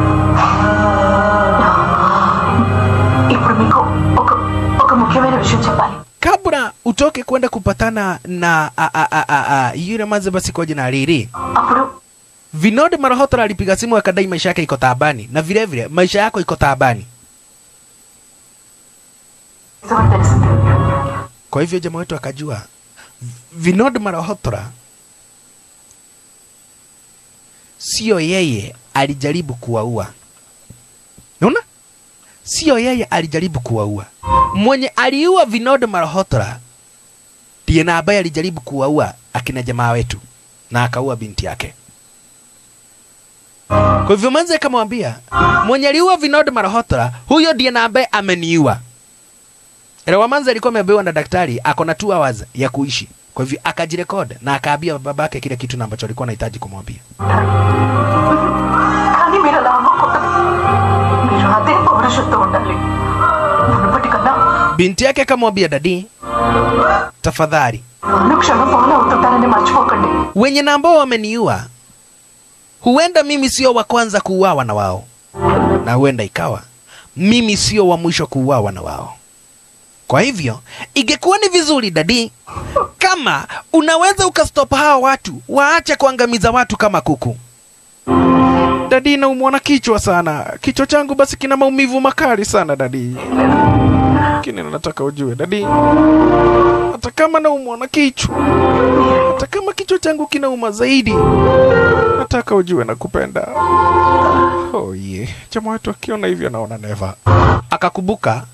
ఇప్పుడు మీకు ఒక ఒక ముఖ్యమైన విషయం చెప్పాలి kabla utoke kwenda kupatana na a, a, a, a, a, yule maze basi kwa jina Riri అప్పుడు Vinod Malhotra alipiga simu akadai maisha yake iko taabani na vile vile maisha yako iko taabani. నిజమని తెలిసింది Kwa hivyo jamaa wetu akajua Vinod Malhotra sio yeye alijaribu kuwaua. Unaona? Sio yeye alijaribu kuwaua. Mwenye aliua Vinod Malhotra ndiye na ambaye alijaribu kuwaua akina jamaa wetu na akaua binti yake. Kwa hivyo manze akamwambia mwenye aliua Vinod Malhotra huyo ndiye na ambaye ameniua. Elewa manze alikuwa ameambiwa na daktari ako na 2 hours ya kuishi. Kwa hivyo akajirekod na akaambia babake kile kitu na ambacho alikuwa anahitaji kumwambia. కానీ మీరు అలా అవ్వకూడదు మీరు అదే పౌరుషంతో ఉండాలి మునుపటికన్నా Binti yake akamwambia dadi, tafadhali అనుక్షణం ఫాలో అవుతుంటారని మర్చిపోకండి wenye na ambao wameniua, huenda mimi sio wa kwanza kuuawa na wao, na huenda ikawa mimi sio wa mwisho kuuawa na wao. Kwa hivyo ingekuwa ni vizuri dadi, kama unaweza ukastop hawa watu waache kuangamiza watu kama kuku. Dadi, naumwa na kichwa sana, kichwa changu basi kina maumivu makali sana dadi, lakini nataka ujue dadi, hata kama naumwa na kichwa hata kama kichwa changu kinauma zaidi, nataka ujue nakupenda. Oh yeah. Chama wetu akiona hivyo naona neva. Akakumbuka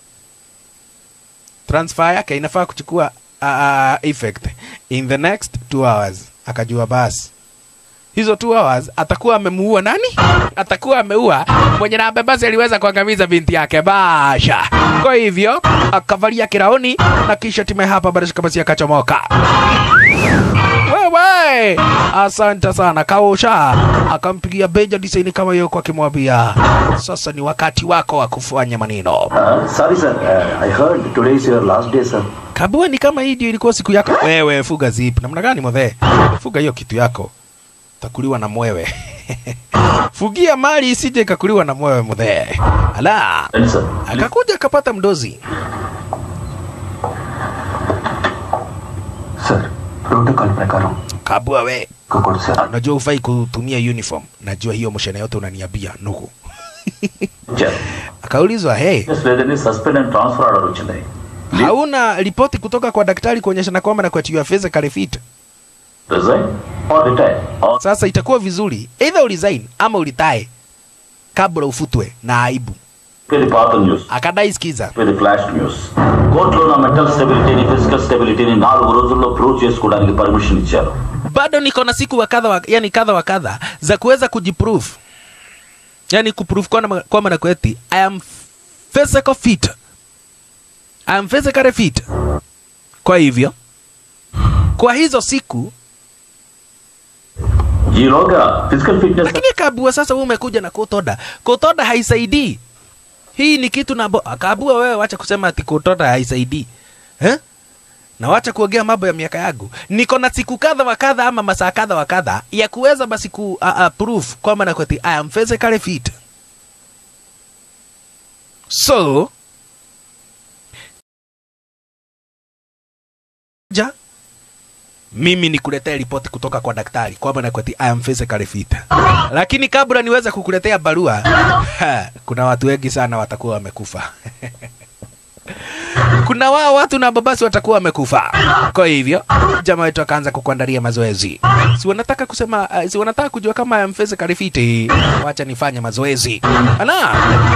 transfer yake inafaa kuchukua uh, effect in the next two hours. Akajua basi hizo two hours atakuwa amemuua nani? Atakuwa ameua mwenye na basi aliweza kuangamiza binti yake basha. Kwa hivyo akavalia kiraoni na kisha time hapa bado basi akachomoka. Wewe we asante sana kaosha akampigia beja disaini kama hiyo kwa akimwambia sasa ni wakati wako wa kufanya maneno Uh, sorry, sir. Uh, I heard today is your last day, sir. kabua ni kama hii ndio ilikuwa siku yako wewe fuga zip namna gani mwe fuga hiyo kitu yako takuliwa na mwewe fugia mali isije ikakuliwa na mwewe mwe ala Thank you, sir. akakuja akapata mdozi Sir, protocol ప్రకారం kabua we ఇంకొకటి sir unajua ufai kutumia uniform najua hiyo moshene yote unaniambia nugu ఇచ్చారు akaulizwa hey లేదని suspend and transfer order వచ్చింది hauna ripoti kutoka kwa daktari kuonyeshana kwamba na kwati physically fit resign or retire or sasa itakuwa vizuri either uresign ama ulitae kabla ufutwe na aibu ఇది పాత news akadai skiza ఇది flash news కోర్టులో నా మెంటల్ స్టెబిలిటీని ఫిజికల్ స్టెబిలిటీని నాలుగు రోజుల్లో ప్రూవ్ చేసుకోవడానికి పర్మిషన్ ఇచ్చారు bado niko na siku wa kadha wa, yani kadha wa kadha za kuweza kujiprove yani kuprove kwamba kwamba na kweti i am physical fit i am physically fit kwa hivyo kwa hizo siku ఈలోగా physical fitness lakini kabua sasa wewe umekuja na kotoda kotoda haisaidii hii ni kitu na bo- kabua wewe wacha kusema ati kotoda haisaidii eh? na wacha kuongea mambo ya miaka yangu niko na siku kadha wa kadha ama masaa kadha wa kadha ya kuweza basi ku uh, uh, proof kwamba na kweti i am physically fit so ja mimi nikuletea ripoti kutoka kwa daktari kwamba na kweti I am physically fit. Lakini kabla niweze kukuletea barua, ha, kuna watu wengi sana watakuwa wamekufa. kuna wao watu na babasi watakuwa wamekufa. Kwa hivyo jamaa wetu akaanza kukuandalia mazoezi. Si wanataka kusema uh, si wanataka kujua kama I am physically fit. Wacha nifanye mazoezi. Ana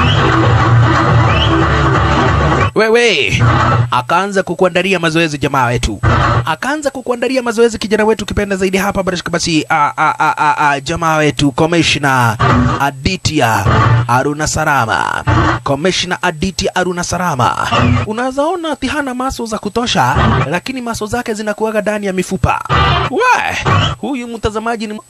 wewe akaanza kukuandalia mazoezi jamaa wetu akaanza kukuandalia mazoezi kijana wetu kipenda zaidi hapa barashika basi a, a, a, a, a, jamaa wetu komishna Aditya Aruna Sarama komishna Aditya Aruna Sarama unaweza ona ati hana maso za kutosha lakini maso zake zinakuwaga ndani ya mifupa we huyu mtazamaji ni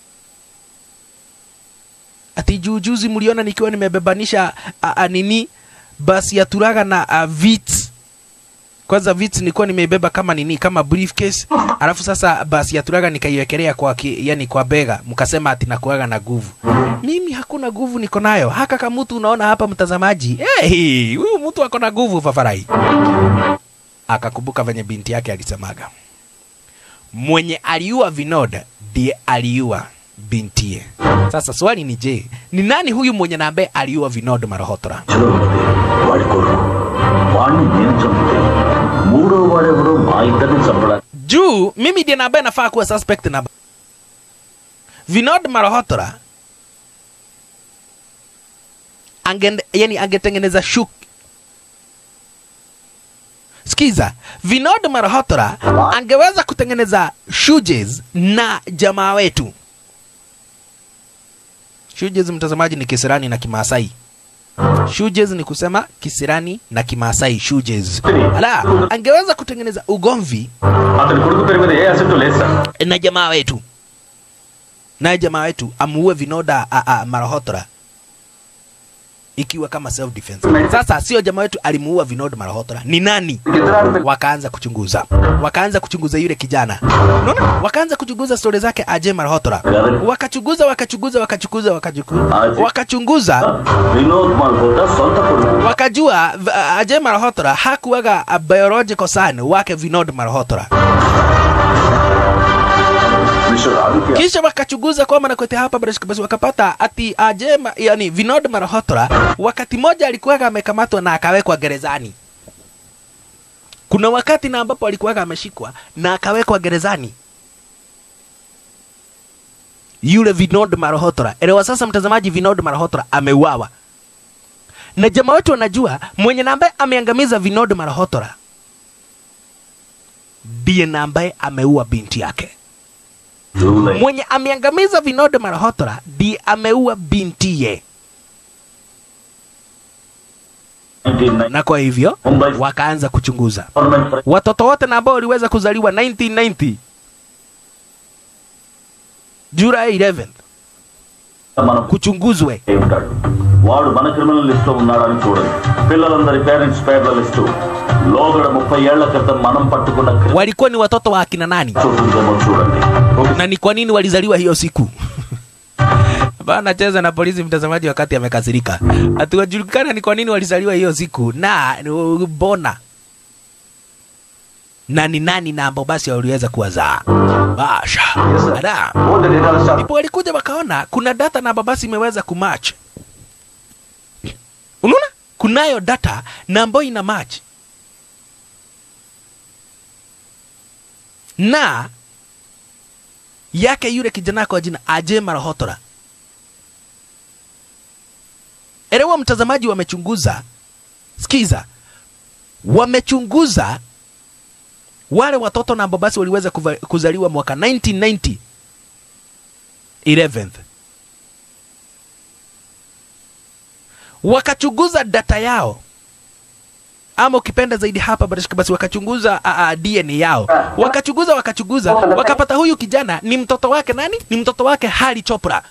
ati juujuzi mliona nikiwa nimebebanisha a, a, nini basi ya turaga na uh, vits kwanza vits nilikuwa nimeibeba kama nini kama briefcase alafu sasa basi ya turaga nikaiwekelea kwa ki, yani kwa bega mkasema ati nakuaga na nguvu mimi hakuna nguvu niko nayo haka kama mtu unaona hapa mtazamaji hey, huyu mtu ako na nguvu fafarai akakumbuka venye binti yake alisemaga mwenye aliua vinod ndiye aliua bintie sasa swali ni je ni nani huyu mwenye na ambaye aliua vinod marohotora వాడి కొడుకు వాడిని నేను చంపితే మూడో వాడెవడో మా ఇద్దరిని చంపడానికి juu mimi ndiye na ambaye nafaa kuwa suspect namba vinod marohotora ange, yani angetengeneza shuk skiza vinod marohotora angeweza kutengeneza shoes na jamaa wetu shoes mtazamaji ni kisirani na kimaasai shoes ni kusema kisirani na kimaasai shoes ala angeweza kutengeneza ugomvi అతని కొడుకు పేరు మీద ఏ asset లేదు sir na jamaa wetu naye jamaa wetu amuue vinoda a, a, marahotora ikiwa kama self defense sasa sio jamaa wetu alimuua vinoda marahotora ni nani wakaanza kuchunguza wakaanza kuchunguza yule kijana unaona wakaanza kuchunguza stori zake aje marahotora wakachunguza wakachunguza wakachunguza wakachunguza wakachunguza Vinod Malhotra సొంత కొడుకు wakajua v- Ajay Malhotra hakuwaga a biological son wake Vinod Malhotra. Mister Aditya Kisha wakachunguza kwamba na kote hapa basi basi wakapata ati Ajay Ma- yani Vinod Malhotra wakati moja alikuwaga amekamatwa na akawekwa gerezani. Kuna wakati na ambapo alikuwaga ameshikwa na akawekwa gerezani. Yule Vinod Malhotra. Elewa sasa mtazamaji, Vinod Malhotra ameuawa na jamaa wetu wanajua mwenye na ambaye ameangamiza Vinod Malhotra ndiye na ambaye ameua binti yake. July Mwenye ameangamiza Vinod Malhotra ndiye ameua bintiye, 1990 na kwa hivyo Mumbai wakaanza kuchunguza government watoto wote na ambao waliweza kuzaliwa 1990 July 11th మనం kuchunguzwe. అయి ఉంటాడు వాడు మన criminal list లో ఉన్నాడని చూడండి పిల్లలందరి పేరెంట్స్ పేర్ల లిస్టు లోగడ ముప్పై ఏళ్ల క్రితం మనం పట్టుకున్న criminal Walikuwa ni watoto wa akina nani ఉందేమో చూడండి na ni kwa nini walizaliwa hiyo siku? Bana anacheza na polisi mtazamaji wakati amekasirika. Hatuwajulikana ni kwa nini walizaliwa hiyo siku na uh, bona na ni nani na ambao basi waliweza kuwazaa. Basha. Ada. All the data stuff. Ndipo walikuja wakaona kuna data na babasi imeweza kumatch. Unaona? Kunayo data na ambayo ina match. Na yake yule kijana kwa jina Aje Marahotora. Elewa mtazamaji, wamechunguza, sikiza, wamechunguza wale watoto na ambao basi waliweza kuva- kuzaliwa mwaka 1990 11th wakachunguza data yao ama ukipenda zaidi hapa barashika basi wakachunguza uh, uh, DNA yao wakachunguza wakachunguza wakapata huyu kijana ni mtoto wake nani ni mtoto wake Hari Chopra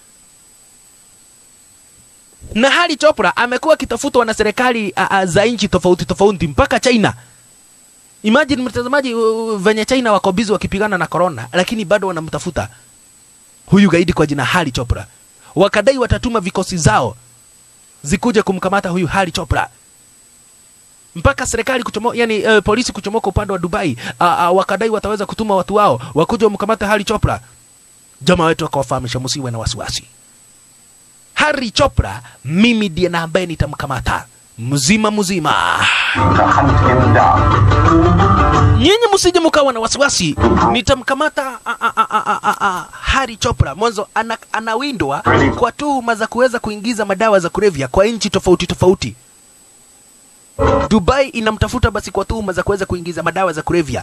na Hari Chopra amekuwa akitafutwa na serikali uh, uh, za nchi tofauti tofauti mpaka China Imagine mtazamaji, uh, venye China wako busy wakipigana na corona, lakini bado wanamtafuta huyu gaidi kwa jina Hari Chopra. Wakadai watatuma vikosi zao zikuje kumkamata huyu Hari Chopra mpaka serikali kuchomo, yani uh, polisi kuchomoka upande wa Dubai uh, uh, wakadai wataweza kutuma watu wao wakuja wamkamate Hari Chopra. Jamaa wetu akawafahamisha msiwe na wasiwasi. Hari Chopra mimi ndiye na ambaye nitamkamata mzima mzima. Hunt him down. nyinyi msije mkawa na wasiwasi nitamkamata a- a- a- a- a- a- Hari Chopra mwanzo ana, anawindwa kwa tuhuma za kuweza kuingiza madawa za kulevya kwa nchi tofauti tofauti Dubai inamtafuta basi kwa tuhuma za kuweza kuingiza madawa za kulevya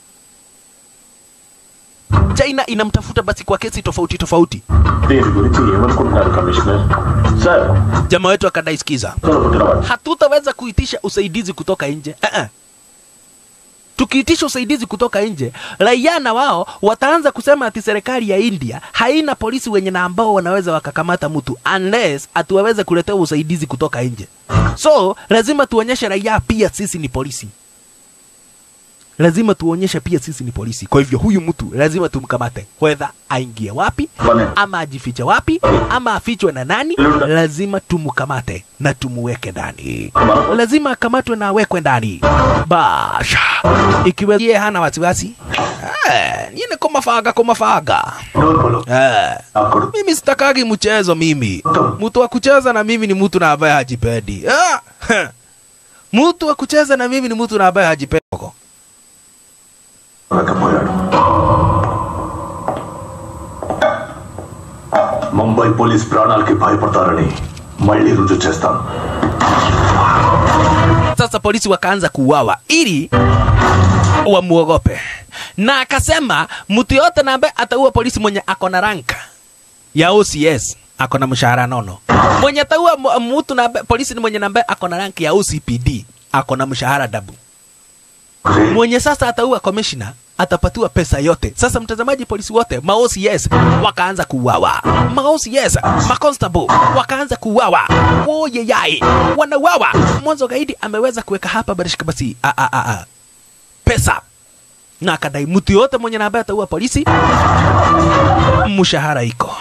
China inamtafuta basi kwa kesi tofauti tofauti దీని గురించి ఏమనుకుంటున్నారు commissioner sir jamaa wetu akadai sikiza పుట్టినవాడు hatutaweza kuitisha usaidizi kutoka nje uh-uh. tukiitisha usaidizi kutoka nje raia na wao wataanza kusema ati serikali ya india haina polisi wenye na ambao wanaweza wakakamata mtu unless atuwaweze kuletea usaidizi kutoka nje so lazima tuonyeshe raia pia sisi ni polisi lazima tuonyeshe pia sisi ni polisi kwa hivyo huyu mtu lazima tumkamate wedha aingie wapi Bwana. ama ajifiche wapi ama afichwe na nani lazima tumkamate na tumuweke ndani lazima akamatwe na awekwe ndani basha ikiwa yeye hana wasiwasi eh, niene komafaga komafaga eh, అప్పుడు mimi sitakagi mchezo mimi mtu wa kucheza na mimi ni mtu na ambaye hajipendi ah, heh. mtu wa kucheza na mimi ni mtu na ambaye hajipendi లేకపోయాడు Mumbai police ప్రాణాలకి భయపడతారని మళ్ళీ రుజువు చేస్తాను sasa polisi wakaanza kuuawa ili wamuogope na akasema mtu yote na ambaye ataua polisi mwenye ako na ranka ya OCS ako na mshahara nono mwenye ataua mu- mtu na ambaye- polisi ni mwenye na ambaye ako na ranki ya OCPD ako na mshahara dabu mwenye sasa ataua commissioner atapatiwa pesa yote. Sasa mtazamaji, polisi wote ma OCS wakaanza kuuawa, ma OCS ma constable wakaanza kuuawa, oye yai wanauawa. Mwanzo gaidi ameweza kuweka hapa barishika basi a, a, a, a. pesa na akadai mtu yote mwenye na ambaye ataua polisi mshahara iko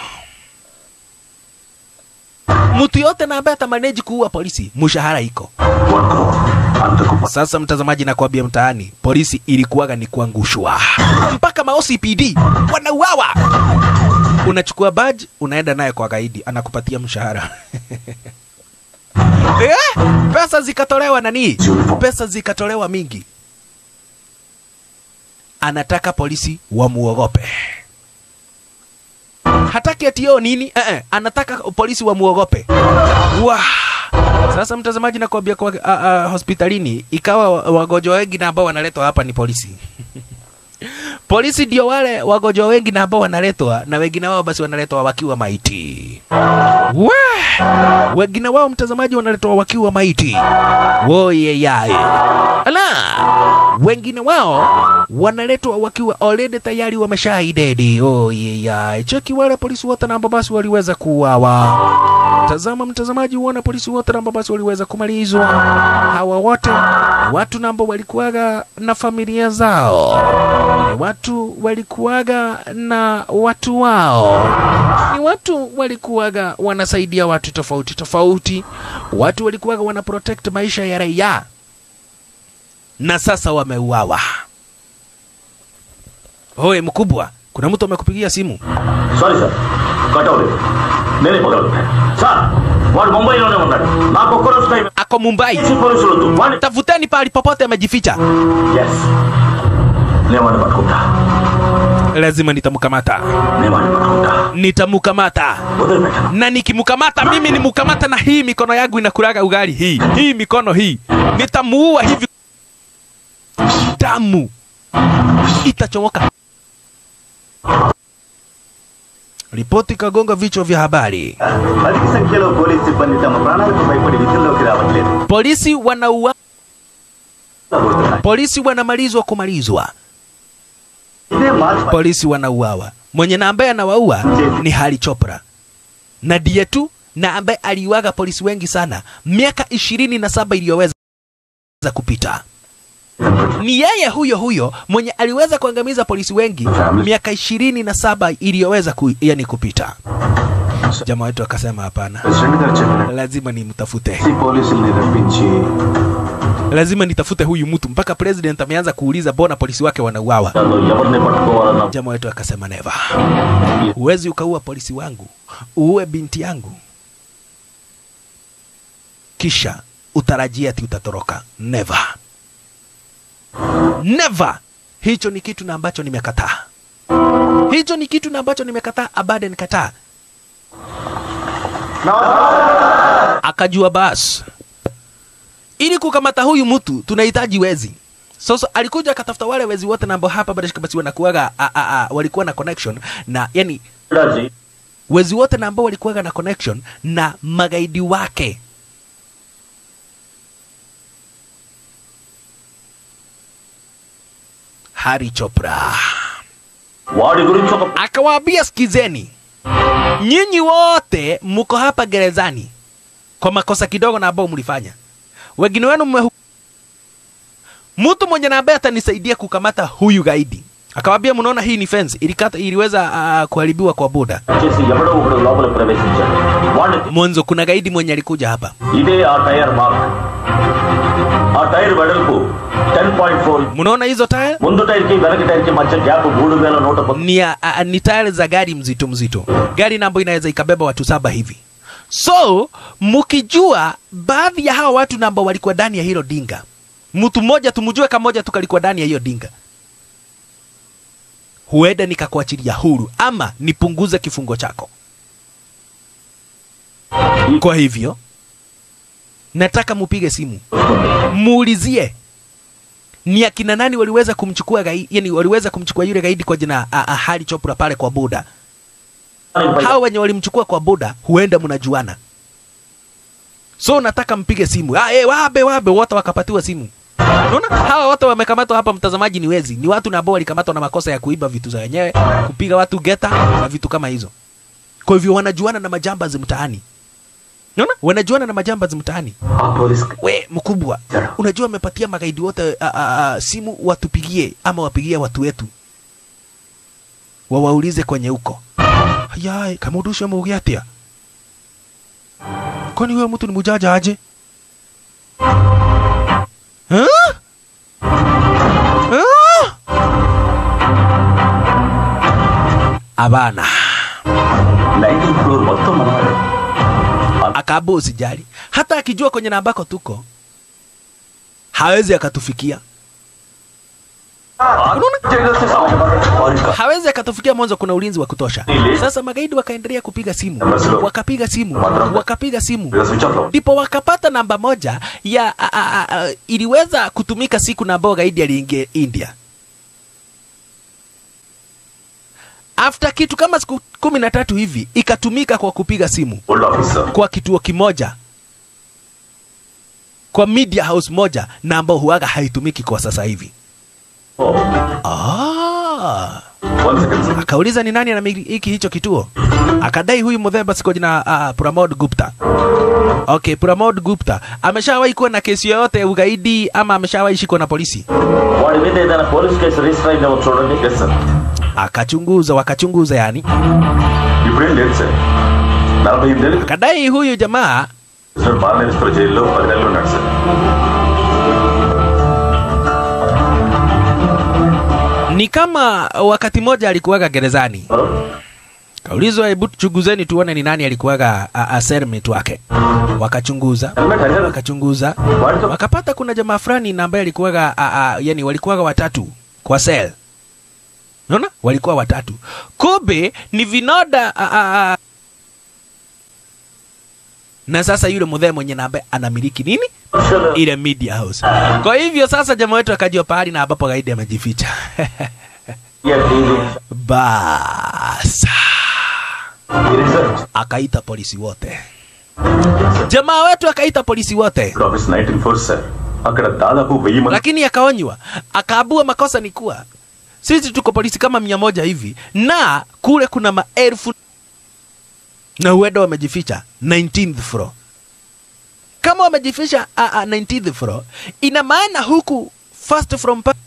mtu yote na ambaye atamaneji kuua polisi mshahara iko వనుకో అంతకు sasa mtazamaji, nakwambia mtaani polisi ilikuwaga ni kuangushwa, mpaka ma OCPD wanauawa. Unachukua badge unaenda naye kwa gaidi, anakupatia mshahara eh, pesa zikatolewa nani, pesa zikatolewa mingi. Anataka polisi wamuogope, hataki ati yo nini eh, eh, anataka polisi wamuogope. Wah. Sasa mtazamaji, nakwambia kwa uh, uh, hospitalini ikawa wa- wagonjwa wengi na ambao wanaletwa hapa ni polisi polisi ndio wale wagonjwa wengi na ambao wanaletwa na wengine wao basi wanaletwa wakiwa maiti we wengine wao mtazamaji wanaletwa wakiwa maiti woyeyaye ala wengine wao wanaletwa wakiwa already tayari wameshaidedi oyeyaye cheki wale polisi wote na ambao basi waliweza kuuawa tazama mtazamaji uona polisi wote na ambao basi waliweza kumalizwa hawa wote ni watu na ambao walikuwaga na familia zao ni watu walikuwaga na watu wao ni watu walikuwaga wanasaidia watu tofauti tofauti watu walikuwaga wana protect maisha ya raia na sasa wameuawa oe mkubwa kuna mtu amekupigia simu sorry sir cut అవ్వలేదు నేనే పగలుగుతాను సార్ వాడు ముంబైలోనే ఉన్నాడు నాకు ఒక్క రోజు time ako mumbai AC పోలీసులు వద్దు వాడిని tafuteni pahali popote amejificha yes నేను వాడిని పట్టుకుంటా lazima nitamkamata నేను వాడిని పట్టుకుంటా nitamkamata వదిలిపెట్టను na nikimkamata mimi nimkamata na hii mikono yangu inakulaga ugali hii hii mikono hii nitamuua hivi damu itachomoka ripoti kagonga vichwa vya habari అధిక సంఖ్యలో పోలీస్ సిబ్బంది తమ ప్రాణాలకు భయపడి విధుల్లోకి రావట్లేదు polisi wanaua పోతున్నారు. polisi wanamalizwa kumalizwa ఇదే March polisi wanauawa mwenye na ambaye anawaua ni hali chopra na ndiye tu na ambaye aliuaga polisi wengi sana miaka ishirini na saba iliyoweza kupita ni yeye huyo huyo mwenye aliweza kuangamiza polisi wengi miaka ishirini na saba iliyoweza ku, yani kupita jamaa wetu akasema hapana president గారు చెప్పినట్టు lazima nimtafute ఈ పోలీసుల్ని రప్పించి lazima nitafute huyu mtu mpaka president ameanza kuuliza bona polisi wake wanauawa నన్ను ఎవరిని పట్టుకోవాలన్నా jamaa wetu akasema neva huwezi ukaua polisi wangu uue binti yangu kisha utarajia ati utatoroka neva neva hicho ni kitu na ambacho nimekataa hicho ni kitu na ambacho nimekataa abade nikataa akajua bas ili kukamata huyu mtu tunahitaji wezi sasa alikuja akatafuta wale wezi wote na ambao hapa bado basi wanakuaga a, a, a, walikuwa na connection na yani Raji wezi wote na ambao walikuwaga na connection na magaidi wake Hari Chopra వాడి గురించి ఒక akawaambia, sikizeni, nyinyi wote mko hapa gerezani kwa makosa kidogo na ambao mlifanya. Wengine wenu mmehu... mtu mwenye na ambaye atanisaidia kukamata huyu gaidi akawaambia, mnaona hii ni fence ilikata, iliweza uh, kuharibiwa kwa boda చేసి ఎవడో ఒకడు లోపల ప్రవేశించాడు వాడిని mwanzo. Kuna gaidi mwenye alikuja hapa ఇదే ఆ tyre mark ఆ tyre వెడల్పు ten point four mnaona hizo taya ముందు టైర్ కి వెనక టైర్ కి మధ్య గ్యాప్ మూడు వేల నూట పద్- ni, a, a, ni tayari za gari mzito mzito, gari na ambayo inaweza ikabeba watu saba hivi. So mkijua baadhi ya hawa watu na ambao walikuwa ndani ya hilo dinga, mtu mmoja tumjue kamoja tu kalikuwa ndani ya hiyo dinga, huenda nikakuachilia huru ama nipunguze kifungo chako. Kwa hivyo nataka mupige simu muulizie ni akina nani waliweza kumchukua gaidi, yani waliweza kumchukua yule gaidi kwa jina a- a- Hari Chopra pale kwa boda. Hao wenye walimchukua kwa boda huenda mnajuana, so nataka mpige simu. Ah, eh, wabe wabe, wote wakapatiwa simu. Unaona hawa wote wamekamatwa hapa, mtazamaji, ni wezi, ni watu na ambao walikamatwa na makosa ya kuiba vitu za wenyewe, kupiga watu geta na vitu kama hizo. Kwa hivyo wanajuana na majambazi mtaani. Unaona, wanajuana na majambazi mtaani ఆ police we mkubwa unajua amepatia magaidi wote a, a, a, simu watupigie ama wapigie watu wetu wawaulize kwenye huko hayai kama udusha maugi atia kwani huyo mtu ni mujaja aje Huh? Huh? abana nineteen floor మొత్తం మనవాడే akaambia usijali hata akijua kwenye na ambako tuko hawezi akatufikia hawezi akatufikia mwanzo kuna ulinzi wa kutosha sasa magaidi wakaendelea kupiga simu wakapiga simu wakapiga simu switch off లో ndipo wakapata namba moja ya a, a, a, a, iliweza kutumika siku na ambao gaidi aliingia India. after kitu kama siku kumi na tatu hivi ikatumika kwa kupiga simu Old officer. kwa kituo kimoja kwa media house moja na ambao huaga haitumiki kwa sasa hivi Oh, ah. one second, sir. akauliza ni nani anamiliki hicho kituo akadai huyu mudhemba siko jina uh, Pramod Gupta okay Pramod Gupta ameshawahi kuwa na kesi yoyote ya ugaidi ama ameshawahi shikwa na polisi వాడి మీద ఏదైనా police case register అయిందేమో చూడండి Yes, sir. akachunguza wakachunguza yani ఇప్పుడేం లేదు సార్ నలభై ఎనిమిదేళ్ళు akadai huyu jamaa బాలనేశ్వర జైల్లో పది నెలలు ఉన్నాడు sir ni kama wakati mmoja alikuwaga gerezani kaulizwa hebu chunguzeni tuone ni nani alikuwaga a- a sermit wake wakachunguza helmet హజర్ wakachunguza వాడితో wakapata kuna jamaa fulani na ambaye alikuwaga a- a- yani walikuwaga watatu kwa sel naona walikuwa watatu kumbe ni vinoda a- a- a- na sasa yule mudhee mwenye na ambaye anamiliki nini ile media house kwa hivyo sasa jamaa wetu akajua pahali na ambapo gaidi amejificha basa akaita polisi wote jamaa wetu akaita polisi wote ఇప్పుడు office nineteen four sir అక్కడ దాదాపు వెయ్యి మంది lakini akaonywa akaabua makosa ni kuwa sisi tuko polisi kama mia moja hivi na kule kuna maelfu na huenda wamejificha 19th floor kama wamejificha uh, uh, 19th floor ina maana huku first from pa-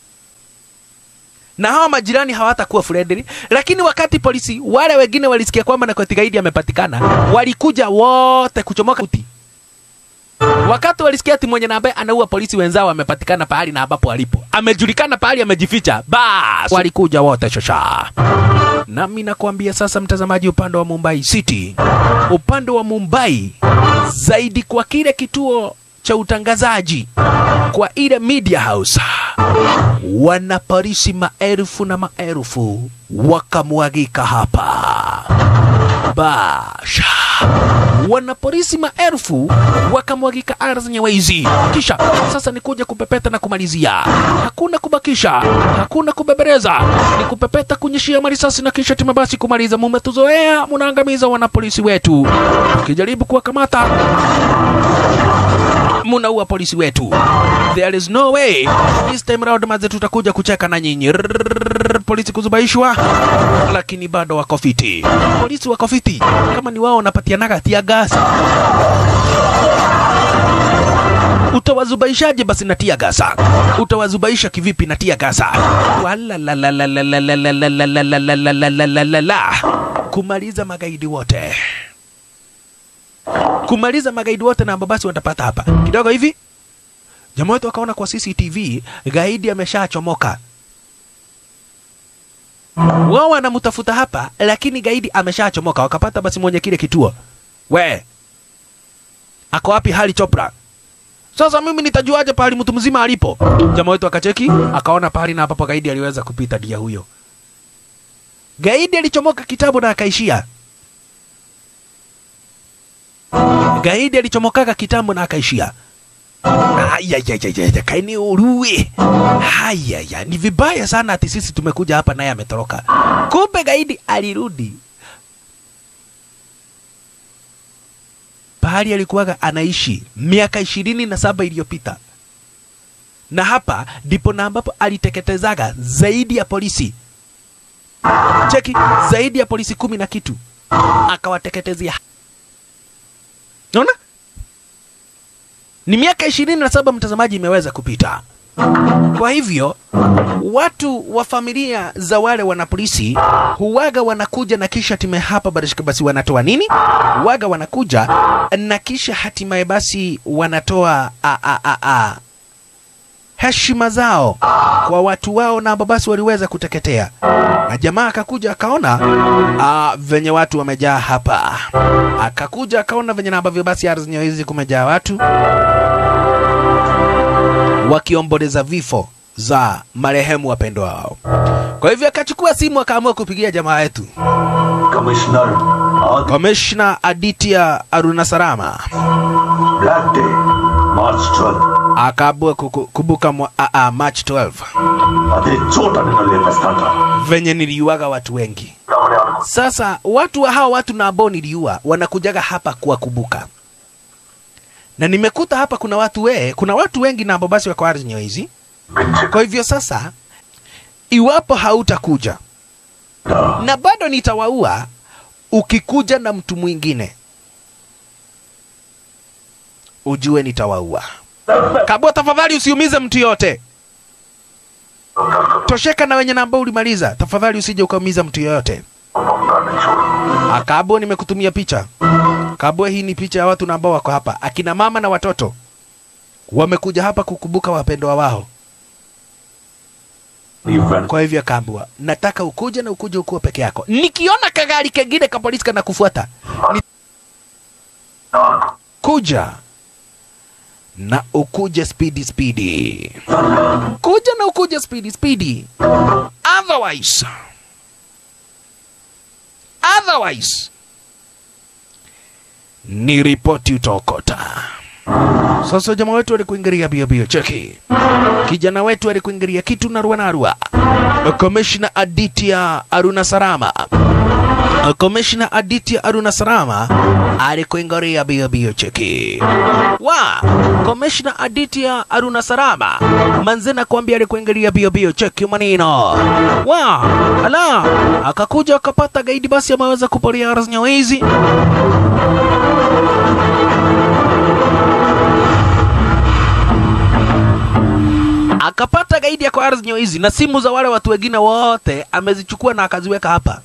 na hawa majirani hawatakuwa friendly lakini wakati polisi wale wengine walisikia kwamba Nakoti gaidi amepatikana walikuja wote kuchomoka uti wakati walisikia ati mwenye na ambaye anaua polisi wenzao amepatikana pahali na ambapo alipo amejulikana pahali amejificha bas walikuja wote shosha nami nakwambia sasa mtazamaji upande wa mumbai city upande wa mumbai zaidi kwa kile kituo cha utangazaji kwa ile media house wana polisi maelfu na maelfu wakamwagika hapa basha wanapolisi maelfu wakamwagika ardhi nyewaizi kisha sasa ni kuja kupepeta na kumalizia hakuna kubakisha hakuna kubebereza ni kupepeta kunyeshia marisasi na kisha tima basi kumaliza mumetuzoea munaangamiza wanapolisi wetu ukijaribu kuwakamata munaua polisi wetu there is no way this time round maze tutakuja kucheka na nyinyi Rrrr, polisi kuzubaishwa lakini bado wako fiti polisi wako fiti kama ni wao wanapatianaga tia gas utawazubaishaje basi na tia gasa utawazubaisha kivipi na tia gasa Walalalalalalalalalalalalalalala. kumaliza magaidi wote kumaliza magaidi wote na ambao basi watapata hapa kidogo hivi jamaa wetu wakaona kwa cctv gaidi ameshachomoka wao wanamtafuta hapa lakini gaidi ameshachomoka wakapata basi mwenye kile kituo we ako wapi hali chopra sasa mimi nitajuaje pahali mtu mzima alipo jamaa wetu akacheki akaona pahali na ambapo gaidi aliweza kupita dia huyo gaidi alichomoka kitabu na akaishia gaidi alichomokaga kitambo na akaishia Ayayayaya, kaini urue hayaya ni vibaya sana ati sisi tumekuja hapa naye ametoroka kumbe gaidi alirudi pahali alikuwaga anaishi miaka ishirini na saba iliyopita na hapa ndipo na ambapo aliteketezaga zaidi ya polisi cheki zaidi ya polisi kumi na kitu akawateketezea naona ni miaka ishirini na saba mtazamaji imeweza kupita kwa hivyo watu wa familia za wale wanapolisi huwaga wanakuja na kisha hatimaye hapa barishika basi wanatoa nini waga wanakuja na kisha hatimaye basi wanatoa a, a, a, a, heshima zao kwa watu wao na ambao basi waliweza kuteketea na jamaa akakuja akaona ah, venye watu wamejaa hapa akakuja akaona venye na ambavyo basi ardhi hizi kumejaa watu wakiomboleza vifo za marehemu wapendwa wao kwa hivyo akachukua simu akaamua kupigia jamaa yetu commissioner Adi komishna aditya arunasarama black day March twelfth akaabua kuku- kubuka mwa, a, a, March 12 అదే చోట నిన్ను లేపేస్తాంట venye niliuaga watu wengi. ఎవరే అనుకో Sasa watu wa hawa watu na ambao niliua wanakujaga hapa kuwakumbuka, na nimekuta hapa kuna watu we, kuna watu wengi na ambao basi wako ardhi hizi. పిచ్చి Kwa hivyo sasa, iwapo hautakuja na bado nitawaua, ukikuja na mtu mwingine ujue nitawaua. Kabwa, tafadhali usiumize mtu yote. Tosheka na wenye na ambao ulimaliza, tafadhali usije ukaumiza mtu yoyote. ఒక్కొక్కడిని చూడు Akabo, nimekutumia picha. Kabwe, hii ni picha ya watu na ambao wako hapa, akina mama na watoto wamekuja hapa kukumbuka wapendwa wao. నీ వెంట Kwa hivyo akaambiwa, nataka ukuje na ukuje ukuwa peke yako. Nikiona kagari kengine ka polisi kana kufuata ni kuja na ukuje speedy speedy, kuja na ukuje speedy speedy, otherwise otherwise ni ripoti utaokota. Sasa jamaa wetu alikuingilia bio bio, cheki kijana wetu alikuingilia kitu narua narua. Komishna Aditya Aruna Sarama, Komishna Aditya Aruna Sarama alikuingilia bio bio, cheki wa Komishna Aditya Aruna Sarama manze nakwambia alikuingilia bio bio, cheki manino wa ala, akakuja akapata gaidi, basi ameweza kupolia ardhi hizi akapata gaidi ya kwa ardhi hizi na simu za wale watu wengine wote amezichukua na akaziweka hapa,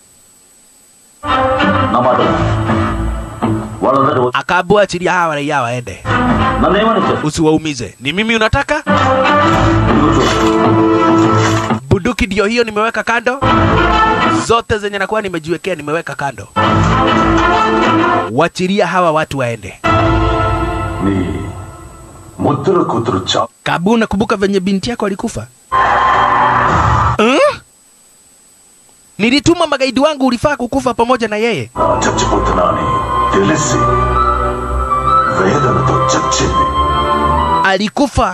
నా మాట విను. వాళ్ళందరూ వచ్చి akaambua achilia hawa raia waende, నన్ను ఏమని చెప్పు usiwaumize. Ni mimi unataka ఇదిగో చూడు bunduki? Ndio hiyo nimeweka kando, zote zenye nakuwa nimejiwekea nimeweka kando. Wachilia hawa watu waende. నీ ముద్దుల కూతురు చా Kabu, nakumbuka venye binti yako alikufa huh? Nilituma magaidi wangu, ulifaa kukufa pamoja na yeye. చచ్చిపోతున్నా అని తెలిసి వేదనతో చచ్చింది Alikufa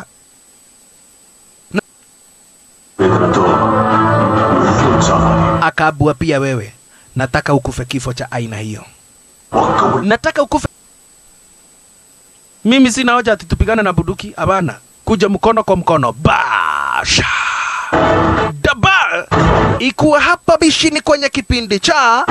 వేదనతో నువ్వు చావాలి akaabua pia wewe, nataka ukufe kifo cha aina hiyo, ఒక్క ఉ- nataka ukufe. Mimi sina hoja ati tupigane na bunduki, hapana. Kuja mkono kwa mkono, basha daba ikuwa hapa bishini kwenye kipindi cha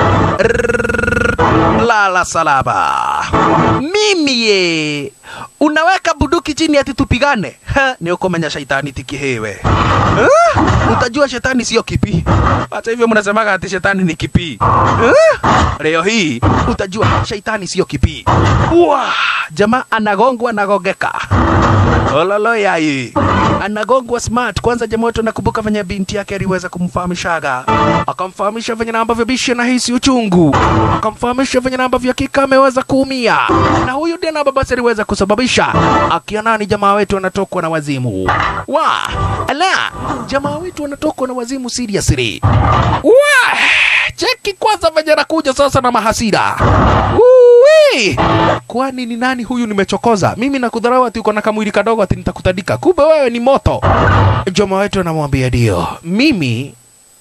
lala salaba. Mimi ye unaweka bunduki chini ati tupigane? Ha, ni ukomenya shaitani tikihewe. Ha? Utajua shetani sio kipi. Hata hivyo mnasemaga ati shetani ni kipi. Ha? Leo hii utajua shaitani sio kipi. Wa, jamaa anagongwa anagongeka. Ololo yai anagongwa smart. Kwanza jamaa wetu anakumbuka venye binti yake aliweza kumfahamishaga, akamfahamisha venye na ambavyo bishi anahisi uchungu, akamfahamisha venye na ambavyo hakika ameweza kuumia, na huyu ndiye na basi aliweza kusababisha akiona ni jamaa wetu anatokwa na wazimu. Wa ala, jamaa wetu anatokwa na wazimu seriously. Wa cheki kwanza venye anakuja sasa na mahasira. Uwi! Kwani ni nani huyu nimechokoza? Mimi nakudharau ati uko na kamwili kadogo ati nitakutandika. Kumbe wewe ni moto. Joma wetu anamwambia ndio. Mimi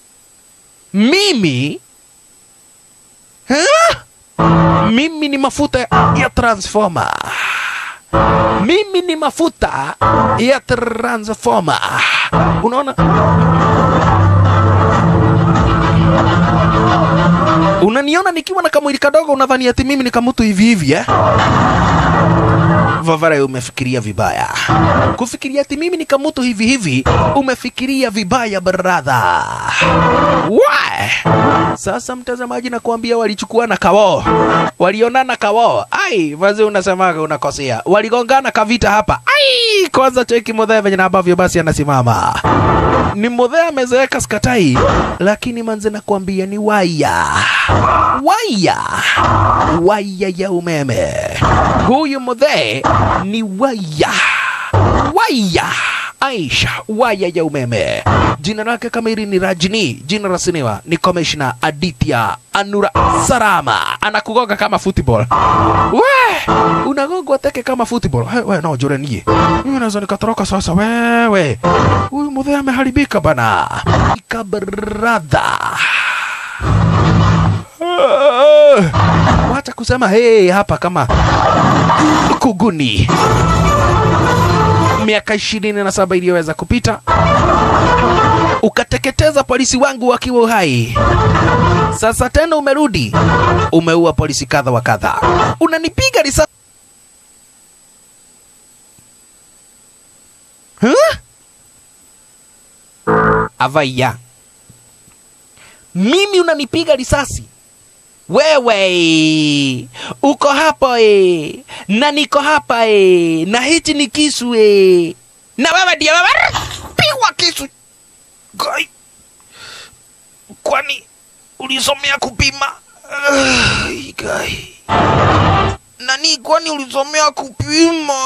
mimi ha? Mimi ni mafuta ya transformer. Mimi ni mafuta ya transformer. Unaona? Unaniona nikiwa na kamwili kadogo, unadhani ati mimi ni kamutu hivi hivi eh? Vavara, umefikiria vibaya. Kufikiria ati mimi ni kamutu hivi hivi, umefikiria vibaya brother. Why? Sasa mtazamaji, nakuambia walichukuana kawoo, walionana kawoo. Ai, vazi unasemaga unakosea, waligongana kavita hapa. Ai, kwanza cheki Muthee venye na ambavyo basi anasimama ni Muthee amezeeka skatai, lakini manze nakwambia ni waya waya waya ya umeme. Huyu Muthee ni waya waya Aisha waya ya umeme. Jina lake kamili ni Rajini, jina la sinema ni Commissioner Aditya Anura Sarama. Anakugonga kama football. We, unagongwa teke kama football. Hey, we, no, jure nie. Mimi naweza nikatoroka sasa wewe. Huyu mudhee ameharibika bana. Ika brother. Ah, Wacha kusema hey hapa kama kuguni. Miaka ishirini na saba iliyoweza kupita ukateketeza polisi wangu wakiwa uhai. Sasa tena umerudi, umeua polisi kadha wa kadha, unanipiga risasi huh? Avaya, mimi unanipiga risasi wewe uko hapo e, na niko hapa e, na hichi ni kisu e, na wewe ndio wewe pigwa kisu Gai. Kwani ulisomea kupima? Ai, Gai. Nani, kwani ulisomea kupima?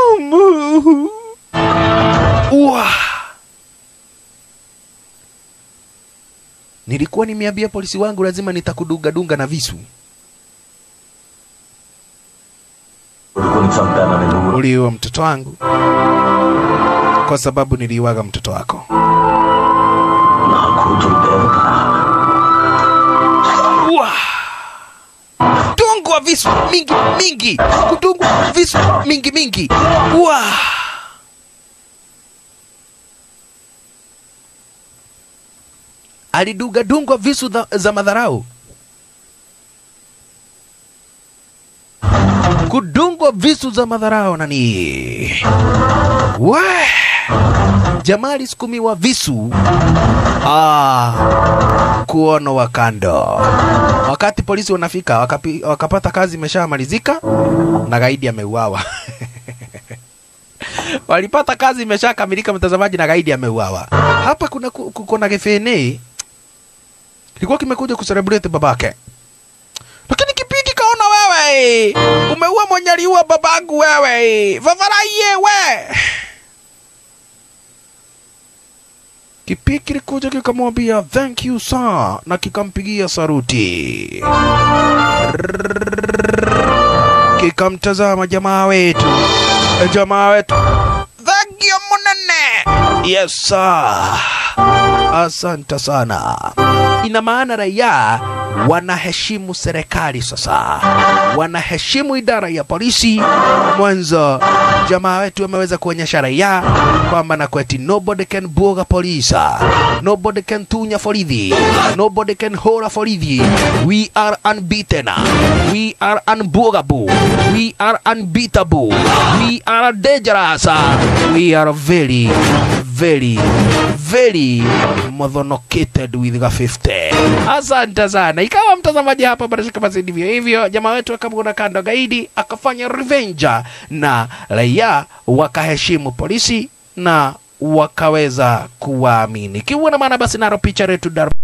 Uwa. Nilikuwa nimeambia polisi wangu lazima nitakudunga-dunga na visu. కొడుకుని చంపానని నువ్వు Uliua mtoto wangu kwa sababu niliuaga mtoto wako. నా కూతురు దేవతనా Uwa. Dungwa visu mingi mingi, kudungwa visu mingi mingi. Uwa. Alidunga dungwa visu za, za madharau. Kudungwa visu za madharau nani? We. Jamaa alisukumiwa visu. Ah kuono wa kando. Wakati polisi wanafika wakapi, wakapata kazi imeshamalizika na gaidi ameuawa. Walipata kazi imeshakamilika, mtazamaji, na gaidi ameuawa. Hapa kuna ku- ku- kuna kifene kilikuwa kimekuja kucelebrate babake, lakini kipindi kaona wewe umeua mwenye aliua babangu wewe, vavaraie we Kipi kilikuja kikamwambia thank you sir, na kikampigia saruti, kikamtazama jamaa wetu, jamaa wetu, thank you munene, yes sir, asante sana. Ina maana raia wanaheshimu serikali sasa, wanaheshimu idara ya polisi. Mwanzo jamaa wetu ameweza kuonyesha raia kwamba na kweti nobody can buoga polisa, nobody can tunya forithi, nobody can hora forithi. We are unbeaten, we are unbuogable, we are unbeatable, we are dangerous, we are very very very modhonocated with the 50 asante sana ikawa mtazamaji hapa barashika basi ndivyo hivyo jamaa wetu akamwona kando gaidi akafanya revenge na raia wakaheshimu polisi na wakaweza kuwaamini kiwa na maana basi naro picha letu dar